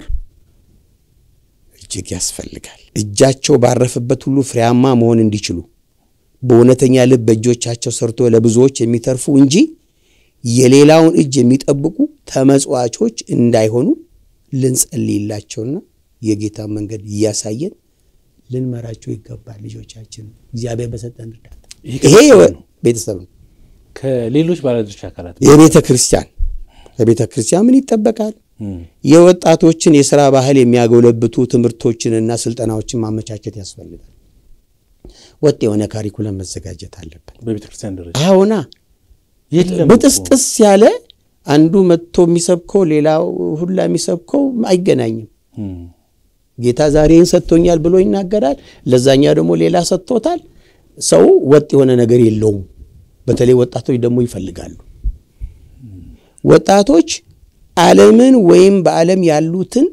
እጅግ ያስፈልጋል። እጃቸው ባረፈበት ሁሉ ፍሬያማ መሆን እንዲችሉ በእውነተኛ ልብ በእጆቻቸው ሰርቶ ለብዙዎች የሚተርፉ እንጂ የሌላውን እጅ የሚጠብቁ ተመጽዋቾች እንዳይሆኑ ልንጸልይላቸውና የጌታ መንገድ እያሳየን ልንመራቸው ይገባል። ልጆቻችን እግዚአብሔር በሰጠን እርዳታ ይሄ ቤተሰብ ነው። ከሌሎች ባለድርሻ አካላት የቤተ ክርስቲያን ከቤተ ክርስቲያን ምን ይጠበቃል? የወጣቶችን የሥራ ባህል የሚያጎለብቱ ትምህርቶችንና ስልጠናዎችን ማመቻቸት ያስፈልጋል። ወጥ የሆነ ካሪኩለም መዘጋጀት አለበት። በቤተ ክርስቲያን ደረጃ አሁና የለም ብጥስጥስ ያለ አንዱ መጥቶ የሚሰብከው ሌላው ሁላ የሚሰብከው አይገናኝም። ጌታ ዛሬን ሰጥቶኛል ብሎ ይናገራል። ለዛኛው ደግሞ ሌላ ሰጥቶታል። ሰው ወጥ የሆነ ነገር የለውም። በተለይ ወጣቶች ደግሞ ይፈልጋሉ። ወጣቶች ዓለምን ወይም በዓለም ያሉትን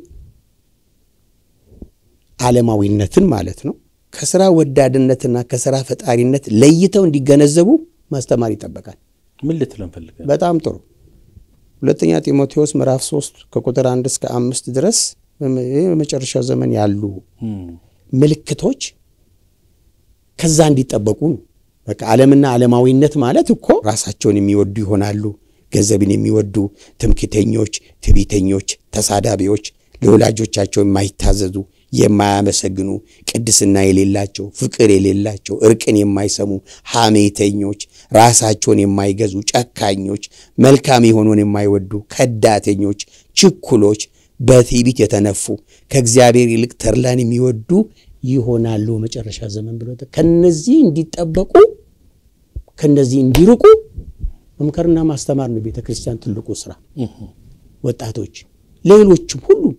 ዓለማዊነትን ማለት ነው ከስራ ወዳድነትና ከስራ ፈጣሪነት ለይተው እንዲገነዘቡ ማስተማር ይጠበቃል። ምን ልትለን ፈልገህ? በጣም ጥሩ። ሁለተኛ ጢሞቴዎስ ምዕራፍ 3 ከቁጥር አንድ እስከ አምስት ድረስ ይህ በመጨረሻ ዘመን ያሉ ምልክቶች ከዛ እንዲጠበቁ ነው። በቃ ዓለምና ዓለማዊነት ማለት እኮ ራሳቸውን የሚወዱ ይሆናሉ፣ ገንዘብን የሚወዱ ትምክተኞች፣ ትዕቢተኞች፣ ተሳዳቢዎች፣ ለወላጆቻቸው የማይታዘዙ፣ የማያመሰግኑ፣ ቅድስና የሌላቸው፣ ፍቅር የሌላቸው፣ እርቅን የማይሰሙ፣ ሐሜተኞች፣ ራሳቸውን የማይገዙ፣ ጨካኞች፣ መልካም የሆኑን የማይወዱ፣ ከዳተኞች፣ ችኩሎች፣ በትዕቢት የተነፉ፣ ከእግዚአብሔር ይልቅ ተድላን የሚወዱ ይሆናሉ መጨረሻ ዘመን ብሎ ከነዚህ እንዲጠበቁ ከነዚህ እንዲርቁ መምከርና ማስተማር ነው ቤተ ክርስቲያን ትልቁ ስራ። ወጣቶች ሌሎችም ሁሉም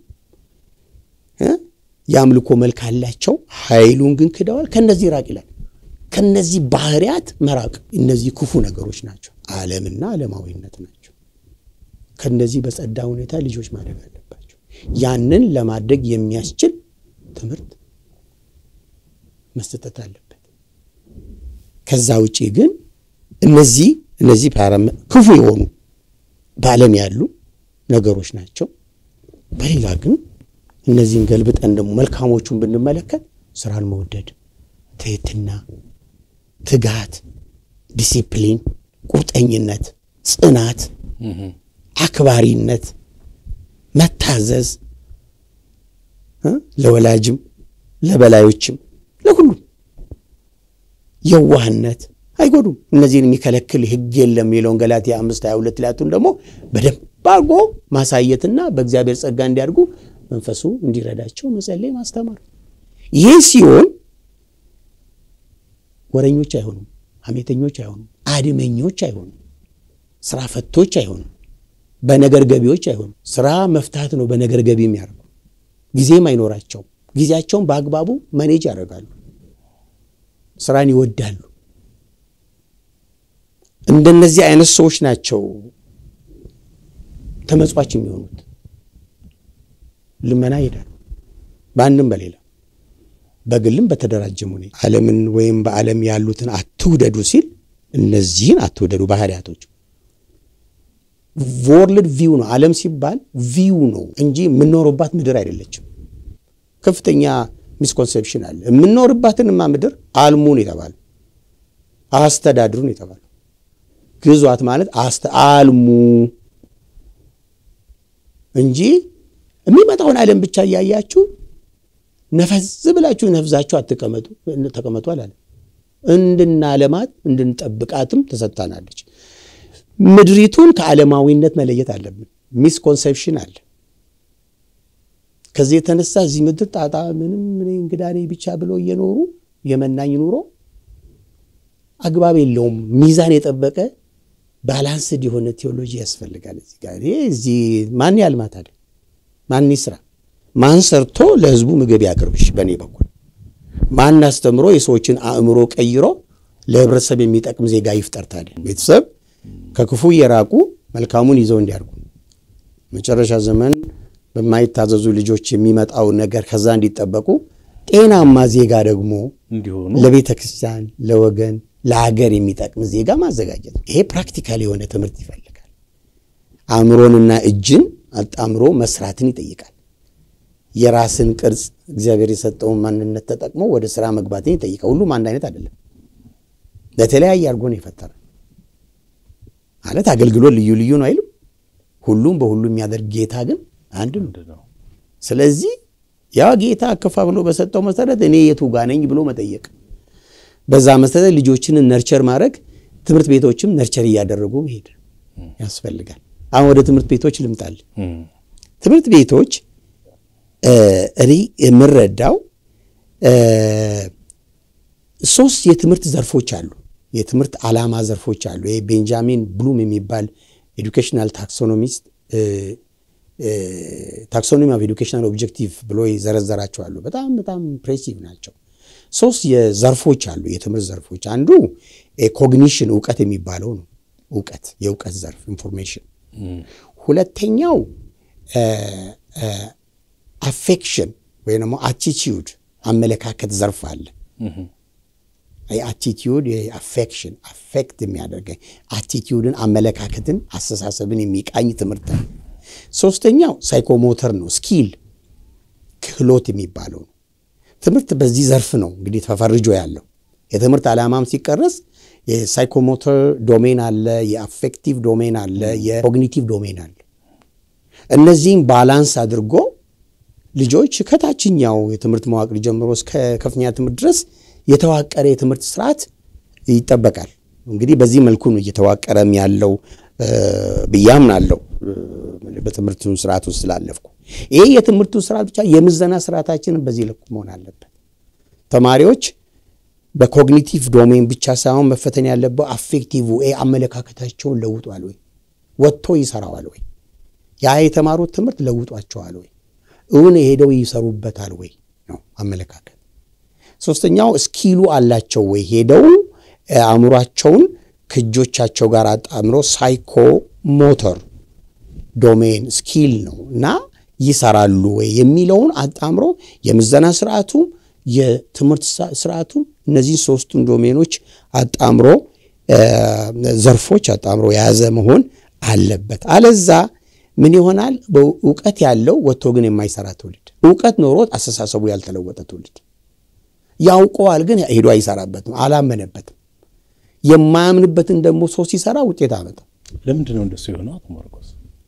የአምልኮ መልክ አላቸው፣ ኃይሉን ግን ክደዋል። ከነዚህ ራቅ ይላል። ከነዚህ ባህሪያት መራቅ። እነዚህ ክፉ ነገሮች ናቸው፣ ዓለምና ዓለማዊነት ናቸው። ከነዚህ በጸዳ ሁኔታ ልጆች ማደግ አለባቸው። ያንን ለማድረግ የሚያስችል ትምህርት መሰጠት አለበት። ከዛ ውጪ ግን እነዚህ እነዚህ ክፉ የሆኑ በዓለም ያሉ ነገሮች ናቸው። በሌላ ግን እነዚህን ገልብጠን ደግሞ መልካሞቹን ብንመለከት ስራን መውደድ፣ ትህትና፣ ትጋት፣ ዲሲፕሊን፣ ቁርጠኝነት፣ ጽናት፣ አክባሪነት፣ መታዘዝ ለወላጅም ለበላዮችም ለሁሉም የዋህነት አይጎዱም። እነዚህን የሚከለክል ሕግ የለም የሚለውን ገላትያ አምስት ሀያ ሁለት ላያቱን ደግሞ በደንብ አድርጎ ማሳየትና በእግዚአብሔር ጸጋ እንዲያድጉ መንፈሱ እንዲረዳቸው መጸለይ ማስተማር። ይህ ሲሆን ወረኞች አይሆኑም፣ ሐሜተኞች አይሆኑም፣ አድመኞች አይሆኑም፣ ስራ ፈቶች አይሆኑም፣ በነገር ገቢዎች አይሆኑም። ስራ መፍታት ነው በነገር ገቢ የሚያደርጉ ጊዜም አይኖራቸውም። ጊዜያቸውን በአግባቡ መኔጅ ያደርጋሉ። ስራን ይወዳሉ። እንደነዚህ አይነት ሰዎች ናቸው ተመጽዋች የሚሆኑት። ልመና ይሄዳሉ። በአንድም በሌላ በግልም በተደራጀም ሁኔታ ዓለምን ወይም በዓለም ያሉትን አትውደዱ ሲል እነዚህን አትውደዱ ባህሪያቶች ወርልድ ቪው ነው። ዓለም ሲባል ቪው ነው እንጂ የምንኖርባት ምድር አይደለችም። ከፍተኛ ሚስኮንሴፕሽን አለ። የምንኖርባትንማ ምድር አልሙን የተባለ አስተዳድሩን የተባለ ግዟት ማለት አልሙ እንጂ የሚመጣውን ዓለም ብቻ እያያችሁ ነፈዝ ብላችሁ ነፍዛችሁ አትቀመጡ ተቀመጡ አላለም። እንድናለማት እንድንጠብቃትም ተሰጥታናለች። ምድሪቱን ከዓለማዊነት መለየት አለብን። ሚስኮንሴፕሽን አለ። ከዚህ የተነሳ እዚህ ምድር ጣጣ ምንም እንግዳ ነኝ ብቻ ብሎ እየኖሩ የመናኝ ኑሮ አግባብ የለውም። ሚዛን የጠበቀ ባላንስድ የሆነ ቴዎሎጂ ያስፈልጋል። እዚህ ጋር እዚህ ማን ያልማት አለ ማን ይስራ? ማን ሰርቶ ለሕዝቡ ምግብ ያቅርብሽ? በእኔ በኩል ማን አስተምሮ የሰዎችን አእምሮ ቀይሮ ለህብረተሰብ የሚጠቅም ዜጋ ይፍጠር? ታዲያ ቤተሰብ ከክፉ የራቁ መልካሙን ይዘው እንዲያርጉ መጨረሻ ዘመን በማይታዘዙ ልጆች የሚመጣው ነገር ከዛ እንዲጠበቁ ጤናማ ዜጋ ደግሞ እንዲሆኑ ለቤተ ክርስቲያን፣ ለወገን፣ ለሀገር የሚጠቅም ዜጋ ማዘጋጀት። ይሄ ፕራክቲካል የሆነ ትምህርት ይፈልጋል። አእምሮንና እጅን አጣምሮ መስራትን ይጠይቃል። የራስን ቅርጽ እግዚአብሔር የሰጠውን ማንነት ተጠቅሞ ወደ ስራ መግባትን ይጠይቃል። ሁሉም አንድ አይነት አይደለም። ለተለያየ አድርጎ ነው የፈጠረ ማለት አገልግሎት ልዩ ልዩ ነው አይልም። ሁሉም በሁሉ የሚያደርግ ጌታ ግን አንድ ነው። ስለዚህ ያ ጌታ አከፋፍሎ በሰጠው መሰረት እኔ የቱ ጋ ነኝ ብሎ መጠየቅ፣ በዛ መሰረት ልጆችን ነርቸር ማድረግ፣ ትምህርት ቤቶችም ነርቸር እያደረጉ መሄድ ያስፈልጋል። አሁን ወደ ትምህርት ቤቶች ልምጣል። ትምህርት ቤቶች እኔ የምረዳው ሶስት የትምህርት ዘርፎች አሉ። የትምህርት ዓላማ ዘርፎች አሉ። ይሄ ቤንጃሚን ብሉም የሚባል ኤዱኬሽናል ታክሶኖሚስት ታክሶኖሚ ኦፍ ኤዱኬሽናል ኦብጀክቲቭ ብሎ ይዘረዘራቸው አሉ። በጣም በጣም ኢምፕሬሲቭ ናቸው። ሶስት የዘርፎች አሉ፣ የትምህርት ዘርፎች። አንዱ ኮግኒሽን እውቀት የሚባለው ነው። እውቀት የእውቀት ዘርፍ ኢንፎርሜሽን። ሁለተኛው አፌክሽን ወይም ደግሞ አቲቲዩድ አመለካከት ዘርፍ አለ። አቲቲዩድ አፌክሽን አፌክት የሚያደርገኝ አቲቲዩድን፣ አመለካከትን፣ አስተሳሰብን የሚቃኝ ትምህርት ነው። ሶስተኛው ሳይኮሞተር ነው፣ ስኪል ክህሎት የሚባለው ነው። ትምህርት በዚህ ዘርፍ ነው እንግዲህ ተፈርጆ ያለው። የትምህርት ዓላማም ሲቀረጽ የሳይኮሞተር ዶሜን አለ፣ የአፌክቲቭ ዶሜን አለ፣ የኮግኒቲቭ ዶሜን አለ። እነዚህም ባላንስ አድርጎ ልጆች ከታችኛው የትምህርት መዋቅር ጀምሮ እስከ ከፍተኛ ትምህርት ድረስ የተዋቀረ የትምህርት ስርዓት ይጠበቃል። እንግዲህ በዚህ መልኩ ነው እየተዋቀረም ያለው ብዬ አምናለሁ። በትምህርቱ ስርዓት ውስጥ ስላለፍኩ ይሄ የትምህርቱ ስርዓት ብቻ የምዘና ስርዓታችንን በዚህ ልኩ መሆን አለበት። ተማሪዎች በኮግኒቲቭ ዶሜን ብቻ ሳይሆን መፈተን ያለበት አፌክቲቭ አመለካከታቸውን ለውጧል ወይ ወጥቶ ይሰራዋል ወይ ያ የተማሩት ትምህርት ለውጧቸዋል ወይ እውን ሄደው ይሰሩበታል ወይ ነው አመለካከት። ሶስተኛው ስኪሉ አላቸው ወይ ሄደው አእምሯቸውን ከእጆቻቸው ጋር አጣምሮ ሳይኮ ሞተር ዶሜን ስኪል ነው እና ይሰራሉ ወይ የሚለውን አጣምሮ የምዘና ስርዓቱ የትምህርት ስርዓቱ እነዚህ ሶስቱን ዶሜኖች አጣምሮ ዘርፎች አጣምሮ የያዘ መሆን አለበት። አለዛ ምን ይሆናል? እውቀት ያለው ወጥቶ ግን የማይሰራ ትውልድ፣ እውቀት ኖሮት አስተሳሰቡ ያልተለወጠ ትውልድ። ያውቀዋል ግን ሄዶ አይሰራበትም፣ አላመነበትም። የማያምንበትን ደግሞ ሰው ሲሰራ ውጤት አመጣ። ለምንድን ነው እንደሱ የሆነው? አቶ ማርቆስ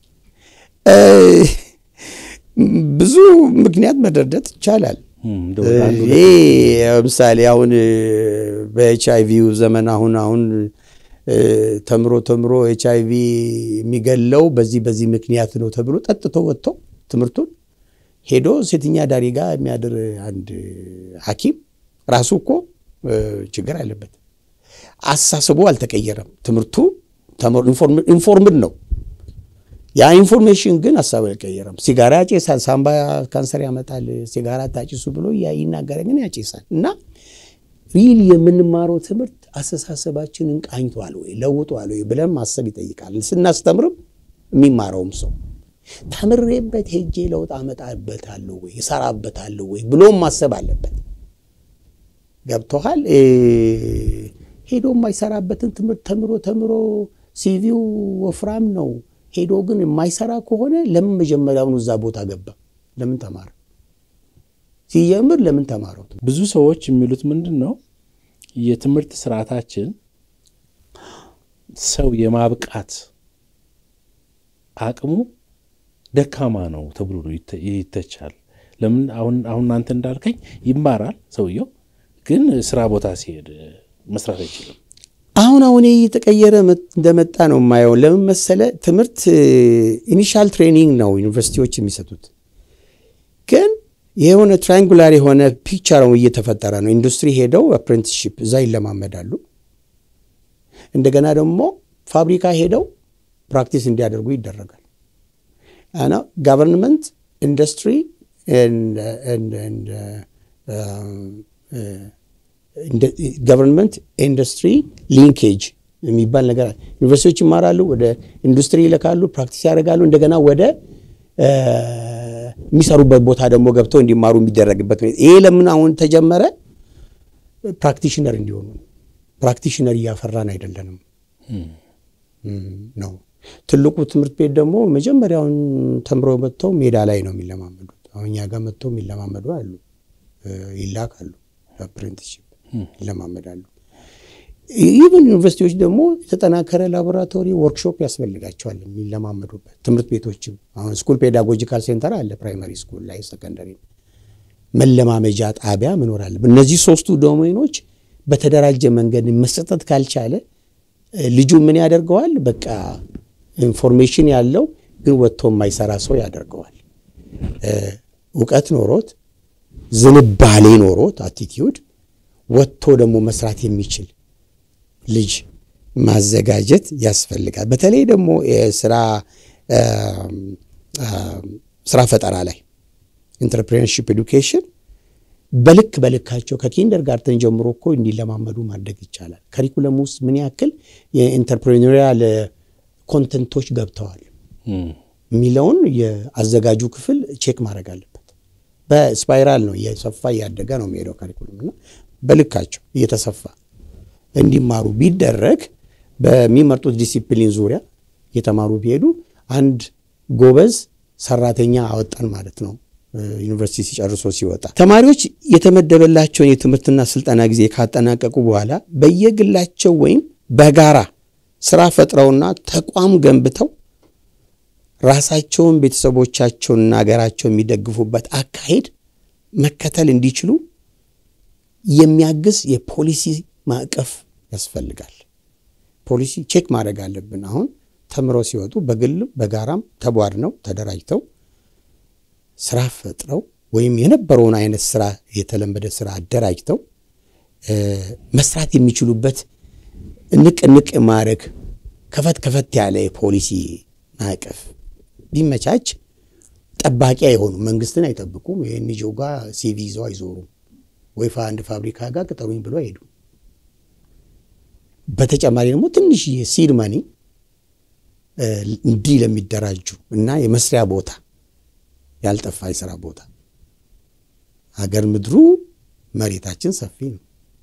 ብዙ ምክንያት መደርደት ይቻላል። ይሄ ለምሳሌ አሁን በኤች አይ ቪው ዘመን አሁን አሁን ተምሮ ተምሮ ኤች አይ ቪ የሚገለው በዚህ በዚህ ምክንያት ነው ተብሎ ጠጥቶ ወጥቶ ትምህርቱን ሄዶ ሴተኛ ዳሪ ጋር የሚያድር አንድ ሐኪም ራሱ እኮ ችግር አለበት። አሳስቦ አልተቀየረም። ትምህርቱ ኢንፎርምድ ነው። ያ ኢንፎርሜሽን ግን ሀሳብ አልቀየረም። ሲጋራ ያጨሳል፣ ሳምባ ካንሰር ያመጣል፣ ሲጋራ ታጭሱ ብሎ ይናገረ ግን ያጨሳል። እና ሪል የምንማረው ትምህርት አስተሳሰባችንን ቃኝቷል ወይ ለውጧል ወይ ብለን ማሰብ ይጠይቃል። ስናስተምርም የሚማረውም ሰው ተምሬበት ሄጄ ለውጥ አመጣበታለሁ ወይ እሰራበታለሁ ወይ ብሎም ማሰብ አለበት። ገብቶሃል? ሄዶ የማይሰራበትን ትምህርት ተምሮ ተምሮ ሲቪው ወፍራም ነው ሄዶ ግን የማይሰራ ከሆነ ለምን መጀመሪያውኑ እዛ ቦታ ገባ? ለምን ተማረ? ሲጀምር ለምን ተማረው? ብዙ ሰዎች የሚሉት ምንድን ነው የትምህርት ስርዓታችን ሰው የማብቃት አቅሙ ደካማ ነው ተብሎ ይተቻል። ለምን አሁን አሁን አንተ እንዳልከኝ ይማራል ሰውየው፣ ግን ስራ ቦታ ሲሄድ መስራት አይችልም። አሁን አሁን እየተቀየረ እንደመጣ ነው የማየው። ለምን መሰለ ትምህርት ኢኒሻል ትሬኒንግ ነው ዩኒቨርሲቲዎች የሚሰጡት፣ ግን የሆነ ትራያንጉላር የሆነ ፒክቸር እየተፈጠረ ነው። ኢንዱስትሪ ሄደው አፕሬንቲስሺፕ እዛ ይለማመዳሉ። እንደገና ደግሞ ፋብሪካ ሄደው ፕራክቲስ እንዲያደርጉ ይደረጋል። እና ጋቨርንመንት ኢንዱስትሪ ገቨርንመንት ኢንዱስትሪ ሊንኬጅ የሚባል ነገር ዩኒቨርሲቲዎች ይማራሉ፣ ወደ ኢንዱስትሪ ይልካሉ፣ ፕራክቲስ ያደርጋሉ። እንደገና ወደ የሚሰሩበት ቦታ ደግሞ ገብተው እንዲማሩ የሚደረግበት ይሄ ለምን አሁን ተጀመረ? ፕራክቲሽነር እንዲሆኑ ፕራክቲሽነር እያፈራን አይደለንም ነው። ትልቁ ትምህርት ቤት ደግሞ መጀመሪያውን ተምረው መጥተው ሜዳ ላይ ነው የሚለማመዱት። አሁን እኛ ጋር መጥተው የሚለማመዱ አሉ፣ ይላካሉ፣ አፕሬንቲስሺፕ ይለማመዳሉ። ኢቨን ዩኒቨርሲቲዎች ደግሞ የተጠናከረ ላቦራቶሪ ወርክሾፕ ያስፈልጋቸዋል የሚለማመዱበት። ትምህርት ቤቶችም አሁን ስኩል ፔዳጎጂካል ሴንተር አለ ፕራይመሪ ስኩል ላይ ሰከንደሪ መለማመጃ ጣቢያ መኖር አለበት። እነዚህ ሶስቱ ዶሜኖች በተደራጀ መንገድ መሰጠት ካልቻለ ልጁ ምን ያደርገዋል? በቃ ኢንፎርሜሽን ያለው ግን ወጥቶ የማይሰራ ሰው ያደርገዋል። እውቀት ኖሮት ዝንባሌ ኖሮት አቲቲዩድ ወጥቶ ደግሞ መስራት የሚችል ልጅ ማዘጋጀት ያስፈልጋል። በተለይ ደግሞ የስራ ስራ ፈጠራ ላይ ኢንተርፕሬነርሺፕ ኤዱኬሽን በልክ በልካቸው ከኪንደር ጋርተን ጀምሮ እኮ እንዲለማመዱ ማድረግ ይቻላል። ከሪኩለም ውስጥ ምን ያክል የኢንተርፕሬኒሪያል ኮንተንቶች ገብተዋል የሚለውን የአዘጋጁ ክፍል ቼክ ማድረግ አለበት። በስፓይራል ነው እየሰፋ እያደገ ነው የሚሄደው ካሪኩለም እና በልካቸው እየተሰፋ እንዲማሩ ቢደረግ በሚመርጡት ዲሲፕሊን ዙሪያ እየተማሩ ቢሄዱ አንድ ጎበዝ ሰራተኛ አወጣን ማለት ነው። ዩኒቨርሲቲ ሲጨርሶ ሲወጣ ተማሪዎች የተመደበላቸውን የትምህርትና ስልጠና ጊዜ ካጠናቀቁ በኋላ በየግላቸው ወይም በጋራ ስራ ፈጥረውና ተቋም ገንብተው ራሳቸውን ቤተሰቦቻቸውንና ሀገራቸው የሚደግፉበት አካሄድ መከተል እንዲችሉ የሚያግዝ የፖሊሲ ማዕቀፍ ያስፈልጋል። ፖሊሲ ቼክ ማድረግ አለብን። አሁን ተምረው ሲወጡ በግልም በጋራም ተቧድነው ተደራጅተው ስራ ፈጥረው ወይም የነበረውን አይነት ስራ የተለመደ ስራ አደራጅተው መስራት የሚችሉበት ንቅ ንቅ ማድረግ ከፈት ከፈት ያለ የፖሊሲ ማዕቀፍ ቢመቻች ጠባቂ አይሆኑም። መንግስትን አይጠብቁም። የኤንጂኦ ጋር ሲቪ ይዘው አይዞሩም። ወይ አንድ ፋብሪካ ጋር ቅጠሩኝ ብሎ አይሄዱም። በተጨማሪ ደግሞ ትንሽ የሲድ መኒ እንዲህ ለሚደራጁ እና የመስሪያ ቦታ ያልጠፋ የስራ ቦታ ሀገር ምድሩ መሬታችን ሰፊ ነው።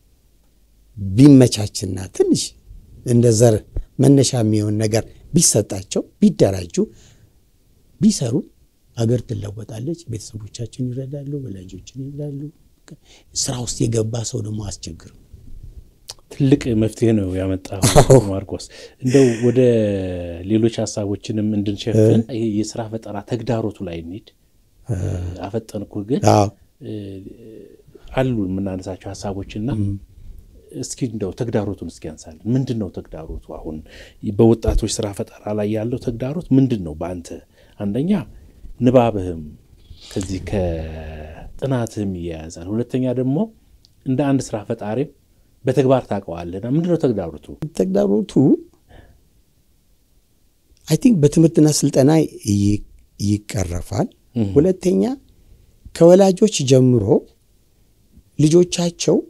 ቢመቻችና ትንሽ እንደ ዘር መነሻ የሚሆን ነገር ቢሰጣቸው ቢደራጁ ቢሰሩ ሀገር ትለወጣለች። ቤተሰቦቻችን ይረዳሉ፣ ወላጆችን ይረዳሉ። ስራ ውስጥ የገባ ሰው ደግሞ አስቸግርም። ትልቅ መፍትሄ ነው ያመጣው ማርቆስ። እንደው ወደ ሌሎች ሀሳቦችንም እንድንሸፍን ይሄ የስራ ፈጠራ ተግዳሮቱ ላይ እንሂድ። አፈጠንኩ ግን አሉ የምናነሳቸው ሀሳቦችና እስኪ እንደው ተግዳሮቱን እስኪ ያንሳለን። ምንድን ነው ተግዳሮቱ? አሁን በወጣቶች ስራ ፈጠራ ላይ ያለው ተግዳሮት ምንድን ነው? በአንተ አንደኛ ንባብህም ከዚህ ከጥናትህም ይያያዛል። ሁለተኛ ደግሞ እንደ አንድ ስራ ፈጣሪም በተግባር ታውቀዋለህና ምንድን ነው ተግዳሮቱ? ተግዳሮቱ አይ ቲንክ በትምህርትና ስልጠና ይቀረፋል። ሁለተኛ ከወላጆች ጀምሮ ልጆቻቸው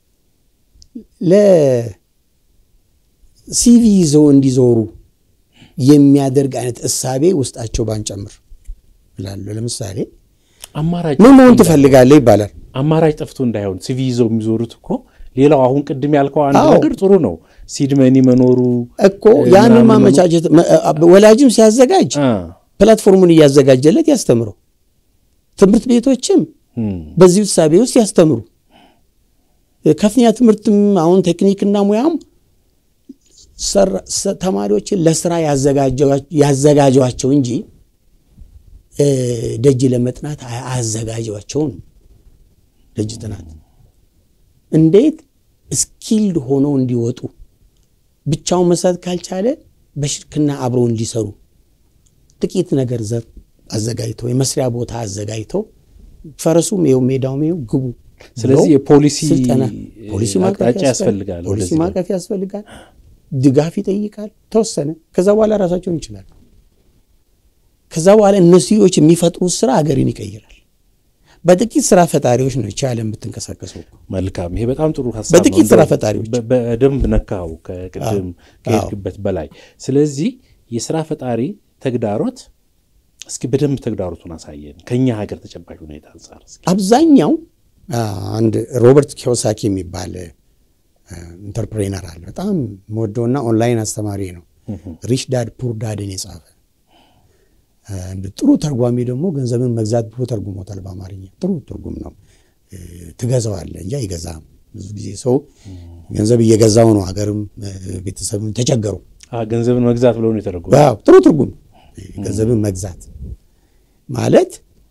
ለሲቪ ይዘው እንዲዞሩ የሚያደርግ አይነት እሳቤ ውስጣቸው ባንጨምር እላለሁ። ለምሳሌ አማራጭ ምን መሆን ትፈልጋለህ ይባላል። አማራጭ ጠፍቶ እንዳይሆን ሲቪ ይዘው የሚዞሩት እኮ ሌላው አሁን ቅድም ያልከው አንድ አዎ። ነገር ጥሩ ነው። ሲድመኒ መኖሩ እኮ ያንን ማመቻቸት ወላጅም ሲያዘጋጅ አ፣ ፕላትፎርሙን እያዘጋጀለት ያስተምረው። ትምህርት ቤቶችም እም፣ በዚህ እሳቤ ውስጥ ያስተምሩ። ከፍተኛ ትምህርትም አሁን ቴክኒክና ሙያም ሰራ- ሰ- ተማሪዎችን ለስራ ያዘጋጀዋ- ያዘጋጇቸው እንጂ እ፣ ደጅ ለመጥናት አያ- አያዘጋጇቸውም። ደጅ ጥናት እንዴት ስኪልድ ሆነው እንዲወጡ ብቻውን መስራት ካልቻለ በሽርክና አብረው እንዲሰሩ ጥቂት ነገር ዘር አዘጋጅተው የመስሪያ ቦታ አዘጋጅተው ፈረሱም ይኸው ሜዳውም ይኸው ግቡ ስለዚህ ብለው የፖሊሲ ስልጠና ፖሊሲ ማዕቀፍ አቅጣጫ ያስፈልጋል። ያስፈልጋል። ፖሊሲ ወደዚህ ማዕቀፍ ያስፈልጋል። ድጋፍ ይጠይቃል። ተወሰነ። ከዛ በኋላ ራሳቸውን ይችላል። ከዛ በኋላ እነሱዎች የሚፈጥሩት ስራ ሀገርን ይቀይራል። በጥቂት ስራ ፈጣሪዎች ነው ይቺ ዓለም የምትንቀሳቀሰው። መልካም። ይሄ በጣም ጥሩ ሀሳብ ነው። በጥቂት ስራ እንደው ፈጣሪዎች በ- በደንብ ነካው ከቅድም ከሄድክበት በላይ። ስለዚህ የስራ ፈጣሪ ተግዳሮት እስኪ በደንብ ተግዳሮቱን አሳየን ከኛ ሀገር ተጨባጭ ሁኔታ አንጻር እስኪ። አብዛኛው አ፣ አንድ ሮበርት ኪዮሳኪ የሚባል ኢንተርፕሬነር አለ። በጣም መወደውና ኦንላይን አስተማሪ ነው። ሪች ዳድ ፑር ዳድን የጻፈ አ፣ እንደ ጥሩ ተርጓሚ ደግሞ ገንዘብን መግዛት ብሎ ተርጉሞታል በአማርኛ። ጥሩ ትርጉም ነው። እ፣ ትገዛዋለህ እንጂ አይገዛም። ብዙ ጊዜ ሰው ገንዘብ እየገዛው ነው፣ ሀገርም ቤተሰብም ተቸገሩ። ገንዘብን መግዛት ብለው ነው የተረጎመ። ጥሩ ትርጉም ገንዘብን መግዛት ማለት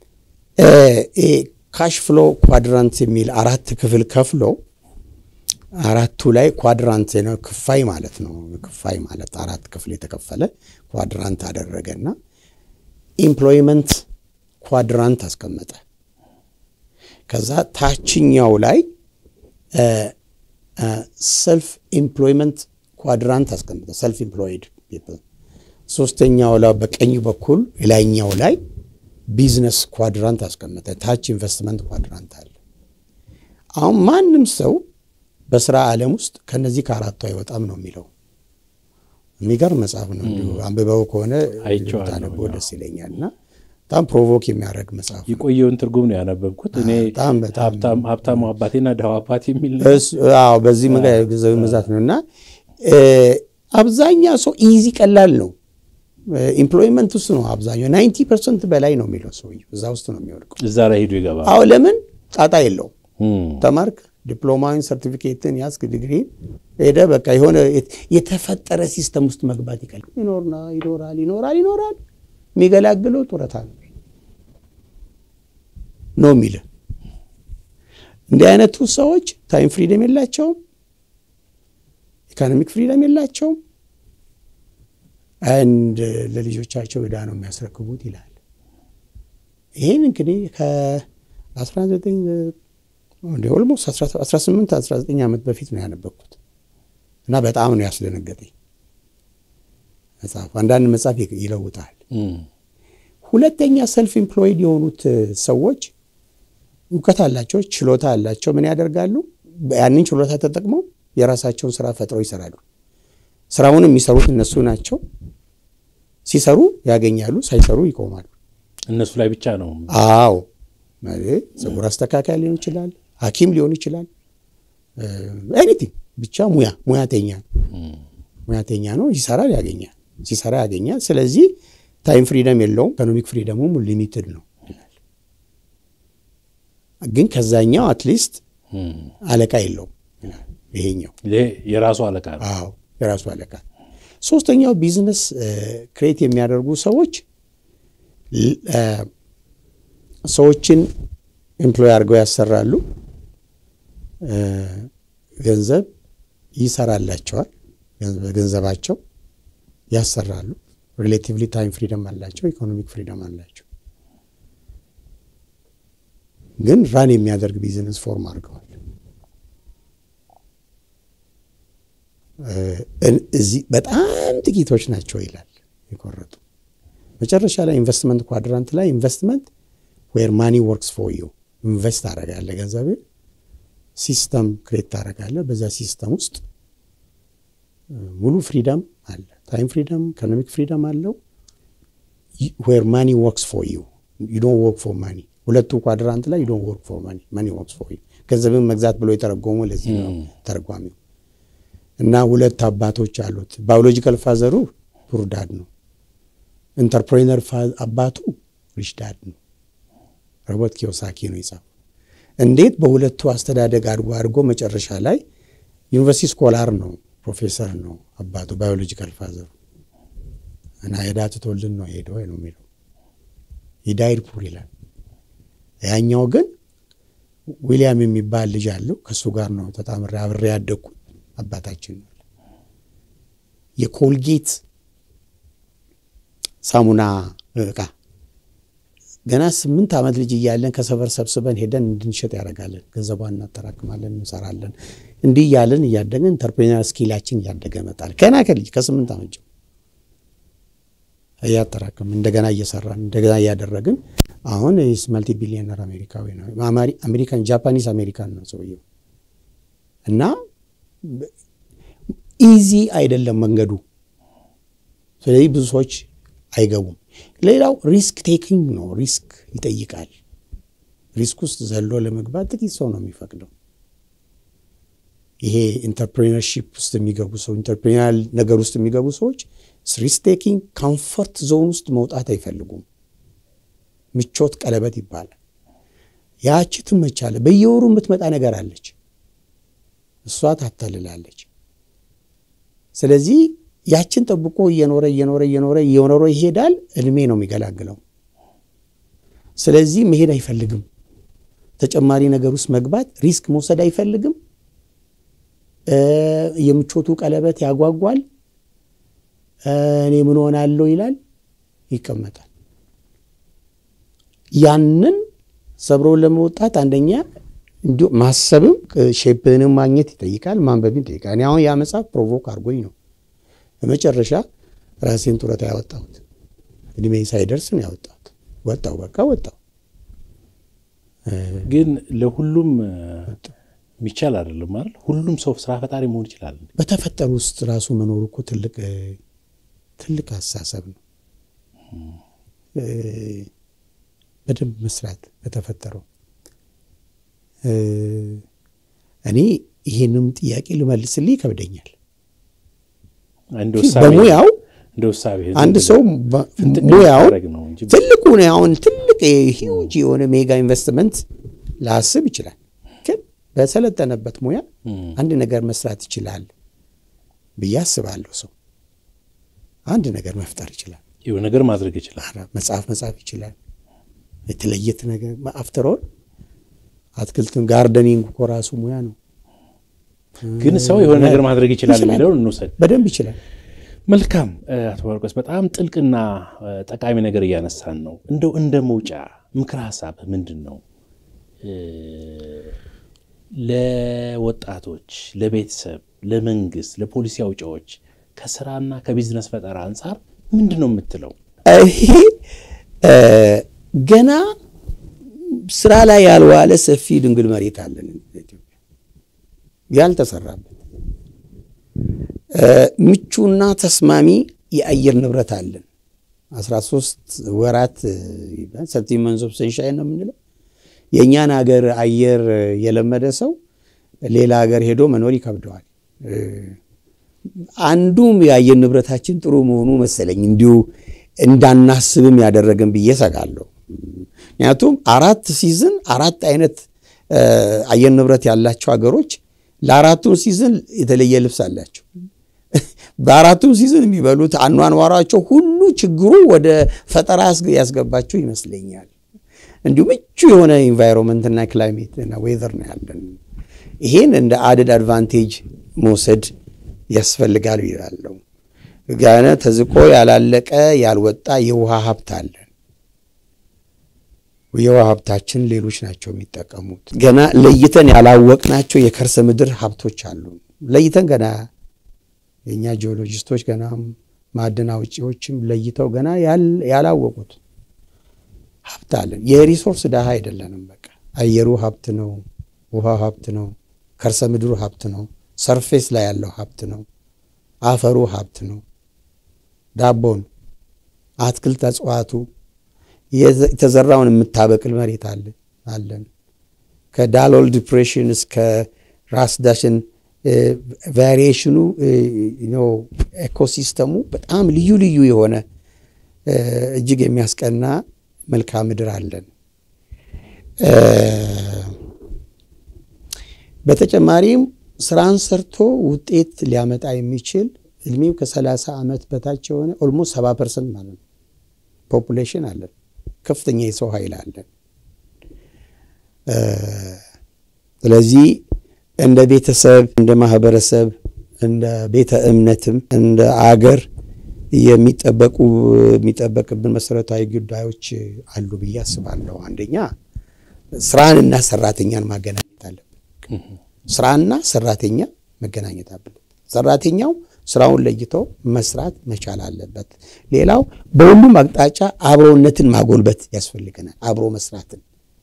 ካሽ ፍሎ ኳድራንት የሚል አራት ክፍል ከፍሎ አራቱ ላይ ኳድራንት ነው ክፋይ ማለት ነው። ክፋይ ማለት አራት ክፍል የተከፈለ ኳድራንት አደረገና ኢምፕሎይመንት ኳድራንት አስቀመጠ። ከዛ ታችኛው ላይ ሰልፍ ኢምፕሎይመንት ኳድራንት አስቀመጠ። ሰልፍ ኢምፕሎይድ ፒፕል። ሶስተኛው ላይ በቀኝ በኩል ላይኛው ላይ ቢዝነስ ኳድራንት አስቀመጠ። ታች ኢንቨስትመንት ኳድራንት አለ። አሁን ማንም ሰው በስራ ዓለም ውስጥ ከነዚህ ከአራቱ አይወጣም ነው የሚለው። የሚገርም መጽሐፍ ነው። እንዲሁ አንብበው ከሆነ ታነበው ደስ ይለኛል። እና በጣም ፕሮቮክ የሚያደርግ መጽሐፍ የቆየውን ትርጉም ነው ያነበብኩት እኔ በጣም በጣም ሀብታሙ አባቴና ድሃው አባቴ የሚል አዎ፣ በዚህ ገንዘብ መዛት ነው እና አብዛኛው ሰው ኢዚ ቀላል ነው ኢምፕሎይመንት ውስጥ ነው አብዛኛው ናይንቲ ፐርሰንት በላይ ነው የሚለው ሰውዬው እዛ ውስጥ ነው የሚወድቀው። እዛ ላይ ሄዱ ይገባል። አዎ ለምን ጣጣ የለውም። ተማርክ፣ ዲፕሎማዊን፣ ሰርቲፊኬትን ያስክ፣ ዲግሪ ሄደ በቃ የሆነ የተፈጠረ ሲስተም ውስጥ መግባት ይቀል ይኖርና ይኖራል ይኖራል ይኖራል የሚገላግለው ጡረታ ነው ነው የሚል እንዲህ አይነቱ ሰዎች ታይም ፍሪደም የላቸውም፣ ኢኮኖሚክ ፍሪደም የላቸውም። አንድ ለልጆቻቸው ዕዳ ነው የሚያስረክቡት ይላል። ይህን እንግዲህ ከ19 ኦልሞስት 18 19 ዓመት በፊት ነው ያነበብኩት እና በጣም ነው ያስደነገጠኝ መጽሐፍ። አንዳንድ መጽሐፍ ይለውጣል። ሁለተኛ ሰልፍ ኢምፕሎይድ የሆኑት ሰዎች እውቀት አላቸው፣ ችሎታ አላቸው። ምን ያደርጋሉ? ያንን ችሎታ ተጠቅመው የራሳቸውን ስራ ፈጥረው ይሰራሉ። ስራውን የሚሰሩት እነሱ ናቸው። ሲሰሩ ያገኛሉ፣ ሳይሰሩ ይቆማሉ። እነሱ ላይ ብቻ ነው። አዎ ፀጉር አስተካካይ ሊሆን ይችላል፣ ሐኪም ሊሆን ይችላል። ኤኒቲንግ ብቻ ሙያ ሙያተኛ ሙያተኛ ነው። ይሰራል፣ ያገኛል። ሲሰራ ያገኛል። ስለዚህ ታይም ፍሪደም የለውም። ኢኮኖሚክ ፍሪደሙም ሊሚትድ ነው። ግን ከዛኛው አትሊስት አለቃ የለውም። ይሄኛው የራሱ አለቃ ነው። አዎ የራሱ አለቃ። ሶስተኛው ቢዝነስ ክሬት የሚያደርጉ ሰዎች ሰዎችን ኤምፕሎይ አድርገው ያሰራሉ። ገንዘብ ይሰራላቸዋል። ገንዘባቸው ያሰራሉ። ሪሌቲቭሊ ታይም ፍሪደም አላቸው፣ ኢኮኖሚክ ፍሪደም አላቸው። ግን ራን የሚያደርግ ቢዝነስ ፎርም አድርገዋል። እዚህ በጣም ጥቂቶች ናቸው ይላል የቆረጡ። መጨረሻ ላይ ኢንቨስትመንት ኳድራንት ላይ ኢንቨስትመንት ዌር ማኒ ወርክስ ፎር ዩ ኢንቨስት ታደርጋለህ፣ ገንዘብ ሲስተም ክሬት ታደርጋለህ። በዛ ሲስተም ውስጥ ሙሉ ፍሪደም አለ፣ ታይም ፍሪደም፣ ኢኮኖሚክ ፍሪደም አለው። ዌር ማኒ ወርክስ ፎር ዩ ዩ ዶንት ወርክ ፎር ማኒ። ሁለቱ ኳድራንት ላይ ዩ ዶንት ወርክ ፎር ማኒ ማኒ ወርክስ ፎር ዩ። ገንዘብን መግዛት ብሎ የተረጎሙ ለዚህ ነው ተርጓሚው። እና ሁለት አባቶች አሉት። ባዮሎጂካል ፋዘሩ ፑር ዳድ ነው። ኢንተርፕሬነር አባቱ ሪች ዳድ ነው። ሮበርት ኪዮሳኪ ነው የጻፈው። እንዴት በሁለቱ አስተዳደግ አድጎ አድጎ መጨረሻ ላይ ዩኒቨርሲቲ ስኮላር ነው፣ ፕሮፌሰር ነው አባቱ ባዮሎጂካል ፋዘሩ እና ዕዳ ትቶልን ነው ሄደው ነው የሚለው ሂዳይድ ፑር ይላል። ያኛው ግን ዊሊያም የሚባል ልጅ አለው ከእሱ ጋር ነው ተጣምሬ አብሬ ያደግኩት አባታችን ነው። የኮልጌት ሳሙና እቃ ገና ስምንት ዓመት ልጅ እያለን ከሰፈር ሰብስበን ሄደን እንድንሸጥ ያደርጋለን። ገንዘቧን እናጠራቅማለን፣ እንሰራለን። እንዲህ እያለን እያደገን ኢንተርፕሬነር ስኪላችን እያደገ መጣል። ገና ከልጅ ከስምንት ዓመት ጀምሮ እያጠራቅም እንደገና እየሰራን እንደገና እያደረግን አሁን መልቲ ቢሊዮነር አሜሪካዊ ነው። አሜሪካን ጃፓኒስ አሜሪካን ነው ሰውየው እና ኢዚ አይደለም መንገዱ። ስለዚህ ብዙ ሰዎች አይገቡም። ሌላው ሪስክ ቴኪንግ ነው። ሪስክ ይጠይቃል። ሪስክ ውስጥ ዘሎ ለመግባት ጥቂት ሰው ነው የሚፈቅደው። ይሄ ኢንተርፕሬነርሺፕ ውስጥ የሚገቡ ሰው ኢንተርፕሬነር ነገር ውስጥ የሚገቡ ሰዎች ሪስክ ቴኪንግ ኮምፎርት ዞን ውስጥ መውጣት አይፈልጉም። ምቾት ቀለበት ይባላል። ያቺ ትመቻለ። በየወሩ የምትመጣ ነገር አለች። እሷ ታታልላለች። ስለዚህ ያችን ጠብቆ እየኖረ እየኖረ እየኖረ እየኖረ ይሄዳል። እድሜ ነው የሚገላግለው። ስለዚህ መሄድ አይፈልግም። ተጨማሪ ነገር ውስጥ መግባት ሪስክ መውሰድ አይፈልግም። የምቾቱ ቀለበት ያጓጓል። እኔ ምን ሆናለሁ ይላል፣ ይቀመጣል። ያንን ሰብሮ ለመውጣት አንደኛ እንዲሁ ማሰብም ሼፕንም ማግኘት ይጠይቃል፣ ማንበብን ይጠይቃል። እኔ አሁን ያ መጽሐፍ ፕሮቮክ አድርጎኝ ነው በመጨረሻ ራሴን ጡረታ ያወጣሁት። እድሜ ሳይደርስ ነው ያወጣሁት። ወጣው በቃ ወጣው። ግን ለሁሉም የሚቻል አይደለም አይደል? ሁሉም ሰው ስራ ፈጣሪ መሆን ይችላል። በተፈጠሩ ውስጥ ራሱ መኖሩ እኮ ትልቅ ትልቅ አስተሳሰብ ነው። በደንብ መስራት በተፈጠረው እኔ ይሄንም ጥያቄ ልመልስልህ ይከብደኛል። በሙያው አንድ ሰው ሙያውን ትልቁ አሁን ትልቅ ሂውጅ የሆነ ሜጋ ኢንቨስትመንት ላስብ ይችላል። ግን በሰለጠነበት ሙያ አንድ ነገር መስራት ይችላል ብዬ አስባለሁ። ሰው አንድ ነገር መፍጠር ይችላል። የሆነ ነገር ማድረግ ይችላል። መጽሐፍ መጻፍ ይችላል። የተለየት ነገር አፍተሮል አትክልትን ጋርደኒንግ እኮ ራሱ ሙያ ነው። ግን ሰው የሆነ ነገር ማድረግ ይችላል የሚለውን እንውሰድ። በደንብ ይችላል። መልካም አቶ ማርቆስ፣ በጣም ጥልቅና ጠቃሚ ነገር እያነሳን ነው። እንደው እንደ መውጫ ምክር ሀሳብ ምንድን ነው? ለወጣቶች፣ ለቤተሰብ፣ ለመንግስት፣ ለፖሊሲ አውጪዎች ከስራና ከቢዝነስ ፈጠራ አንጻር ምንድን ነው የምትለው? ይሄ ገና ስራ ላይ ያልዋለ ሰፊ ድንግል መሬት አለን ኢትዮጵያ ያልተሰራበት ምቹና ተስማሚ የአየር ንብረት አለን። 13 ወራት ሰርቲ መንዝ ኦፍ ሰንሻይን ነው የምንለው። የእኛን ሀገር አየር የለመደ ሰው ሌላ ሀገር ሄዶ መኖር ይከብደዋል። አንዱም የአየር ንብረታችን ጥሩ መሆኑ መሰለኝ እንዲሁ እንዳናስብም ያደረገን ብዬ ሰጋለሁ። ምክንያቱም አራት ሲዝን አራት አይነት አየር ንብረት ያላቸው ሀገሮች ለአራቱም ሲዝን የተለየ ልብስ አላቸው። በአራቱም ሲዝን የሚበሉት አኗኗሯቸው ሁሉ ችግሩ ወደ ፈጠራ ያስገባቸው ይመስለኛል። እንዲሁ ምቹ የሆነ ኢንቫይሮንመንትና ክላይሜት እና ዌዘር ነው ያለን። ይሄን እንደ አድድ አድቫንቴጅ መውሰድ ያስፈልጋል ይላለው። ገና ተዝቆ ያላለቀ ያልወጣ የውሃ ሀብት አለን። የውሃ ሀብታችን ሌሎች ናቸው የሚጠቀሙት። ገና ለይተን ያላወቅናቸው የከርሰ ምድር ሀብቶች አሉ። ለይተን ገና የእኛ ጂኦሎጂስቶች ገና ማዕድን አውጪዎችም ለይተው ገና ያላወቁት ሀብት አለን። የሪሶርስ ድሃ አይደለንም። በቃ አየሩ ሀብት ነው፣ ውሃ ሀብት ነው፣ ከርሰ ምድሩ ሀብት ነው፣ ሰርፌስ ላይ ያለው ሀብት ነው፣ አፈሩ ሀብት ነው፣ ዳቦን፣ አትክልት፣ እጽዋቱ የተዘራውን የምታበቅል መሬት አለን። ከዳሎል ዲፕሬሽን እስከ ራስ ዳሽን ቫሪዬሽኑ ኤኮሲስተሙ በጣም ልዩ ልዩ የሆነ እጅግ የሚያስቀና መልክዓ ምድር አለን። በተጨማሪም ስራን ሰርቶ ውጤት ሊያመጣ የሚችል እድሜው ከ30 ዓመት በታች የሆነ ኦልሞስት 70 ፐርሰንት ማለት ነው ፖፑሌሽን አለን። ከፍተኛ የሰው ኃይል አለን። ስለዚህ እንደ ቤተሰብ፣ እንደ ማህበረሰብ፣ እንደ ቤተ እምነትም እንደ አገር የሚጠበቁ የሚጠበቅብን መሰረታዊ ጉዳዮች አሉ ብዬ አስባለሁ። አንደኛ ስራንና ሰራተኛን ማገናኘት አለብን። ስራና ሰራተኛ መገናኘት አለበት። ሰራተኛው ስራውን ለይቶ መስራት መቻል አለበት። ሌላው በሁሉም አቅጣጫ አብሮነትን ማጎልበት ያስፈልገናል። አብሮ መስራትን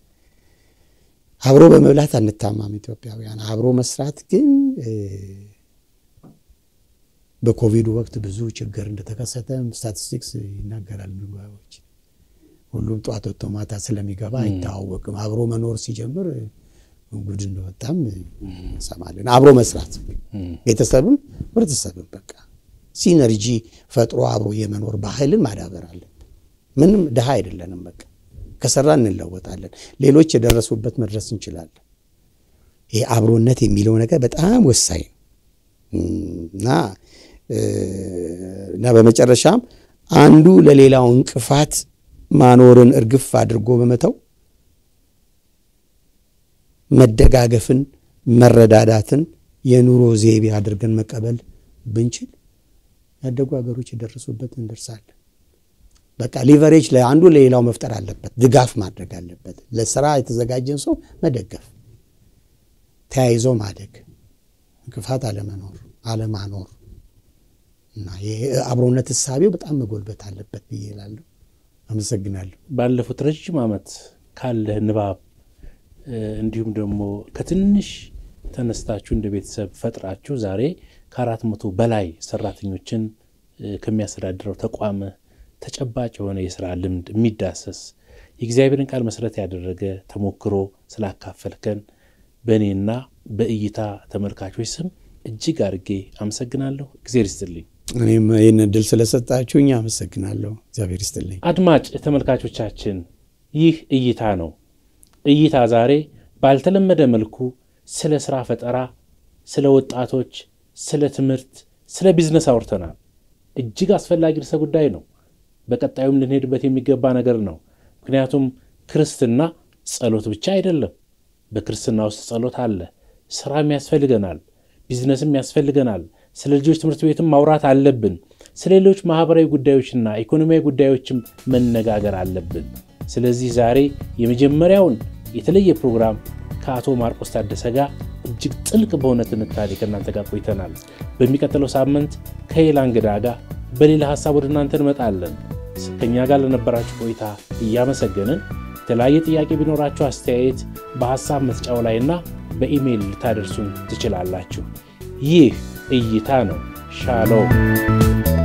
አብሮ በመብላት አንታማም ኢትዮጵያውያን። አብሮ መስራት ግን በኮቪዱ ወቅት ብዙ ችግር እንደተከሰተ ስታቲስቲክስ ይናገራል። ምግባዎች ሁሉም ጠዋት ወጥቶ ማታ ስለሚገባ አይተዋወቅም። አብሮ መኖር ሲጀምር ጉድ እንደወጣም እንሰማለን። አብሮ መስራት ቤተሰብም ህብረተሰብም በቃ ሲነርጂ ፈጥሮ አብሮ የመኖር ባህልን ማዳበር አለን። ምንም ድሃ አይደለንም። በቃ ከሰራ እንለወጣለን። ሌሎች የደረሱበት መድረስ እንችላለን። ይሄ አብሮነት የሚለው ነገር በጣም ወሳኝ እና እና በመጨረሻም አንዱ ለሌላው እንቅፋት ማኖርን እርግፍ አድርጎ በመተው መደጋገፍን፣ መረዳዳትን የኑሮ ዘይቤ አድርገን መቀበል ብንችል ያደጉ ሀገሮች የደረሱበት እንደርሳለን። በቃ ሊቨሬጅ ለአንዱ ለሌላው መፍጠር አለበት፣ ድጋፍ ማድረግ አለበት። ለስራ የተዘጋጀን ሰው መደገፍ፣ ተያይዞ ማደግ፣ እንቅፋት አለመኖር አለማኖር እና የአብሮነት እሳቤው በጣም መጎልበት አለበት ብዬ እላለሁ። አመሰግናለሁ። ባለፉት ረዥም ዓመት ካለህ ንባብ እንዲሁም ደግሞ ከትንሽ ተነስታችሁ እንደ ቤተሰብ ፈጥራችሁ ዛሬ ከአራት መቶ በላይ ሰራተኞችን ከሚያስተዳድረው ተቋም ተጨባጭ የሆነ የስራ ልምድ የሚዳሰስ የእግዚአብሔርን ቃል መሰረት ያደረገ ተሞክሮ ስላካፈልከን በእኔና በእይታ ተመልካቾች ስም እጅግ አድርጌ አመሰግናለሁ። እግዚአብሔር ይስጥልኝ። እኔም ይህን እድል ስለሰጣችሁኝ አመሰግናለሁ። እግዚአብሔር ይስጥልኝ። አድማጭ ተመልካቾቻችን ይህ እይታ ነው። እይታ ዛሬ ባልተለመደ መልኩ ስለ ስራ ፈጠራ፣ ስለ ወጣቶች፣ ስለ ትምህርት፣ ስለ ቢዝነስ አውርተናል። እጅግ አስፈላጊ ርዕሰ ጉዳይ ነው። በቀጣዩም ልንሄድበት የሚገባ ነገር ነው። ምክንያቱም ክርስትና ጸሎት ብቻ አይደለም። በክርስትና ውስጥ ጸሎት አለ። ስራም ያስፈልገናል፣ ቢዝነስም ያስፈልገናል። ስለ ልጆች ትምህርት ቤትም ማውራት አለብን። ስለ ሌሎች ማህበራዊ ጉዳዮችና ኢኮኖሚያዊ ጉዳዮችም መነጋገር አለብን። ስለዚህ ዛሬ የመጀመሪያውን የተለየ ፕሮግራም ከአቶ ማርቆስ ታደሰ ጋር እጅግ ጥልቅ በሆነ ትንታኔ ከእናንተ ጋር ቆይተናል። በሚቀጥለው ሳምንት ከሌላ እንግዳ ጋር በሌላ ሀሳብ ወደ እናንተ እንመጣለን። ከእኛ ጋር ለነበራችሁ ቆይታ እያመሰገንን የተለያየ ጥያቄ ቢኖራችሁ አስተያየት በሀሳብ መስጫው ላይና በኢሜይል ልታደርሱን ትችላላችሁ። ይህ እይታ ነው። ሻሎም